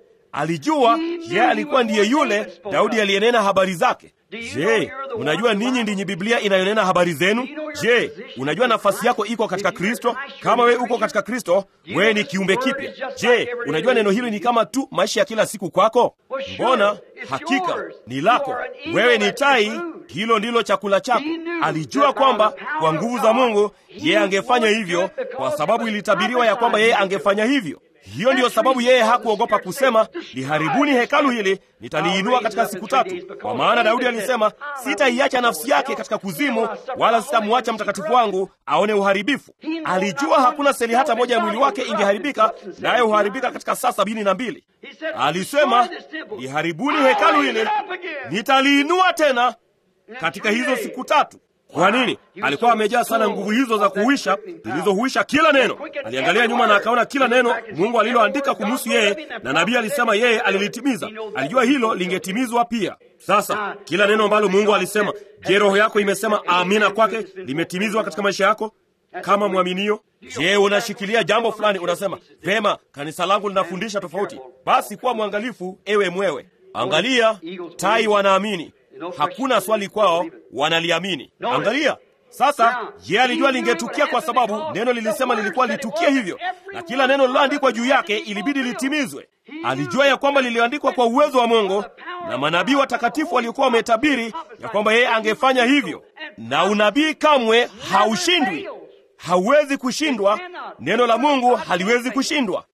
S1: Alijua je, alikuwa ndiye yule Daudi aliyenena habari zake. Je, unajua ninyi ndinyi Biblia inayonena habari zenu? Je, unajua nafasi yako iko katika Kristo? Kama wewe uko katika Kristo, wewe ni kiumbe kipya. Je, unajua neno hili ni kama tu maisha ya kila siku kwako? Mbona hakika ni lako. Wewe ni tai, hilo ndilo chakula chako. Alijua kwamba kwa nguvu za Mungu yeye angefanya hivyo, kwa sababu ilitabiriwa ya kwamba yeye angefanya hivyo. Hiyo ndiyo sababu yeye hakuogopa kusema, liharibuni hekalu hili, nitaliinua katika siku tatu. Kwa maana Daudi alisema, sitaiacha nafsi yake katika kuzimu, wala sitamwacha mtakatifu wangu aone uharibifu. Alijua hakuna seli hata moja ya mwili wake ingeharibika, naye huharibika katika saa sabini na mbili. Alisema, liharibuni hekalu hili, nitaliinua tena katika hizo siku tatu. Kwa nini? Alikuwa amejaa sana nguvu hizo za kuhuisha zilizohuisha kila neno. Aliangalia nyuma na akaona kila neno Mungu aliloandika kumhusu yeye, na nabii alisema yeye alilitimiza. Alijua hilo lingetimizwa pia. Sasa kila neno ambalo Mungu alisema, je, roho yako imesema amina kwake? Limetimizwa katika maisha yako kama mwaminio? Je, unashikilia jambo fulani, unasema vema, kanisa langu linafundisha tofauti? Basi kuwa mwangalifu, ewe mwewe. Angalia, tai wanaamini Hakuna swali kwao, wanaliamini. Angalia sasa. Je, alijua lingetukia kwa sababu neno lilisema lilikuwa litukie hivyo, na kila neno liloandikwa juu yake ilibidi litimizwe. Alijua ya kwamba liliandikwa kwa uwezo wa Mungu na manabii watakatifu waliokuwa wametabiri ya kwamba yeye angefanya hivyo, na unabii kamwe haushindwi, hauwezi kushindwa. Neno la Mungu haliwezi kushindwa.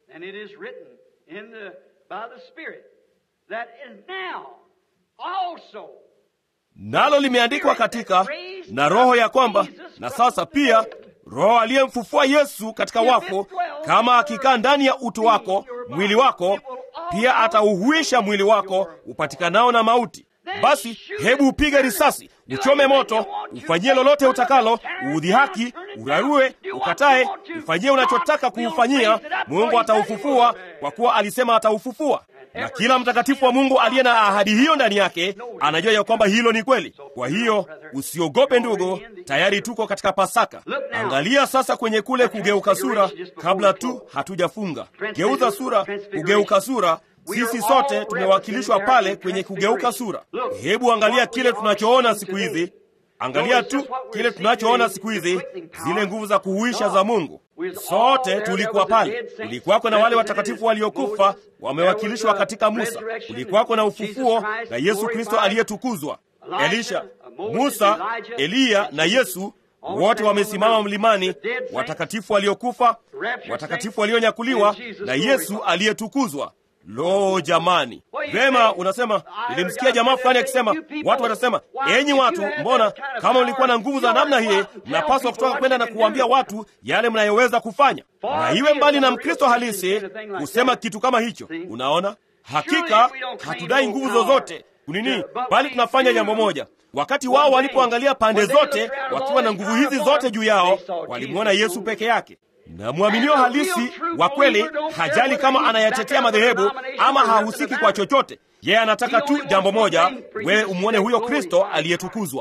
S1: Nalo limeandikwa katika na Roho ya kwamba na sasa pia Roho aliyemfufua Yesu katika wafu, kama akikaa ndani ya utu wako, mwili wako pia atauhuisha mwili wako upatikanao na mauti. Basi hebu upige risasi, uchome moto, ufanyie lolote utakalo, uudhihaki, urarue, ukatae, ufanyie unachotaka kuufanyia, Mungu ataufufua, kwa kuwa alisema ataufufua na kila mtakatifu wa Mungu aliye na ahadi hiyo ndani yake anajua ya kwamba hilo ni kweli. Kwa hiyo usiogope ndugu, tayari tuko katika Pasaka. Angalia sasa kwenye kule kugeuka sura, kabla tu hatujafunga. Geuza sura, kugeuka sura. Sisi sote tumewakilishwa pale kwenye kugeuka sura. Hebu angalia kile tunachoona siku hizi. Angalia tu kile tunachoona siku hizi, zile nguvu za kuhuisha za Mungu. Sote tulikuwa pale. Kulikuwako na wale watakatifu waliokufa wamewakilishwa katika Musa. Kulikuwako na ufufuo na Yesu Kristo aliyetukuzwa. Elisha, Musa, Eliya na Yesu wote wamesimama mlimani, watakatifu waliokufa, watakatifu walionyakuliwa na Yesu aliyetukuzwa. Lo, jamani! Vema, unasema nilimsikia jamaa fulani akisema, watu watasema, enyi watu, mbona kama mlikuwa na nguvu za namna hii, mnapaswa kutoka kwenda na kuwaambia watu yale mnayoweza kufanya, na iwe mbali na Mkristo halisi kusema kitu kama hicho. Unaona, hakika hatudai nguvu zozote kunini, bali tunafanya jambo moja. Wakati wao walipoangalia pande zote wakiwa na nguvu hizi zote juu yao, walimwona Yesu peke yake na mwaminio halisi wa kweli hajali kama anayatetea madhehebu ama hahusiki kwa chochote. Yeye anataka tu jambo moja, wewe umwone huyo Kristo aliyetukuzwa.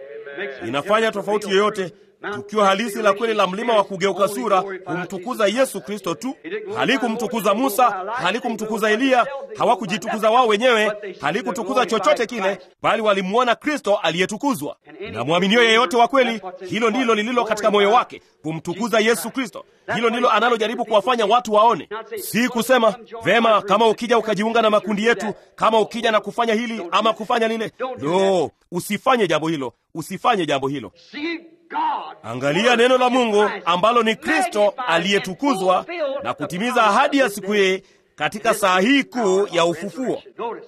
S1: Inafanya tofauti yoyote tukio halisi la kweli la mlima wa kugeuka sura kumtukuza Yesu Kristo tu. Halikumtukuza Musa, halikumtukuza Eliya, hawakujitukuza wao wenyewe, halikutukuza chochote kile, bali walimwona Kristo aliyetukuzwa. Na mwaminio yeyote wa kweli, hilo ndilo lililo katika moyo wake, kumtukuza Yesu Kristo. Hilo ndilo analojaribu kuwafanya watu waone, si kusema vema, kama ukija ukajiunga na makundi yetu, kama ukija na kufanya hili ama kufanya lile. No, usifanye jambo hilo, usifanye jambo hilo. Angalia neno la Mungu ambalo ni Kristo aliyetukuzwa na kutimiza ahadi ya siku hii katika saa hii kuu ya ufufuo.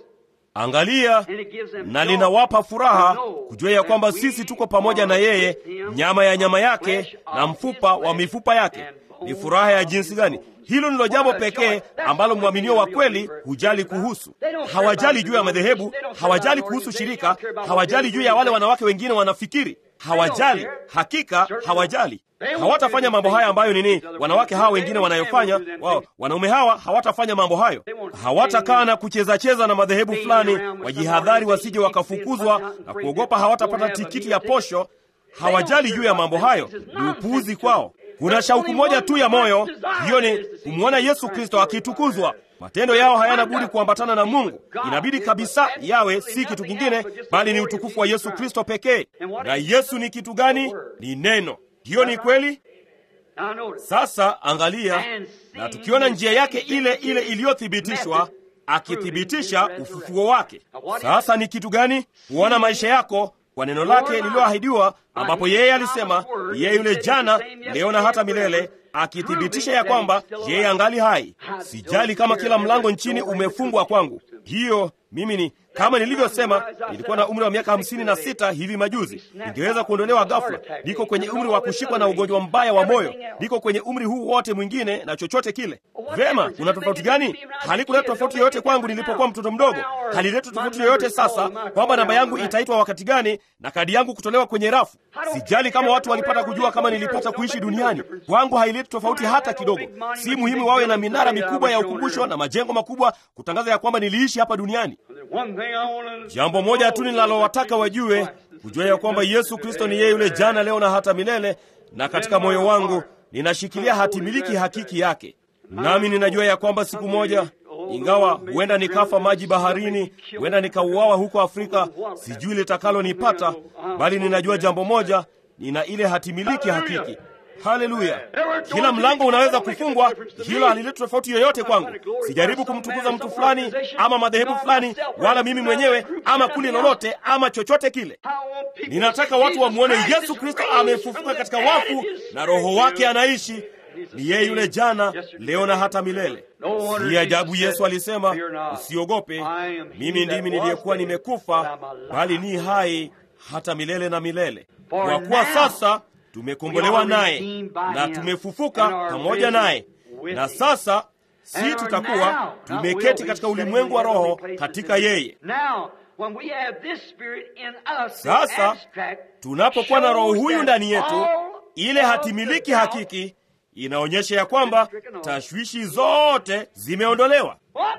S1: Angalia,
S3: And it gives them
S1: na
S3: joy
S1: linawapa furaha
S3: to know
S1: kujua ya kwamba
S3: that
S1: sisi
S3: we
S1: tuko pamoja na
S3: are
S1: yeye,
S3: with him,
S1: nyama ya nyama yake
S3: flesh
S1: na
S3: of
S1: mfupa
S3: his
S1: wa
S3: flesh,
S1: mifupa yake.
S3: and
S1: Ni
S3: bone
S1: furaha ya
S3: of
S1: jinsi
S3: his
S1: gani!
S3: bone.
S1: Hilo ndilo jambo
S3: What a joy.
S1: pekee
S3: That's
S1: ambalo
S3: the
S1: mwaminio
S3: only
S1: wa
S3: thing a
S1: kweli
S3: real believer
S1: hujali
S3: cares about.
S1: kuhusu.
S3: They don't care
S1: Hawajali
S3: about
S1: juu ya madhehebu,
S3: denomination. They don't care
S1: hawajali
S3: about
S1: kuhusu
S3: organization.
S1: shirika,
S3: They don't care about
S1: hawajali
S3: what
S1: juu ya wale
S3: they
S1: wanawake wengine wanafikiri. Hawajali, hakika hawajali. Hawatafanya mambo haya ambayo nini wanawake hawa wengine wanayofanya wao. Wanaume hawa hawatafanya mambo hayo, hawatakaa na kucheza-cheza na madhehebu fulani, wajihadhari wasije wakafukuzwa na kuogopa hawatapata tikiti ya posho. Hawajali juu ya mambo hayo, ni upuuzi kwao. Kuna shauku moja tu ya moyo, hiyo ni kumwona Yesu Kristo akitukuzwa. Matendo yao hayana budi kuambatana na Mungu, inabidi kabisa yawe si kitu kingine, bali ni utukufu wa Yesu Kristo pekee. Na Yesu ni kitu gani? Ni neno. Hiyo ni kweli.
S3: Now notice.
S1: Sasa angalia, na tukiona njia yake ile ile iliyothibitishwa, akithibitisha ufufuo wake. Sasa ni kitu gani? Kuona maisha yako kwa neno lake lililoahidiwa, ambapo yeye alisema yeye yule jana, leo na hata milele, akithibitisha ya kwamba yeye angali hai. Sijali kama kila mlango nchini umefungwa kwangu. Hiyo mimi ni kama nilivyosema, nilikuwa na umri wa miaka hamsini na sita hivi majuzi, ningeweza kuondolewa ghafla. Niko kwenye umri wa kushikwa na ugonjwa mbaya wa moyo, niko kwenye umri huu wote mwingine na chochote kile. Vema, kuna tofauti gani? Halikuleta tofauti yoyote kwangu nilipokuwa mtoto mdogo, halileta tofauti yoyote sasa kwamba namba yangu itaitwa wakati gani na kadi yangu kutolewa kwenye rafu. Sijali kama watu walipata kujua kama nilipata kuishi duniani, kwangu haileti tofauti hata kidogo. Si muhimu wawe na minara mikubwa ya ukumbusho na majengo makubwa kutangaza ya kwamba niliishi hapa duniani.
S3: One thing I wanna
S1: Jambo moja tu ninalowataka wajue, kujua ya kwamba Yesu Kristo ni yeye yule jana, leo na hata milele, na katika moyo wangu ninashikilia hatimiliki hakiki yake. Nami ninajua ya kwamba siku moja, ingawa huenda nikafa maji baharini, huenda nikauawa huko Afrika, sijui litakalonipata, bali ninajua jambo moja, nina ile hatimiliki hakiki. Haleluya! Kila mlango unaweza kufungwa, hilo halileti tofauti yoyote kwangu. Sijaribu kumtukuza mtu fulani ama madhehebu fulani, wala mimi mwenyewe ama kundi lolote ama chochote kile. Ninataka watu wamwone Yesu Kristo amefufuka katika wafu na Roho wake anaishi. Ni yeye yule jana, leo na hata milele. Si ajabu Yesu alisema, usiogope, mimi ndimi niliyekuwa nimekufa, bali ni hai hata milele na milele. Kwa kuwa sasa tumekombolewa naye na tumefufuka pamoja naye, na sasa si tutakuwa tumeketi katika ulimwengu wa roho katika yeye.
S3: Now, when we have this spirit in us, the
S1: Sasa
S3: abstract
S1: tunapokuwa na roho
S3: shows
S1: huyu
S3: that
S1: ndani yetu,
S3: all
S1: ile
S3: of
S1: hatimiliki
S3: the doubt-
S1: hakiki inaonyesha ya kwamba tashwishi zote zimeondolewa.
S3: What?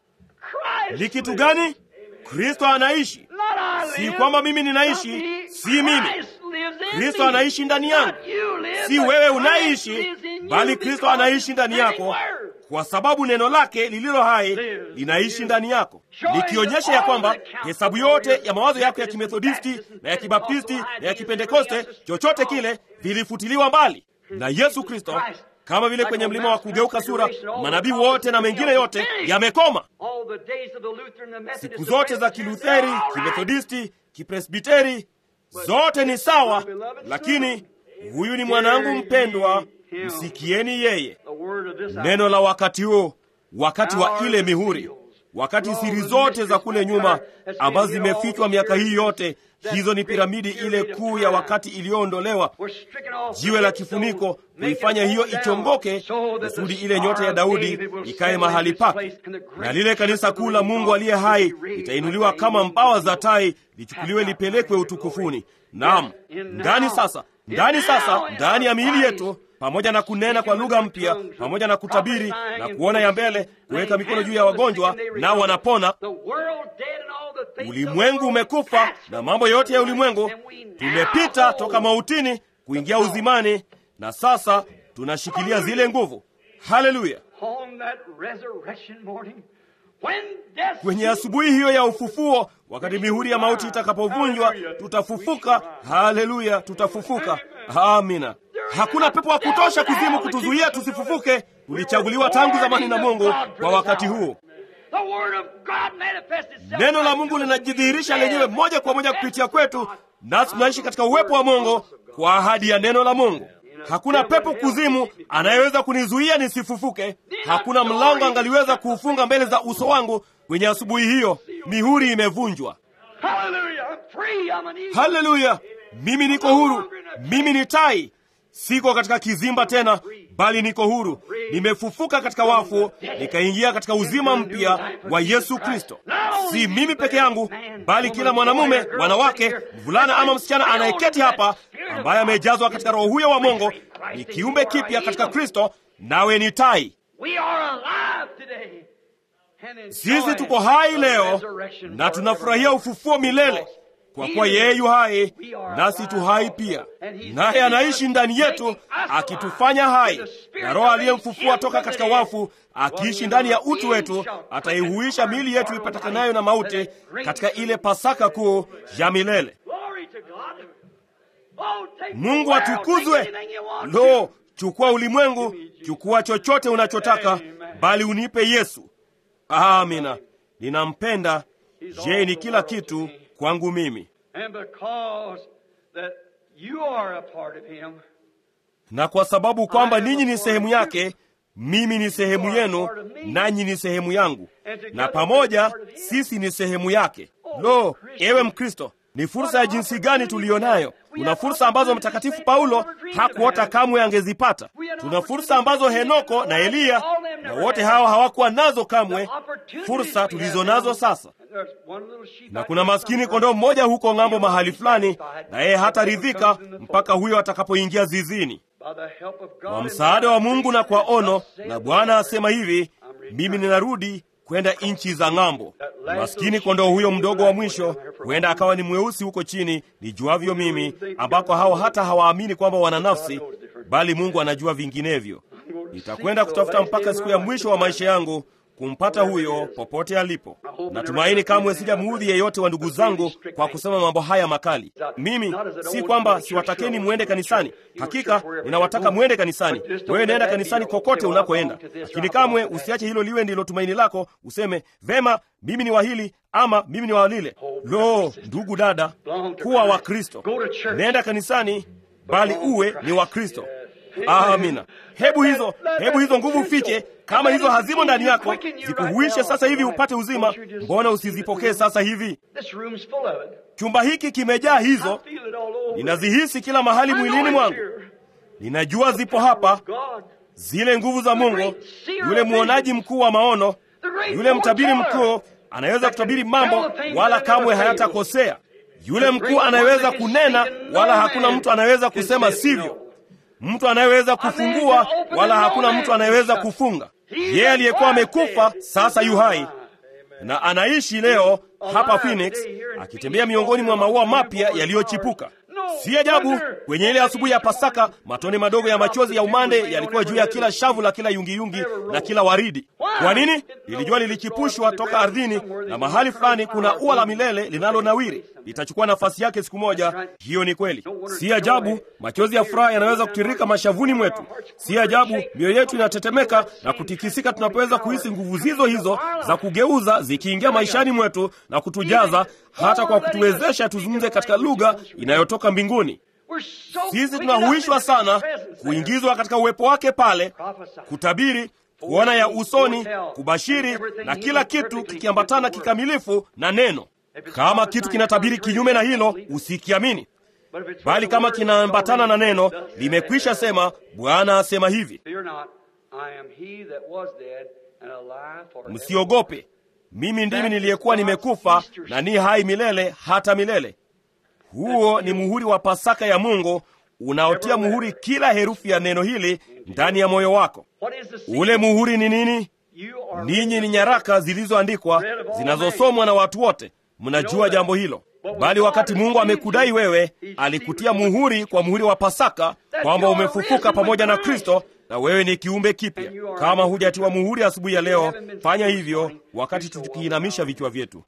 S3: Christ
S1: Ni kitu
S3: lives.
S1: gani? Kristo anaishi.
S3: Not I
S1: Si
S3: live,
S1: kwamba mimi ninaishi,
S3: not me.
S1: si mimi.
S3: Christ lives in
S1: Kristo
S3: me.
S1: anaishi ndani yangu.
S3: Not you live,
S1: Si
S3: but
S1: wewe
S3: Christ
S1: unaishi,
S3: lives in you
S1: bali Kristo
S3: because
S1: anaishi ndani
S3: the
S1: yako,
S3: word
S1: kwa sababu neno lake lililo hai linaishi ndani yako, likionyesha ya kwamba hesabu yote ya mawazo yako ya kimethodisti na ya kibaptisti na ya kipentekoste, chochote kile, vilifutiliwa mbali na Yesu Kristo. Kama vile kwenye mlima wa kugeuka sura, manabii wote na mengine yote yamekoma.
S3: All the days of the Lutheran, the Methodist,
S1: Siku
S3: the
S1: zote za
S3: Presbyterian,
S1: Kilutheri,
S3: all right.
S1: Kimethodisti, Kipresbiteri, zote ni sawa, lakini huyu ni mwanangu mpendwa, msikieni yeye.
S3: The word of this
S1: Neno la wakati huo, wakati wa ile mihuri, wakati siri zote za kule nyuma ambazo zimefichwa miaka hii yote, hizo ni piramidi ile kuu ya wakati iliyoondolewa,
S3: We're stricken off
S1: jiwe la kifuniko kuifanya hiyo ichongoke, kusudi ile nyota ya Daudi ikae mahali pake, na lile kanisa kuu la Mungu aliye hai litainuliwa kama mbawa za tai, lichukuliwe lipelekwe utukufuni. Naam, ndani sasa, ndani sasa, ndani ya miili yetu pamoja na kunena kwa lugha mpya, pamoja na kutabiri na kuona ya mbele, kuweka mikono juu ya wagonjwa nao wanapona.
S3: The world dead and all the things of the
S1: Ulimwengu
S3: world
S1: umekufa
S3: passed
S1: na mambo yote ya ulimwengu,
S3: and we now
S1: tumepita
S3: hold
S1: toka mautini kuingia uzimani, na sasa tunashikilia zile nguvu. Haleluya!
S3: on that resurrection morning when death
S1: Kwenye asubuhi hiyo ya ufufuo, wakati mihuri ya mauti itakapovunjwa, tutafufuka. Haleluya, tutafufuka. Amina. Hakuna pepo wa kutosha kuzimu kutuzuia tusifufuke. Tulichaguliwa tangu zamani na Mungu kwa wakati huu.
S3: the word of God manifests itself
S1: Neno la Mungu linajidhihirisha lenyewe moja kwa moja kupitia kwetu, nasi tunaishi katika uwepo wa Mungu kwa ahadi ya neno la Mungu. Hakuna pepo kuzimu anayeweza kunizuia nisifufuke. Hakuna mlango angaliweza kuufunga mbele za uso wangu kwenye asubuhi hiyo. mihuri imevunjwa.
S3: Hallelujah. I'm free. I'm an eagle.
S1: Haleluya! Mimi niko huru, mimi ni tai, siko katika kizimba tena, bali niko huru. Nimefufuka katika wafu, nikaingia katika uzima mpya wa Yesu Kristo. Si mimi peke yangu, bali kila mwanamume, wanawake, mvulana ama msichana anayeketi hapa, ambaye amejazwa katika Roho huyo wa Mungu, ni kiumbe kipya katika Kristo, nawe ni tai.
S3: We are alive today. And enjoy
S1: Sisi tuko hai
S3: the
S1: leo
S3: resurrection
S1: na tunafurahia
S3: forevermore.
S1: ufufuo milele, kwa kuwa yeye yu hai nasi tu hai pia, naye anaishi ndani yetu akitufanya hai, na Roho aliyemfufua toka katika wafu akiishi ndani ya utu wetu ataihuisha miili yetu ipatikanayo na mauti katika ile Pasaka kuu ya milele.
S3: Glory to God. Oh, take
S1: Mungu
S3: the world.
S1: atukuzwe.
S3: Take anything you want
S1: Lo,
S3: to.
S1: chukua ulimwengu, chukua chochote unachotaka, bali unipe Yesu. Amina, ninampenda. Je, ni kila kitu kwangu mimi.
S3: And because that you are a part of him,
S1: na kwa sababu kwamba ninyi ni sehemu yake, mimi ni sehemu yenu, nanyi ni sehemu yangu, na pamoja sisi ni sehemu yake. Lo, ewe Mkristo, ni fursa ya jinsi gani tuliyo nayo! Tuna fursa ambazo Mtakatifu Paulo hakuota kamwe angezipata. Tuna fursa ambazo Henoko na Eliya na wote hawa hawakuwa nazo kamwe, fursa tulizo nazo sasa.
S3: and there's one little sheep
S1: Na
S3: out
S1: kuna
S3: there
S1: maskini
S3: somewhere.
S1: kondoo mmoja huko ng'ambo mahali fulani, na yeye hataridhika mpaka huyo atakapoingia zizini.
S3: By the help of God
S1: Kwa
S3: and
S1: msaada wa Mungu na kwa ono,
S3: Thus
S1: na
S3: saith
S1: Bwana
S3: the
S1: asema
S3: Lord.
S1: hivi, mimi ninarudi kwenda nchi za ng'ambo. Maskini kondoo huyo mdogo wa mwisho huenda akawa ni mweusi huko chini, nijuavyo mimi, ambako hao hata hawaamini kwamba wana nafsi, bali Mungu anajua vinginevyo. Nitakwenda kutafuta mpaka siku ya mwisho wa maisha yangu kumpata huyo popote alipo. Natumaini kamwe sijamuudhi yeyote wa ndugu zangu kwa kusema mambo haya makali. Mimi si kwamba siwatakeni mwende kanisani, hakika ninawataka mwende kanisani. Wewe nenda kanisani kokote unakoenda, lakini kamwe usiache hilo liwe ndilo tumaini lako, useme vema, mimi ni wa hili ama mimi ni wa lile. Lo, ndugu dada, kuwa wa Kristo, nenda kanisani, bali uwe ni wa Kristo. Amina. Hebu hizo hebu hizo nguvu fiche, kama hizo hazimo ndani yako, zikuhuishe sasa hivi upate uzima. Mbona usizipokee sasa hivi?
S3: This room's full of it.
S1: Chumba hiki kimejaa hizo,
S3: I feel it all over.
S1: ninazihisi kila mahali
S3: I know
S1: mwilini
S3: it's
S1: mwangu.
S3: here.
S1: Ninajua zipo hapa,
S3: God.
S1: zile nguvu za Mungu. Yule mwonaji mkuu wa maono,
S3: The great
S1: yule mtabiri
S3: foreteller.
S1: mkuu anaweza kutabiri mambo wala kamwe hayatakosea. Yule mkuu anayeweza kunena wala hakuna mtu anayeweza kusema sivyo. Mtu anayeweza kufungua wala hakuna mtu anayeweza kufunga. Yeye aliyekuwa amekufa sasa yu hai na anaishi leo hapa Phoenix, akitembea miongoni mwa maua mapya yaliyochipuka. Si ajabu kwenye ile asubuhi ya Pasaka, matone madogo ya machozi ya umande yalikuwa juu ya kila shavu la kila yungiyungi na kila waridi. Kwa nini? Lilijua lilichipushwa toka ardhini, na mahali fulani kuna ua la milele linalonawiri, litachukua nafasi yake siku moja. Hiyo ni kweli. Si ajabu machozi ya furaha yanaweza kutirika mashavuni mwetu. Si ajabu mioyo yetu inatetemeka na kutikisika tunapoweza kuhisi nguvu zizo hizo za kugeuza zikiingia maishani mwetu na kutujaza, hata kwa kutuwezesha tuzungumze katika lugha inayotoka mbinguni.
S3: We're so
S1: Sisi tunahuishwa sana kuingizwa katika uwepo wake pale, kutabiri, kuona ya usoni, kubashiri na kila kitu kikiambatana kikamilifu na neno. Kama kitu kinatabiri kinyume na hilo, usikiamini, bali kama kinaambatana na neno, limekwisha sema, Bwana asema hivi.
S3: Fear not, I am he that was dead and alive forever.
S1: Msiogope, mimi ndimi niliyekuwa nimekufa na ni hai milele hata milele. Huo ni muhuri wa Pasaka ya Mungu unaotia muhuri kila herufi ya neno hili ndani ya moyo wako.
S3: What is the secret?
S1: Ule muhuri ni nini?
S3: You are
S1: Ninyi ni nyaraka zilizoandikwa zinazosomwa na watu wote, mnajua jambo hilo. Bali wakati Mungu amekudai wewe, alikutia muhuri kwa muhuri wa Pasaka kwamba umefufuka pamoja na Kristo na wewe ni kiumbe kipya. Kama hujatiwa muhuri asubuhi ya leo, fanya hivyo wakati tukiinamisha vichwa vyetu.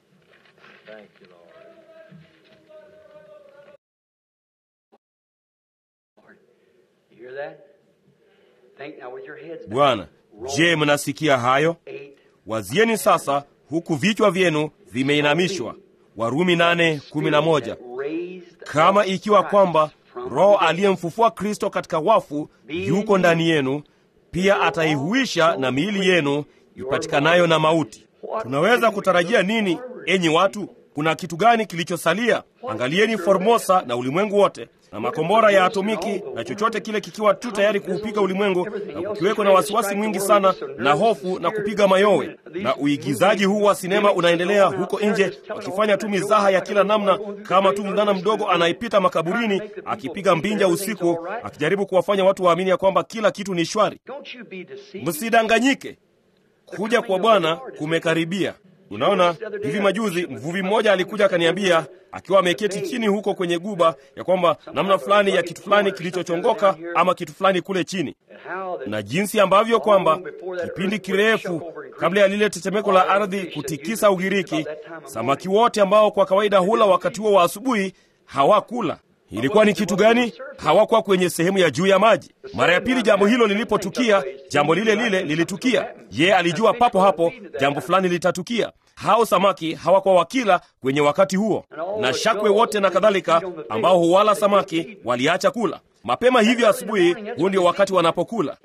S3: You hear that? Think now with your heads down.
S1: Bwana, je, mnasikia hayo?
S3: Eight.
S1: Wazieni sasa huku vichwa vyenu vimeinamishwa. Warumi nane kumi na moja.
S3: Raised
S1: Kama ikiwa
S3: Christ
S1: kwamba
S3: from
S1: Roho
S3: the dead.
S1: aliyemfufua Kristo katika wafu yuko ndani yenu, pia ataihuisha na miili yenu ipatikanayo na mauti. Tunaweza kutarajia nini enyi watu, kuna kitu gani kilichosalia? Angalieni Formosa na ulimwengu wote na makombora ya atomiki na chochote kile kikiwa tu tayari kuupiga ulimwengu, na kukiweko na wasiwasi mwingi sana na hofu na kupiga mayowe, na uigizaji huu wa sinema unaendelea huko nje, wakifanya tu mizaha ya kila namna, kama tu mvulana mdogo anayepita makaburini akipiga mbinja usiku, akijaribu kuwafanya watu waamini ya kwamba kila kitu ni shwari. Msidanganyike, kuja kwa Bwana kumekaribia. Unaona, hivi majuzi mvuvi mmoja alikuja akaniambia, akiwa ameketi chini huko kwenye guba, ya kwamba namna fulani ya kitu fulani kilichochongoka ama kitu fulani kule chini, na jinsi ambavyo kwamba kipindi kirefu kabla ya lile tetemeko la ardhi kutikisa Ugiriki, samaki wote ambao kwa kawaida hula wakati huo wa asubuhi hawakula. Ilikuwa ni kitu gani? Hawakuwa kwenye sehemu ya juu ya maji. Mara ya pili jambo hilo lilipotukia, jambo lile lile lilitukia. Ye alijua papo hapo jambo fulani litatukia. Hao samaki hawakuwa wakila kwenye wakati huo, na shakwe wote na kadhalika ambao huwala samaki waliacha kula mapema hivyo asubuhi. Huo ndio wakati wanapokula.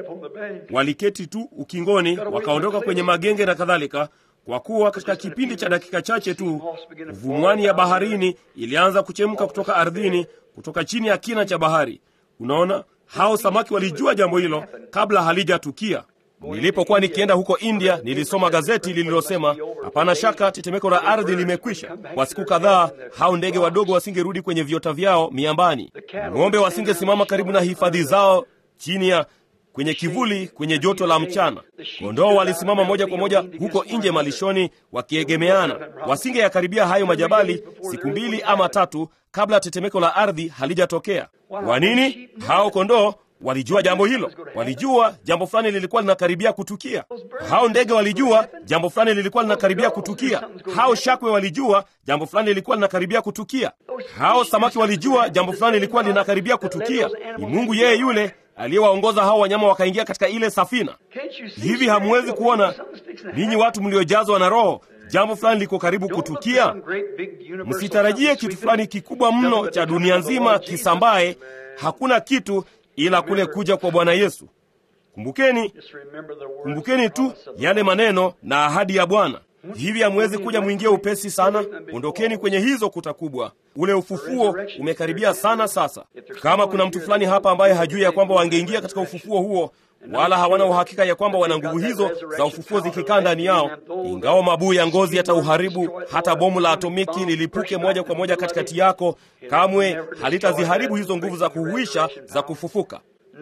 S1: Waliketi tu ukingoni, wakaondoka kwenye magenge na kadhalika kwa kuwa katika kipindi cha dakika chache tu vumwani ya baharini ilianza kuchemka kutoka ardhini, kutoka chini ya kina cha bahari. Unaona, hao samaki walijua jambo hilo kabla halijatukia. Nilipokuwa nikienda huko India, nilisoma gazeti lililosema hapana shaka tetemeko la ardhi limekwisha. Kwa siku kadhaa, hao ndege wadogo wasingerudi kwenye viota vyao miambani, ng'ombe wasingesimama karibu na hifadhi zao chini ya kwenye kivuli kwenye joto la mchana. Kondoo walisimama moja kwa moja huko nje malishoni, wakiegemeana. Wasingeyakaribia hayo majabali siku mbili ama tatu kabla tetemeko la ardhi halijatokea. Kwa nini? Hao kondoo walijua jambo hilo, walijua jambo fulani lilikuwa linakaribia kutukia. Hao ndege walijua jambo fulani lilikuwa linakaribia kutukia. Hao shakwe walijua jambo fulani lilikuwa linakaribia kutukia. Hao samaki walijua jambo fulani lilikuwa linakaribia kutukia. Ni Mungu yeye yule aliyewaongoza hao wanyama wakaingia katika ile safina. Hivi hamuwezi kuona ninyi watu mliojazwa na Roho, jambo fulani liko karibu kutukia? Msitarajie kitu fulani kikubwa mno cha dunia nzima kisambaye. Hakuna kitu ila kule kuja kwa Bwana Yesu. Kumbukeni, kumbukeni tu yale maneno na ahadi ya Bwana. Hivi hamwezi kuja mwingie upesi sana? Ondokeni kwenye hizo kuta kubwa. Ule ufufuo umekaribia sana sasa. Kama kuna mtu fulani hapa ambaye hajui ya kwamba wangeingia katika ufufuo huo, wala hawana uhakika ya kwamba wana nguvu hizo za ufufuo zikikaa ndani yao, ingawa mabuu ya ngozi yatauharibu, hata bomu la atomiki lilipuke moja kwa moja katikati yako, kamwe halitaziharibu hizo nguvu za kuhuisha za kufufuka.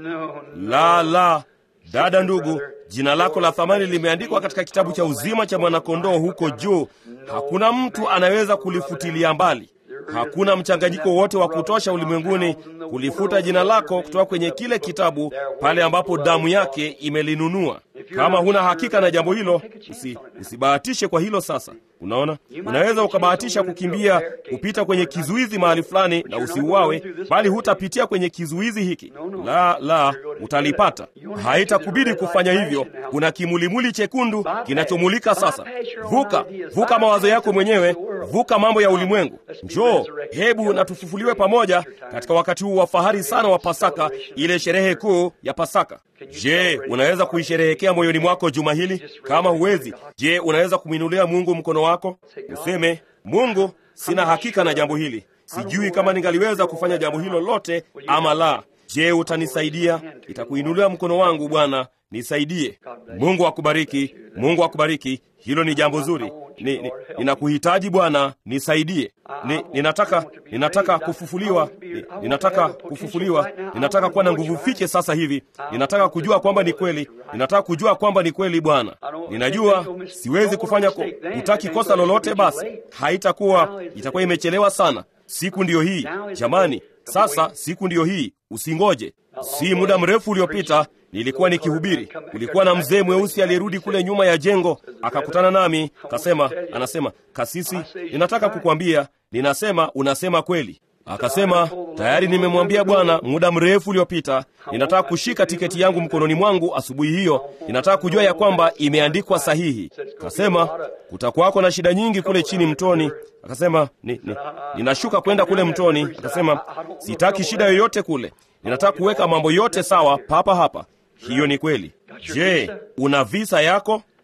S1: La, la, dada, ndugu, jina lako la thamani limeandikwa katika kitabu cha uzima cha mwanakondoo huko juu. Hakuna mtu anaweza kulifutilia mbali. Hakuna mchanganyiko wote wa kutosha ulimwenguni kulifuta jina lako kutoka kwenye kile kitabu pale ambapo damu yake imelinunua. Kama huna hakika na jambo hilo, usi, usibahatishe kwa hilo. Sasa unaona, unaweza ukabahatisha kukimbia kupita kwenye kizuizi mahali fulani na usiuawe, bali hutapitia kwenye kizuizi hiki. La, la, utalipata. Haitakubidi kufanya hivyo. Kuna kimulimuli chekundu kinachomulika sasa. Vuka, vuka mawazo yako mwenyewe, vuka mambo ya ulimwengu. Njoo, hebu na tufufuliwe pamoja katika wakati huu wa fahari sana wa Pasaka, ile sherehe kuu ya Pasaka. Je, unaweza kuisherehekea moyoni mwako juma hili? Kama huwezi, je, unaweza kumwinulia Mungu mkono wako useme, Mungu, sina hakika na jambo hili, sijui kama ningaliweza kufanya jambo hilo lote ama la. Je, utanisaidia? Itakuinulia mkono wangu, Bwana, nisaidie. Mungu akubariki, Mungu akubariki. Hilo ni jambo zuri. Ni, ni, ninakuhitaji Bwana, nisaidie. Ni, ninataka ninataka kufufuliwa ni, ninataka kufufuliwa. Ninataka kuwa na nguvu fiche sasa hivi. Ninataka kujua kwamba ni kweli. Ninataka kujua kwamba ni kweli Bwana. Ninajua siwezi kufanya ko, utaki kosa lolote, basi haitakuwa itakuwa imechelewa sana. Siku ndiyo hii jamani, sasa siku ndiyo hii, usingoje. Si muda mrefu uliopita nilikuwa nikihubiri, kulikuwa na mzee mweusi aliyerudi kule nyuma ya jengo, akakutana nami, kasema, anasema, kasisi, ninataka kukwambia, ninasema unasema kweli. Akasema, tayari nimemwambia Bwana muda mrefu uliopita, ninataka kushika tiketi yangu mkononi mwangu asubuhi hiyo, ninataka kujua ya kwamba imeandikwa sahihi. Kasema, kutakuwako na shida nyingi kule chini mtoni. Akasema, ni, ni, ninashuka kwenda kule mtoni. Akasema, sitaki shida yoyote kule, ninataka kuweka mambo yote sawa papa hapa. Hiyo ni kweli. Je, una visa yako?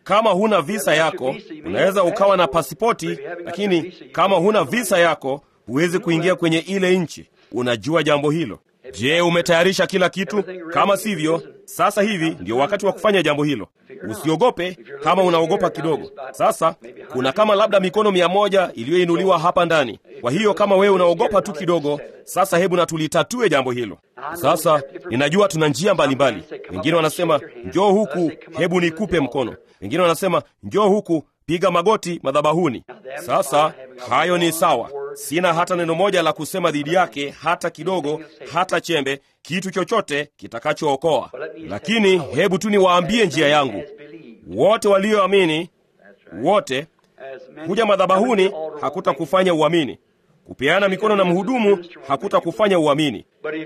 S1: kama huna visa yako, unaweza ukawa na pasipoti, lakini kama huna visa yako, huwezi kuingia kwenye ile nchi. Unajua jambo hilo. Je, umetayarisha kila kitu? Kama sivyo, sasa hivi ndio wakati wa kufanya jambo hilo. Usiogope kama unaogopa kidogo. Sasa kuna kama labda mikono mia moja iliyoinuliwa hapa ndani. Kwa hiyo kama wewe unaogopa tu kidogo, sasa hebu na tulitatue jambo hilo. Sasa ninajua tuna njia mbalimbali. Wengine wanasema njoo huku, hebu nikupe mkono. Wengine wanasema njoo huku, piga magoti madhabahuni. Sasa hayo ni sawa, sina hata neno moja la kusema dhidi yake, hata kidogo, hata chembe, kitu chochote kitakachookoa. Lakini hebu tu niwaambie njia yangu. Wote walioamini, wote kuja madhabahuni hakutakufanya uamini. Kupeana mikono na mhudumu hakutakufanya uamini.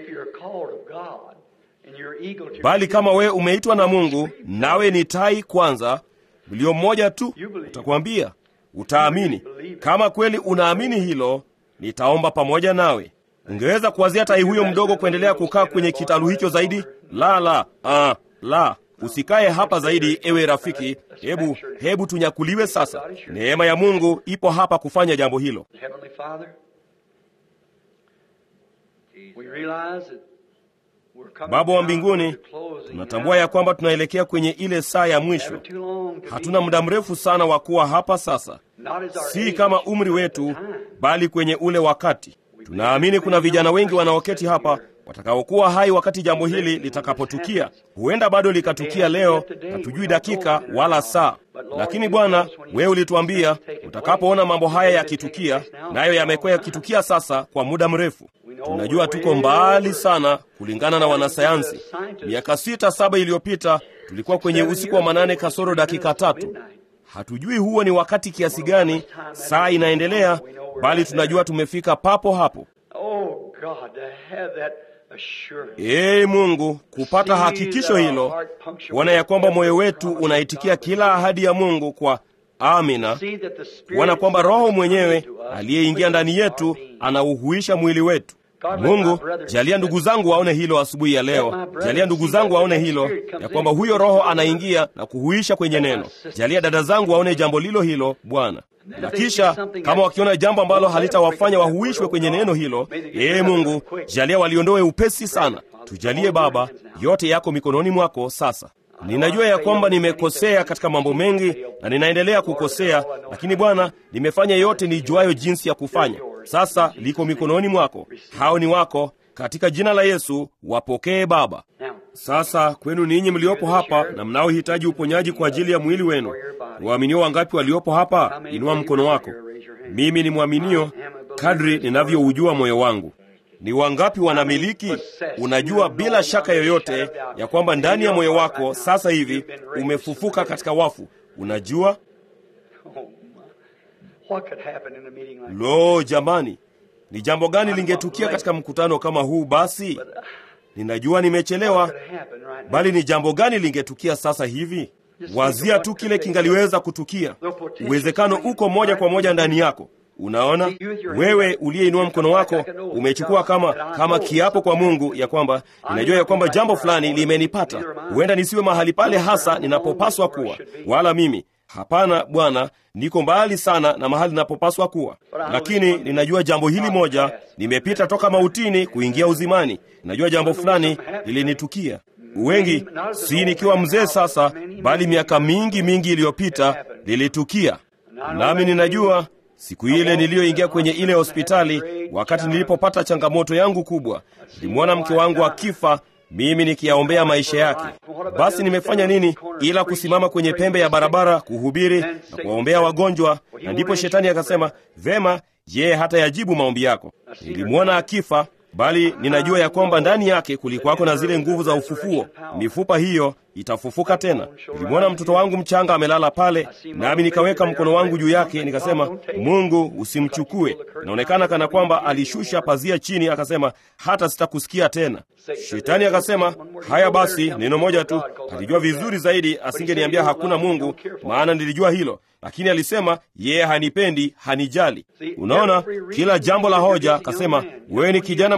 S1: Bali kama wewe umeitwa na Mungu, nawe ni tai kwanza, mlio mmoja tu, utakwambia utaamini. Kama kweli unaamini hilo, nitaomba pamoja nawe. Ungeweza kuwazia tai huyo mdogo kuendelea kukaa kwenye kitalu hicho zaidi? La, la, ah, la, usikae hapa zaidi, ewe rafiki. Hebu hebu tunyakuliwe sasa. Neema ya Mungu ipo hapa kufanya jambo hilo. Baba wa mbinguni, tunatambua ya kwamba tunaelekea kwenye ile saa ya mwisho. Hatuna muda mrefu sana wa kuwa hapa sasa, si kama umri wetu, bali kwenye ule wakati. Tunaamini kuna vijana wengi wanaoketi hapa watakaokuwa hai wakati jambo hili litakapotukia. Huenda bado likatukia leo, hatujui dakika wala saa. Lakini Bwana, wewe ulituambia utakapoona mambo haya yakitukia, nayo yamekuwa yakitukia sasa kwa muda mrefu. Tunajua tuko mbali sana kulingana na wanasayansi. Miaka sita saba iliyopita tulikuwa kwenye usiku wa manane kasoro dakika tatu. Hatujui huo ni wakati kiasi gani, saa inaendelea, bali tunajua tumefika papo hapo. Ee Mungu, kupata hakikisho hilo, kuona ya kwamba moyo wetu unaitikia kila ahadi ya Mungu kwa amina, kuona kwamba Roho mwenyewe aliyeingia ndani yetu anauhuisha mwili wetu. Mungu, jalia ndugu zangu waone hilo asubuhi ya leo. Jalia ndugu zangu waone hilo, ya kwamba huyo Roho anaingia na kuhuisha kwenye neno. Jalia dada zangu waone jambo lilo hilo, Bwana na kisha kama wakiona jambo ambalo halitawafanya wahuishwe kwenye neno hilo, ee Mungu, jalia waliondoe upesi sana. Tujalie Baba, yote yako mikononi mwako sasa. Ninajua ya kwamba nimekosea katika mambo mengi na ninaendelea kukosea, lakini Bwana, nimefanya yote nijuayo jinsi ya kufanya. Sasa liko mikononi mwako, hao ni wako. Katika jina la Yesu wapokee Baba. Sasa kwenu ninyi mliopo hapa na mnaohitaji uponyaji kwa ajili ya mwili wenu, waaminio wangapi waliopo hapa? Inua mkono wako. Mimi ni mwaminio kadri ninavyoujua moyo wangu. Ni wangapi wanamiliki? Unajua bila shaka yoyote ya kwamba ndani ya moyo wako sasa hivi umefufuka katika wafu. Unajua lo, jamani, ni jambo gani lingetukia katika mkutano kama huu? Basi ninajua nimechelewa, bali ni jambo gani lingetukia sasa hivi? Wazia tu kile kingaliweza kutukia. Uwezekano uko moja kwa moja ndani yako. Unaona, wewe uliyeinua mkono wako umechukua kama kama kiapo kwa Mungu ya kwamba ninajua ya kwamba jambo fulani limenipata. Huenda nisiwe mahali pale hasa ninapopaswa kuwa, wala mimi hapana, Bwana, niko mbali sana na mahali ninapopaswa kuwa, lakini ninajua jambo hili moja, nimepita toka mautini kuingia uzimani. Ninajua jambo fulani lilinitukia wengi, si nikiwa mzee sasa, bali miaka mingi mingi iliyopita lilitukia, nami ninajua siku ile niliyoingia kwenye ile hospitali, wakati nilipopata changamoto yangu kubwa, nilimwona mke wangu akifa, mimi nikiyaombea maisha yake. Basi nimefanya nini ila kusimama kwenye pembe ya barabara kuhubiri na kuwaombea wagonjwa? Na ndipo shetani akasema, vema, yeye hata yajibu maombi yako. Nilimwona akifa bali ninajua ya kwamba ndani yake kulikuwako na zile nguvu za ufufuo. Mifupa hiyo itafufuka tena. Nilimwona mtoto wangu mchanga amelala pale, nami nikaweka mkono wangu juu yake, nikasema, Mungu usimchukue. Inaonekana kana kwamba alishusha pazia chini, akasema, hata sitakusikia tena. Shetani akasema, haya basi, neno moja tu. Alijua vizuri zaidi asingeniambia hakuna Mungu, maana nilijua hilo lakini alisema yeye hanipendi, hanijali. Unaona, kila jambo la hoja, akasema wewe ni kijana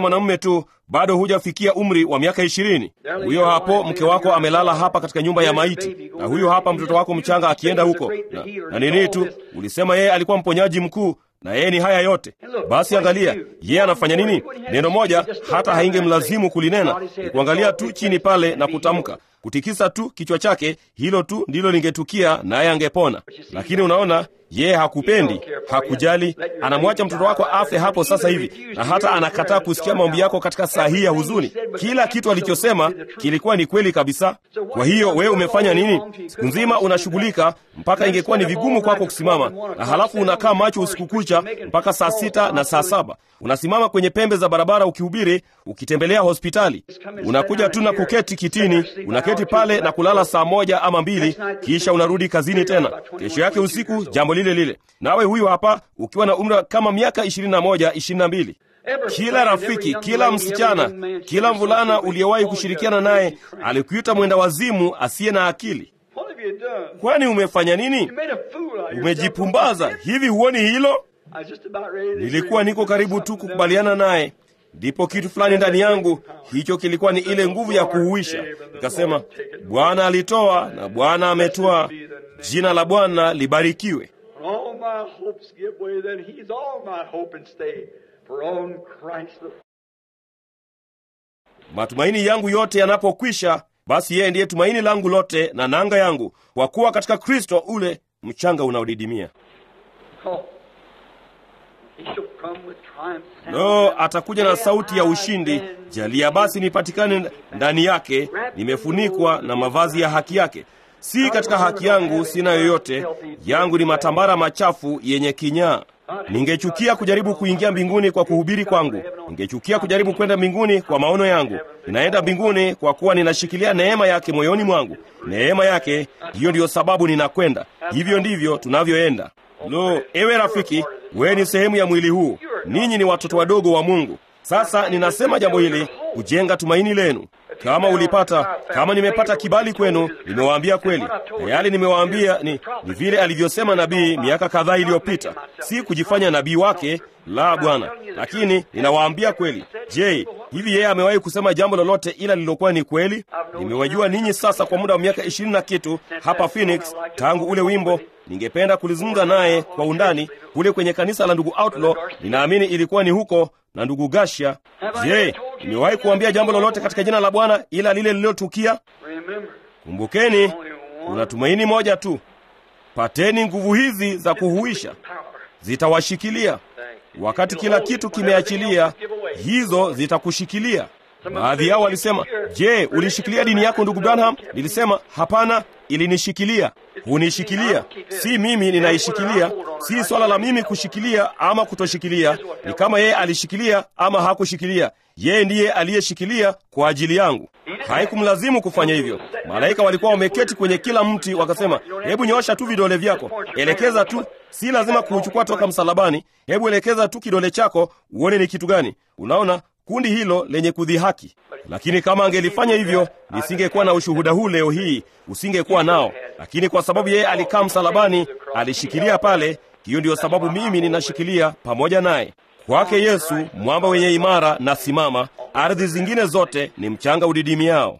S1: mwanamume tu, bado hujafikia umri wa miaka ishirini. Huyo hapo mke wako amelala hapa katika nyumba ya maiti, na huyo hapa mtoto wako mchanga akienda huko na, na nini tu, ulisema yeye alikuwa mponyaji mkuu na yeye ni haya yote. Basi angalia yeye anafanya nini? Neno moja hata haingemlazimu kulinena, ni kuangalia tu chini pale na kutamka, kutikisa tu kichwa chake, hilo tu ndilo lingetukia, naye angepona. Lakini unaona yeye hakupendi, hakujali, anamwacha mtoto wako afe hapo sasa hivi, na hata anakataa kusikia maombi yako katika saa hii ya huzuni. Kila kitu alichosema kilikuwa ni kweli kabisa. Kwa hiyo wewe umefanya nini? Siku nzima unashughulika mpaka ingekuwa ni vigumu kwako kusimama, na halafu unakaa macho usiku kucha mpaka saa sita na saa saba unasimama kwenye pembe za barabara ukihubiri, ukitembelea hospitali. Unakuja tu na kuketi kitini, unaketi pale na kulala saa moja ama mbili, kisha unarudi kazini tena kesho yake usiku, jambo lile lile. Nawe huyu hapa ukiwa na umri kama miaka ishirini na moja ishirini na mbili kila rafiki, kila msichana, kila mvulana uliyewahi kushirikiana naye alikuita mwenda wazimu asiye na akili. Kwani umefanya nini? Umejipumbaza hivi, huoni hilo? Nilikuwa niko karibu tu kukubaliana naye, ndipo kitu fulani ndani yangu, hicho kilikuwa ni ile nguvu ya kuhuisha. Nikasema, Bwana alitoa na Bwana ametoa, jina la Bwana libarikiwe. Matumaini yangu yote yanapokwisha, basi yeye ndiye tumaini langu lote na nanga yangu, kwa kuwa katika Kristo ule mchanga unaodidimia. No, atakuja na sauti ya ushindi. Jalia basi nipatikane ndani yake, nimefunikwa na mavazi ya haki yake. Si katika haki yangu sina yoyote, yangu ni matambara machafu yenye kinyaa. Ningechukia kujaribu kuingia mbinguni kwa kuhubiri kwangu. Ningechukia kujaribu kwenda mbinguni kwa maono yangu. Ninaenda mbinguni kwa kuwa ninashikilia neema yake moyoni mwangu. Neema yake, hiyo ndiyo sababu ninakwenda. Hivyo ndivyo tunavyoenda. Lo, ewe rafiki, wewe ni sehemu ya mwili huu. Ninyi ni watoto wadogo wa Mungu. Sasa ninasema jambo hili kujenga tumaini lenu. Kama ulipata, kama nimepata kibali kwenu, nimewaambia kweli. Na yale nimewaambia ni, ni vile alivyosema nabii miaka kadhaa iliyopita. Si kujifanya nabii wake, la Bwana, lakini ninawaambia kweli. Je, hivi yeye amewahi kusema jambo lolote ila lililokuwa ni kweli? Nimewajua ninyi sasa kwa muda wa miaka ishirini na kitu hapa Phoenix, tangu ule wimbo ningependa kulizungumza naye kwa undani kule kwenye kanisa la ndugu Outlaw. Ninaamini ilikuwa ni huko na ndugu Gasha. Je, nimewahi kuambia jambo lolote katika jina la Bwana ila lile lililotukia? Kumbukeni, kuna tumaini moja tu. Pateni nguvu hizi za kuhuisha, zitawashikilia wakati kila kitu kimeachilia. Hizo zitakushikilia. Baadhi yao walisema, je, ulishikilia dini yako ndugu Branham? Nilisema hapana, ilinishikilia. Hunishikilia, si mimi ninaishikilia. Si swala la mimi kushikilia ama kutoshikilia, ni kama yeye alishikilia ama hakushikilia. Yeye ndiye aliyeshikilia kwa ajili yangu. Haikumlazimu kufanya hivyo. Malaika walikuwa wameketi kwenye kila mti, wakasema, hebu nyoosha tu vidole vyako, elekeza tu. Si lazima kuuchukua toka msalabani, hebu elekeza tu kidole chako uone ni kitu gani. Unaona kundi hilo lenye kudhihaki. Lakini kama angelifanya hivyo, nisingekuwa na ushuhuda huu leo hii, usingekuwa nao. Lakini kwa sababu yeye alikaa msalabani, alishikilia pale, hiyo ndiyo sababu mimi ninashikilia pamoja naye. Kwake Yesu, mwamba wenye imara na simama, ardhi zingine zote ni mchanga udidimiao.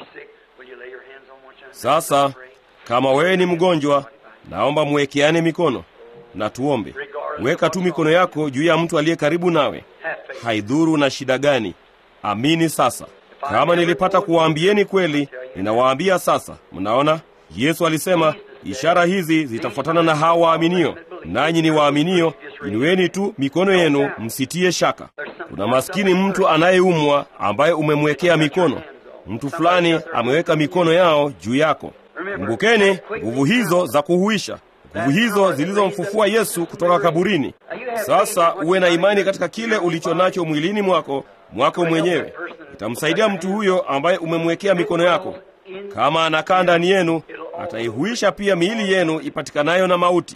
S1: Sasa kama wewe ni mgonjwa, naomba mwekeane mikono na tuombe. Weka tu mikono yako juu ya mtu aliye karibu nawe, haidhuru na shida gani. Amini sasa. Kama nilipata kuwaambieni kweli, ninawaambia sasa. Mnaona, Yesu alisema ishara hizi zitafuatana na hao waaminio, nanyi ni waaminio. Inueni tu mikono yenu, msitie shaka. Kuna maskini mtu anayeumwa ambaye umemwekea mikono. Mtu fulani ameweka mikono yao juu yako. Kumbukeni nguvu hizo za kuhuisha nguvu hizo zilizomfufua Yesu kutoka kaburini. Sasa uwe na imani katika kile ulicho nacho mwilini mwako mwako mwenyewe. Itamsaidia mtu huyo ambaye umemwekea mikono yako. Kama anakaa ndani yenu, ataihuisha pia miili yenu ipatikanayo na mauti.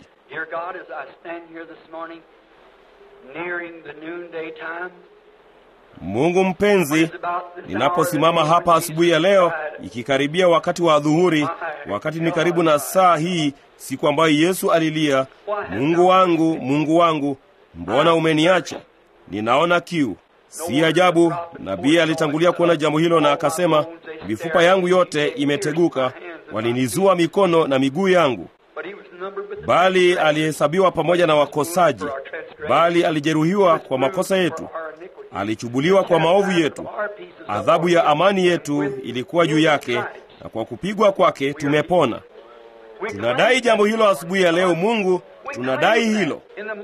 S1: Mungu mpenzi, ninaposimama hapa asubuhi ya leo, ikikaribia wakati wa adhuhuri, wakati ni karibu na saa hii, siku ambayo Yesu alilia, Mungu wangu, Mungu wangu, mbona umeniacha? Ninaona kiu. Si ajabu nabii alitangulia kuona jambo hilo na akasema, mifupa yangu yote imeteguka, walinizua mikono na miguu yangu. Bali alihesabiwa pamoja na wakosaji, bali alijeruhiwa kwa makosa yetu, alichubuliwa kwa maovu yetu. Adhabu ya amani yetu ilikuwa juu yake, na kwa kupigwa kwake tumepona. Tunadai jambo hilo asubuhi ya leo. Mungu, tunadai hilo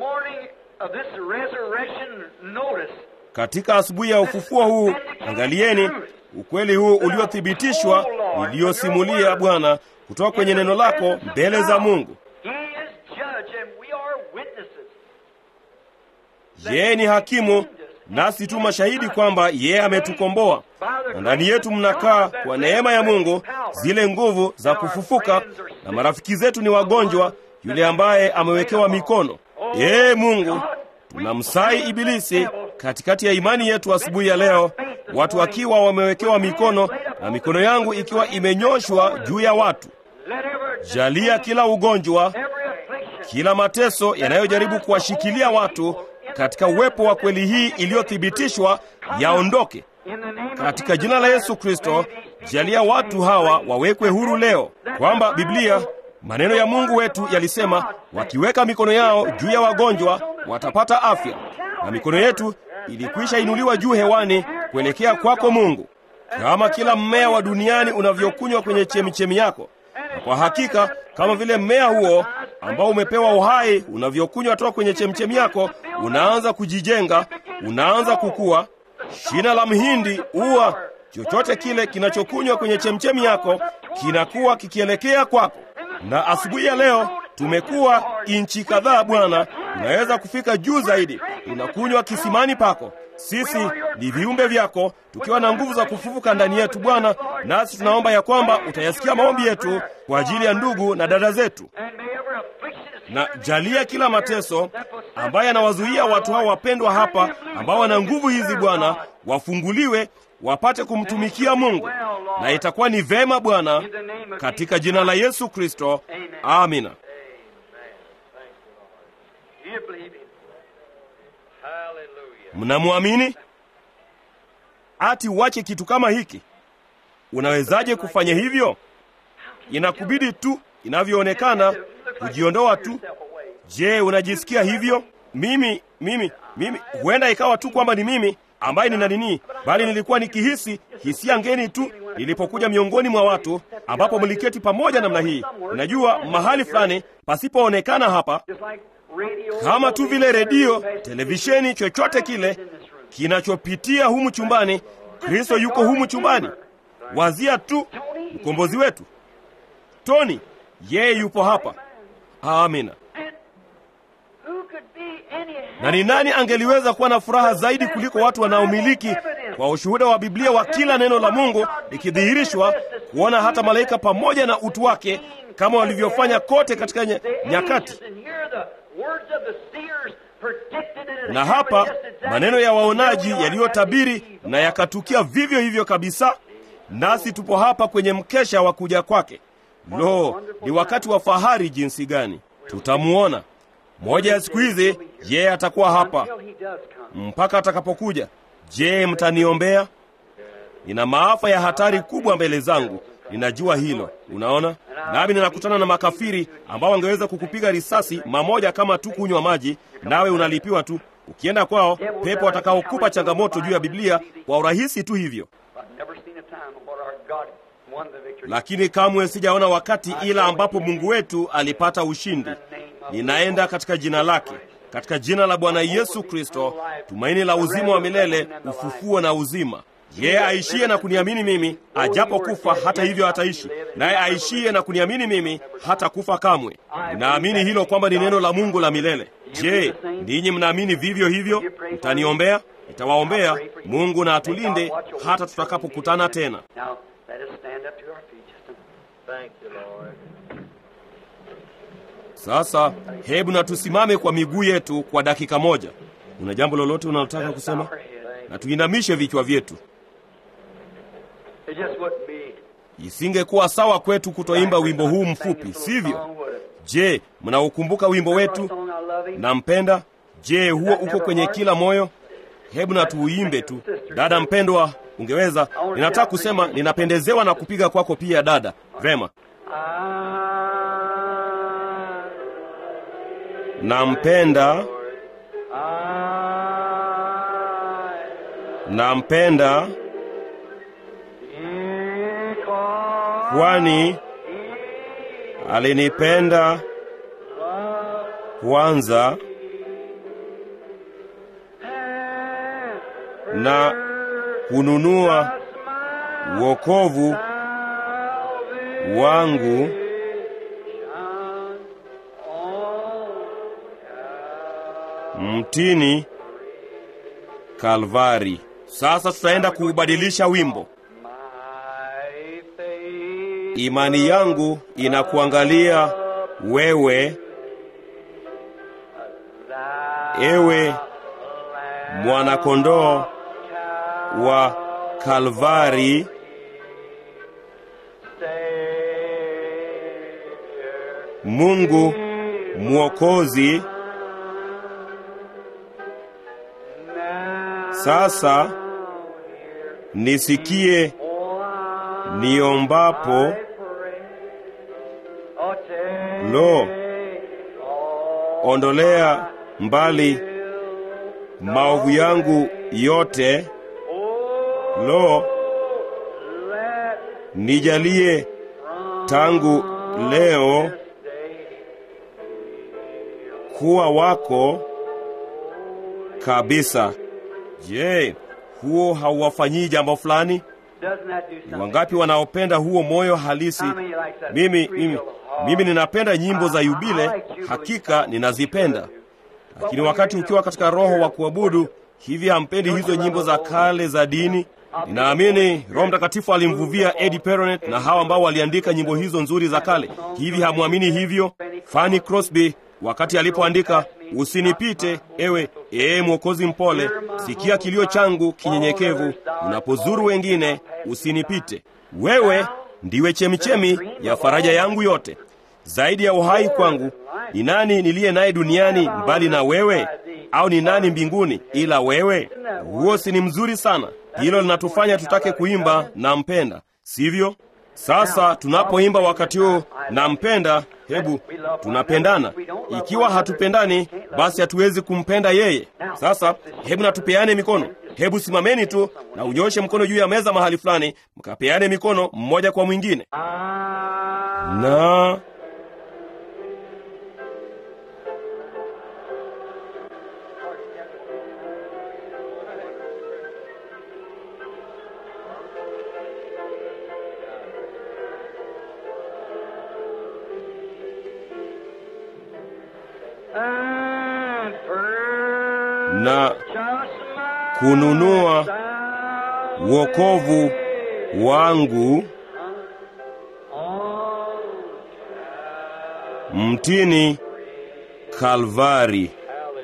S1: katika asubuhi ya ufufuo huu. Angalieni ukweli huu uliothibitishwa, niliyosimulia Bwana kutoka kwenye neno lako mbele za Mungu. Yeye ni hakimu, nasi tu mashahidi kwamba yeye ametukomboa, na ndani yetu mnakaa kwa neema ya Mungu zile nguvu za kufufuka, na marafiki zetu ni wagonjwa, yule ambaye amewekewa mikono. Ee Mungu, tunamsai Ibilisi katikati ya imani yetu asubuhi ya leo, watu wakiwa wamewekewa mikono na mikono yangu ikiwa imenyoshwa juu ya watu. Jalia kila ugonjwa, kila mateso yanayojaribu kuwashikilia watu katika uwepo wa kweli hii iliyothibitishwa yaondoke katika jina la Yesu Kristo. Jalia watu hawa wawekwe huru leo, kwamba Biblia, maneno ya Mungu wetu yalisema, wakiweka mikono yao juu ya wagonjwa watapata afya, na mikono yetu ilikwisha inuliwa juu hewani kuelekea kwako Mungu, kama kila mmea wa duniani unavyokunywa kwenye chemichemi yako na kwa hakika kama vile mmea huo ambao umepewa uhai unavyokunywa toka kwenye chemchemi yako, unaanza kujijenga, unaanza kukua. Shina la mhindi, ua, chochote kile kinachokunywa kwenye chemchemi yako kinakuwa kikielekea kwako. Na asubuhi ya leo tumekuwa inchi kadhaa, Bwana, tunaweza kufika juu zaidi. Tunakunywa kisimani pako. Sisi ni viumbe vyako tukiwa na nguvu za kufufuka ndani yetu Bwana, nasi tunaomba ya kwamba utayasikia maombi yetu kwa ajili ya ndugu na dada zetu, na jalia kila mateso ambayo yanawazuia watu hao wapendwa hapa ambao wana nguvu hizi Bwana, wafunguliwe wapate kumtumikia Mungu, na itakuwa ni vema Bwana, katika jina la Yesu Kristo, amina. Mnamwamini? Ati uache kitu kama hiki? Unawezaje kufanya hivyo? Inakubidi tu inavyoonekana kujiondoa tu. Je, unajisikia hivyo? Mimi mimi mimi, huenda ikawa tu kwamba ni mimi ambaye nina nini, bali nilikuwa nikihisi hisia ngeni tu nilipokuja miongoni mwa watu ambapo mliketi pamoja namna hii. Unajua, mahali fulani pasipoonekana hapa, kama tu vile redio, televisheni, chochote kile kinachopitia humu chumbani. Kristo yuko humu chumbani. Wazia tu mkombozi wetu Tony, yeye yupo hapa. Amina. Na ni nani angeliweza kuwa na furaha zaidi kuliko watu wanaomiliki kwa ushuhuda wa Biblia wa kila neno la Mungu likidhihirishwa, kuona hata malaika pamoja na utu wake kama walivyofanya kote katika ny nyakati. Na hapa maneno ya waonaji yaliyotabiri na yakatukia vivyo hivyo kabisa, nasi tupo hapa kwenye mkesha wa kuja kwake. Lo, ni wakati wa fahari jinsi gani! Tutamuona moja ya siku hizi, yeye atakuwa hapa mpaka atakapokuja. Je, mtaniombea? Nina maafa ya hatari kubwa mbele zangu, ninajua hilo. Unaona, nami ninakutana na makafiri ambao wangeweza kukupiga risasi mamoja kama tu kunywa maji, nawe unalipiwa tu. Ukienda kwao, pepo watakaokupa changamoto juu ya Biblia kwa urahisi tu hivyo. Lakini kamwe sijaona wakati ila ambapo Mungu wetu alipata ushindi. Ninaenda katika jina lake, katika jina la Bwana Yesu Kristo, tumaini la uzima wa milele, ufufuo na uzima. Yeye aishie na kuniamini mimi, ajapo kufa hata hivyo ataishi, naye aishie na kuniamini mimi hata kufa kamwe. Ninaamini hilo kwamba ni neno la Mungu la milele. Je, ninyi mnaamini vivyo hivyo? Mtaniombea? Nitawaombea. Mungu na atulinde hata tutakapokutana tena. Sasa hebu na tusimame kwa miguu yetu kwa dakika moja. Una jambo lolote unalotaka kusema? Na tuinamishe vichwa vyetu. Isingekuwa sawa kwetu kutoimba wimbo huu mfupi, sivyo? Je, mnaukumbuka wimbo wetu nampenda? Je, huo uko kwenye kila moyo? hebu na tuuimbe tu. Dada mpendwa, ungeweza. Ninataka kusema ninapendezewa na kupiga kwako pia, dada. Vema, nampenda, nampenda kwani alinipenda kwanza na kununua wokovu wangu mtini Kalvari. Sasa tutaenda kuubadilisha wimbo. Imani yangu inakuangalia wewe, ewe mwanakondoo wa Kalvari, Mungu Mwokozi. Sasa nisikie niombapo, lo, ondolea mbali maovu yangu yote. Lo, nijalie tangu leo kuwa wako kabisa. Je, huo hauwafanyii jambo fulani? Ni wangapi wanaopenda huo moyo halisi? Mimi, mimi, mimi ninapenda nyimbo za yubile, hakika ninazipenda. Lakini wakati ukiwa katika roho wa kuabudu hivi, hampendi hizo nyimbo za kale za dini? Ninaamini Roho Mtakatifu alimvuvia Eddie Peronet na hawa ambao waliandika nyimbo hizo nzuri za kale. Hivi hamwamini hivyo? Fanny Crosby wakati alipoandika usinipite ewe ee Mwokozi mpole, sikia kilio changu kinyenyekevu, unapozuru wengine usinipite. Wewe ndiwe chemichemi ya faraja yangu yote, zaidi ya uhai kwangu. Ni nani niliye naye duniani mbali na wewe? Au ni nani mbinguni ila wewe? Huo si ni mzuri sana? Hilo linatufanya tutake kuimba nampenda, sivyo? Sasa tunapoimba wakati huu nampenda, hebu tunapendana. Ikiwa hatupendani, basi hatuwezi kumpenda yeye. Sasa hebu natupeane mikono. Hebu simameni tu na unyoshe mkono juu ya meza mahali fulani, mkapeane mikono mmoja kwa mwingine. Na na kununua wokovu wangu mtini Kalvari.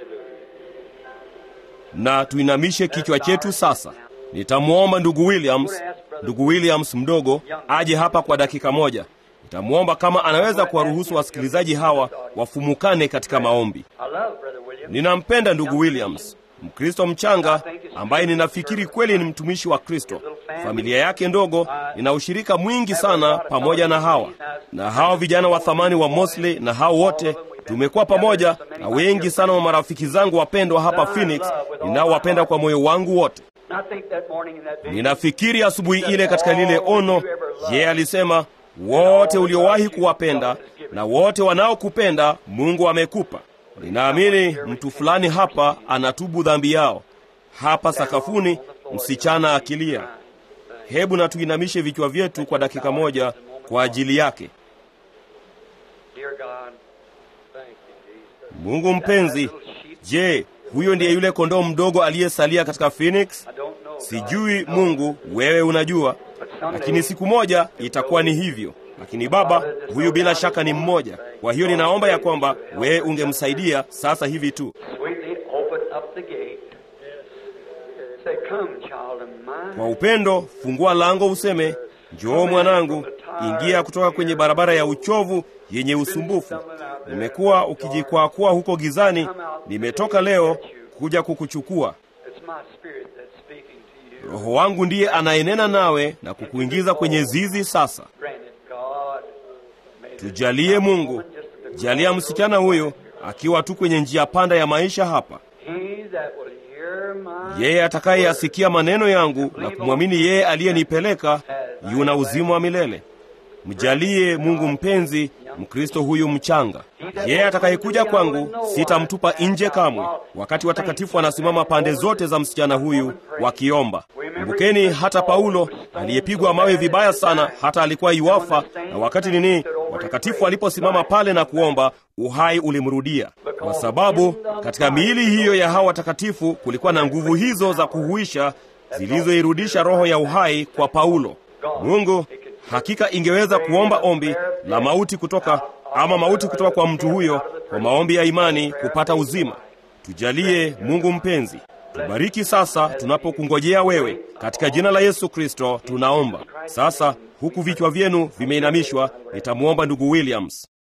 S1: Na tuinamishe kichwa chetu sasa. Nitamwomba ndugu Williams, ndugu Williams mdogo aje hapa kwa dakika moja. Nitamwomba kama anaweza kuwaruhusu wasikilizaji hawa wafumukane katika maombi. Ninampenda ndugu Williams, Mkristo mchanga ambaye ninafikiri kweli ni mtumishi wa Kristo. Familia yake ndogo ina ushirika mwingi sana pamoja na hawa na hao vijana wa thamani wa Mosley, na hao wote tumekuwa pamoja na wengi sana wa marafiki zangu wapendwa hapa Phoenix, ninaowapenda kwa moyo wangu wote. Ninafikiri asubuhi ile katika lile ono, yeye alisema wote uliowahi kuwapenda na wote wanaokupenda Mungu amekupa. Ninaamini mtu fulani hapa anatubu dhambi yao hapa sakafuni, msichana akilia. Hebu na tuinamishe vichwa vyetu kwa dakika moja kwa ajili yake. Mungu mpenzi, je, huyo ndiye yule kondoo mdogo aliyesalia katika Phoenix? Sijui Mungu, wewe unajua, lakini siku moja itakuwa ni hivyo. Lakini Baba, huyu bila shaka ni mmoja. Kwa hiyo ninaomba ya kwamba wewe ungemsaidia sasa hivi tu. Kwa upendo, fungua lango useme, njoo mwanangu, ingia kutoka kwenye barabara ya uchovu yenye usumbufu. Nimekuwa ukijikwaakua huko gizani, nimetoka leo kuja kukuchukua.
S3: my spirit that's speaking to you.
S1: Roho wangu ndiye anayenena nawe na kukuingiza kwenye zizi sasa.
S3: Grant it, God. May this
S1: Tujalie Mungu, jalia msichana huyu akiwa tu kwenye njia panda ya maisha hapa,
S3: He that will hear my
S1: yeye atakayeyasikia maneno yangu na kumwamini yeye aliyenipeleka yuna uzima wa milele. Mjalie Mungu mpenzi Mkristo huyu mchanga. Yeye atakayekuja kwangu sitamtupa nje kamwe. Wakati watakatifu wanasimama pande zote za msichana huyu wakiomba. Kumbukeni hata Paulo aliyepigwa mawe vibaya sana, hata alikuwa iwafa, na wakati nini, watakatifu waliposimama pale na kuomba, uhai ulimrudia, kwa sababu katika miili hiyo ya hawa watakatifu kulikuwa na nguvu hizo za kuhuisha zilizoirudisha roho ya uhai kwa Paulo. Mungu hakika ingeweza kuomba ombi la mauti kutoka ama mauti kutoka kwa mtu huyo kwa maombi ya imani kupata uzima. Tujalie Mungu mpenzi, tubariki sasa tunapokungojea wewe, katika jina la Yesu Kristo tunaomba. Sasa huku vichwa vyenu vimeinamishwa, nitamwomba ndugu Williams.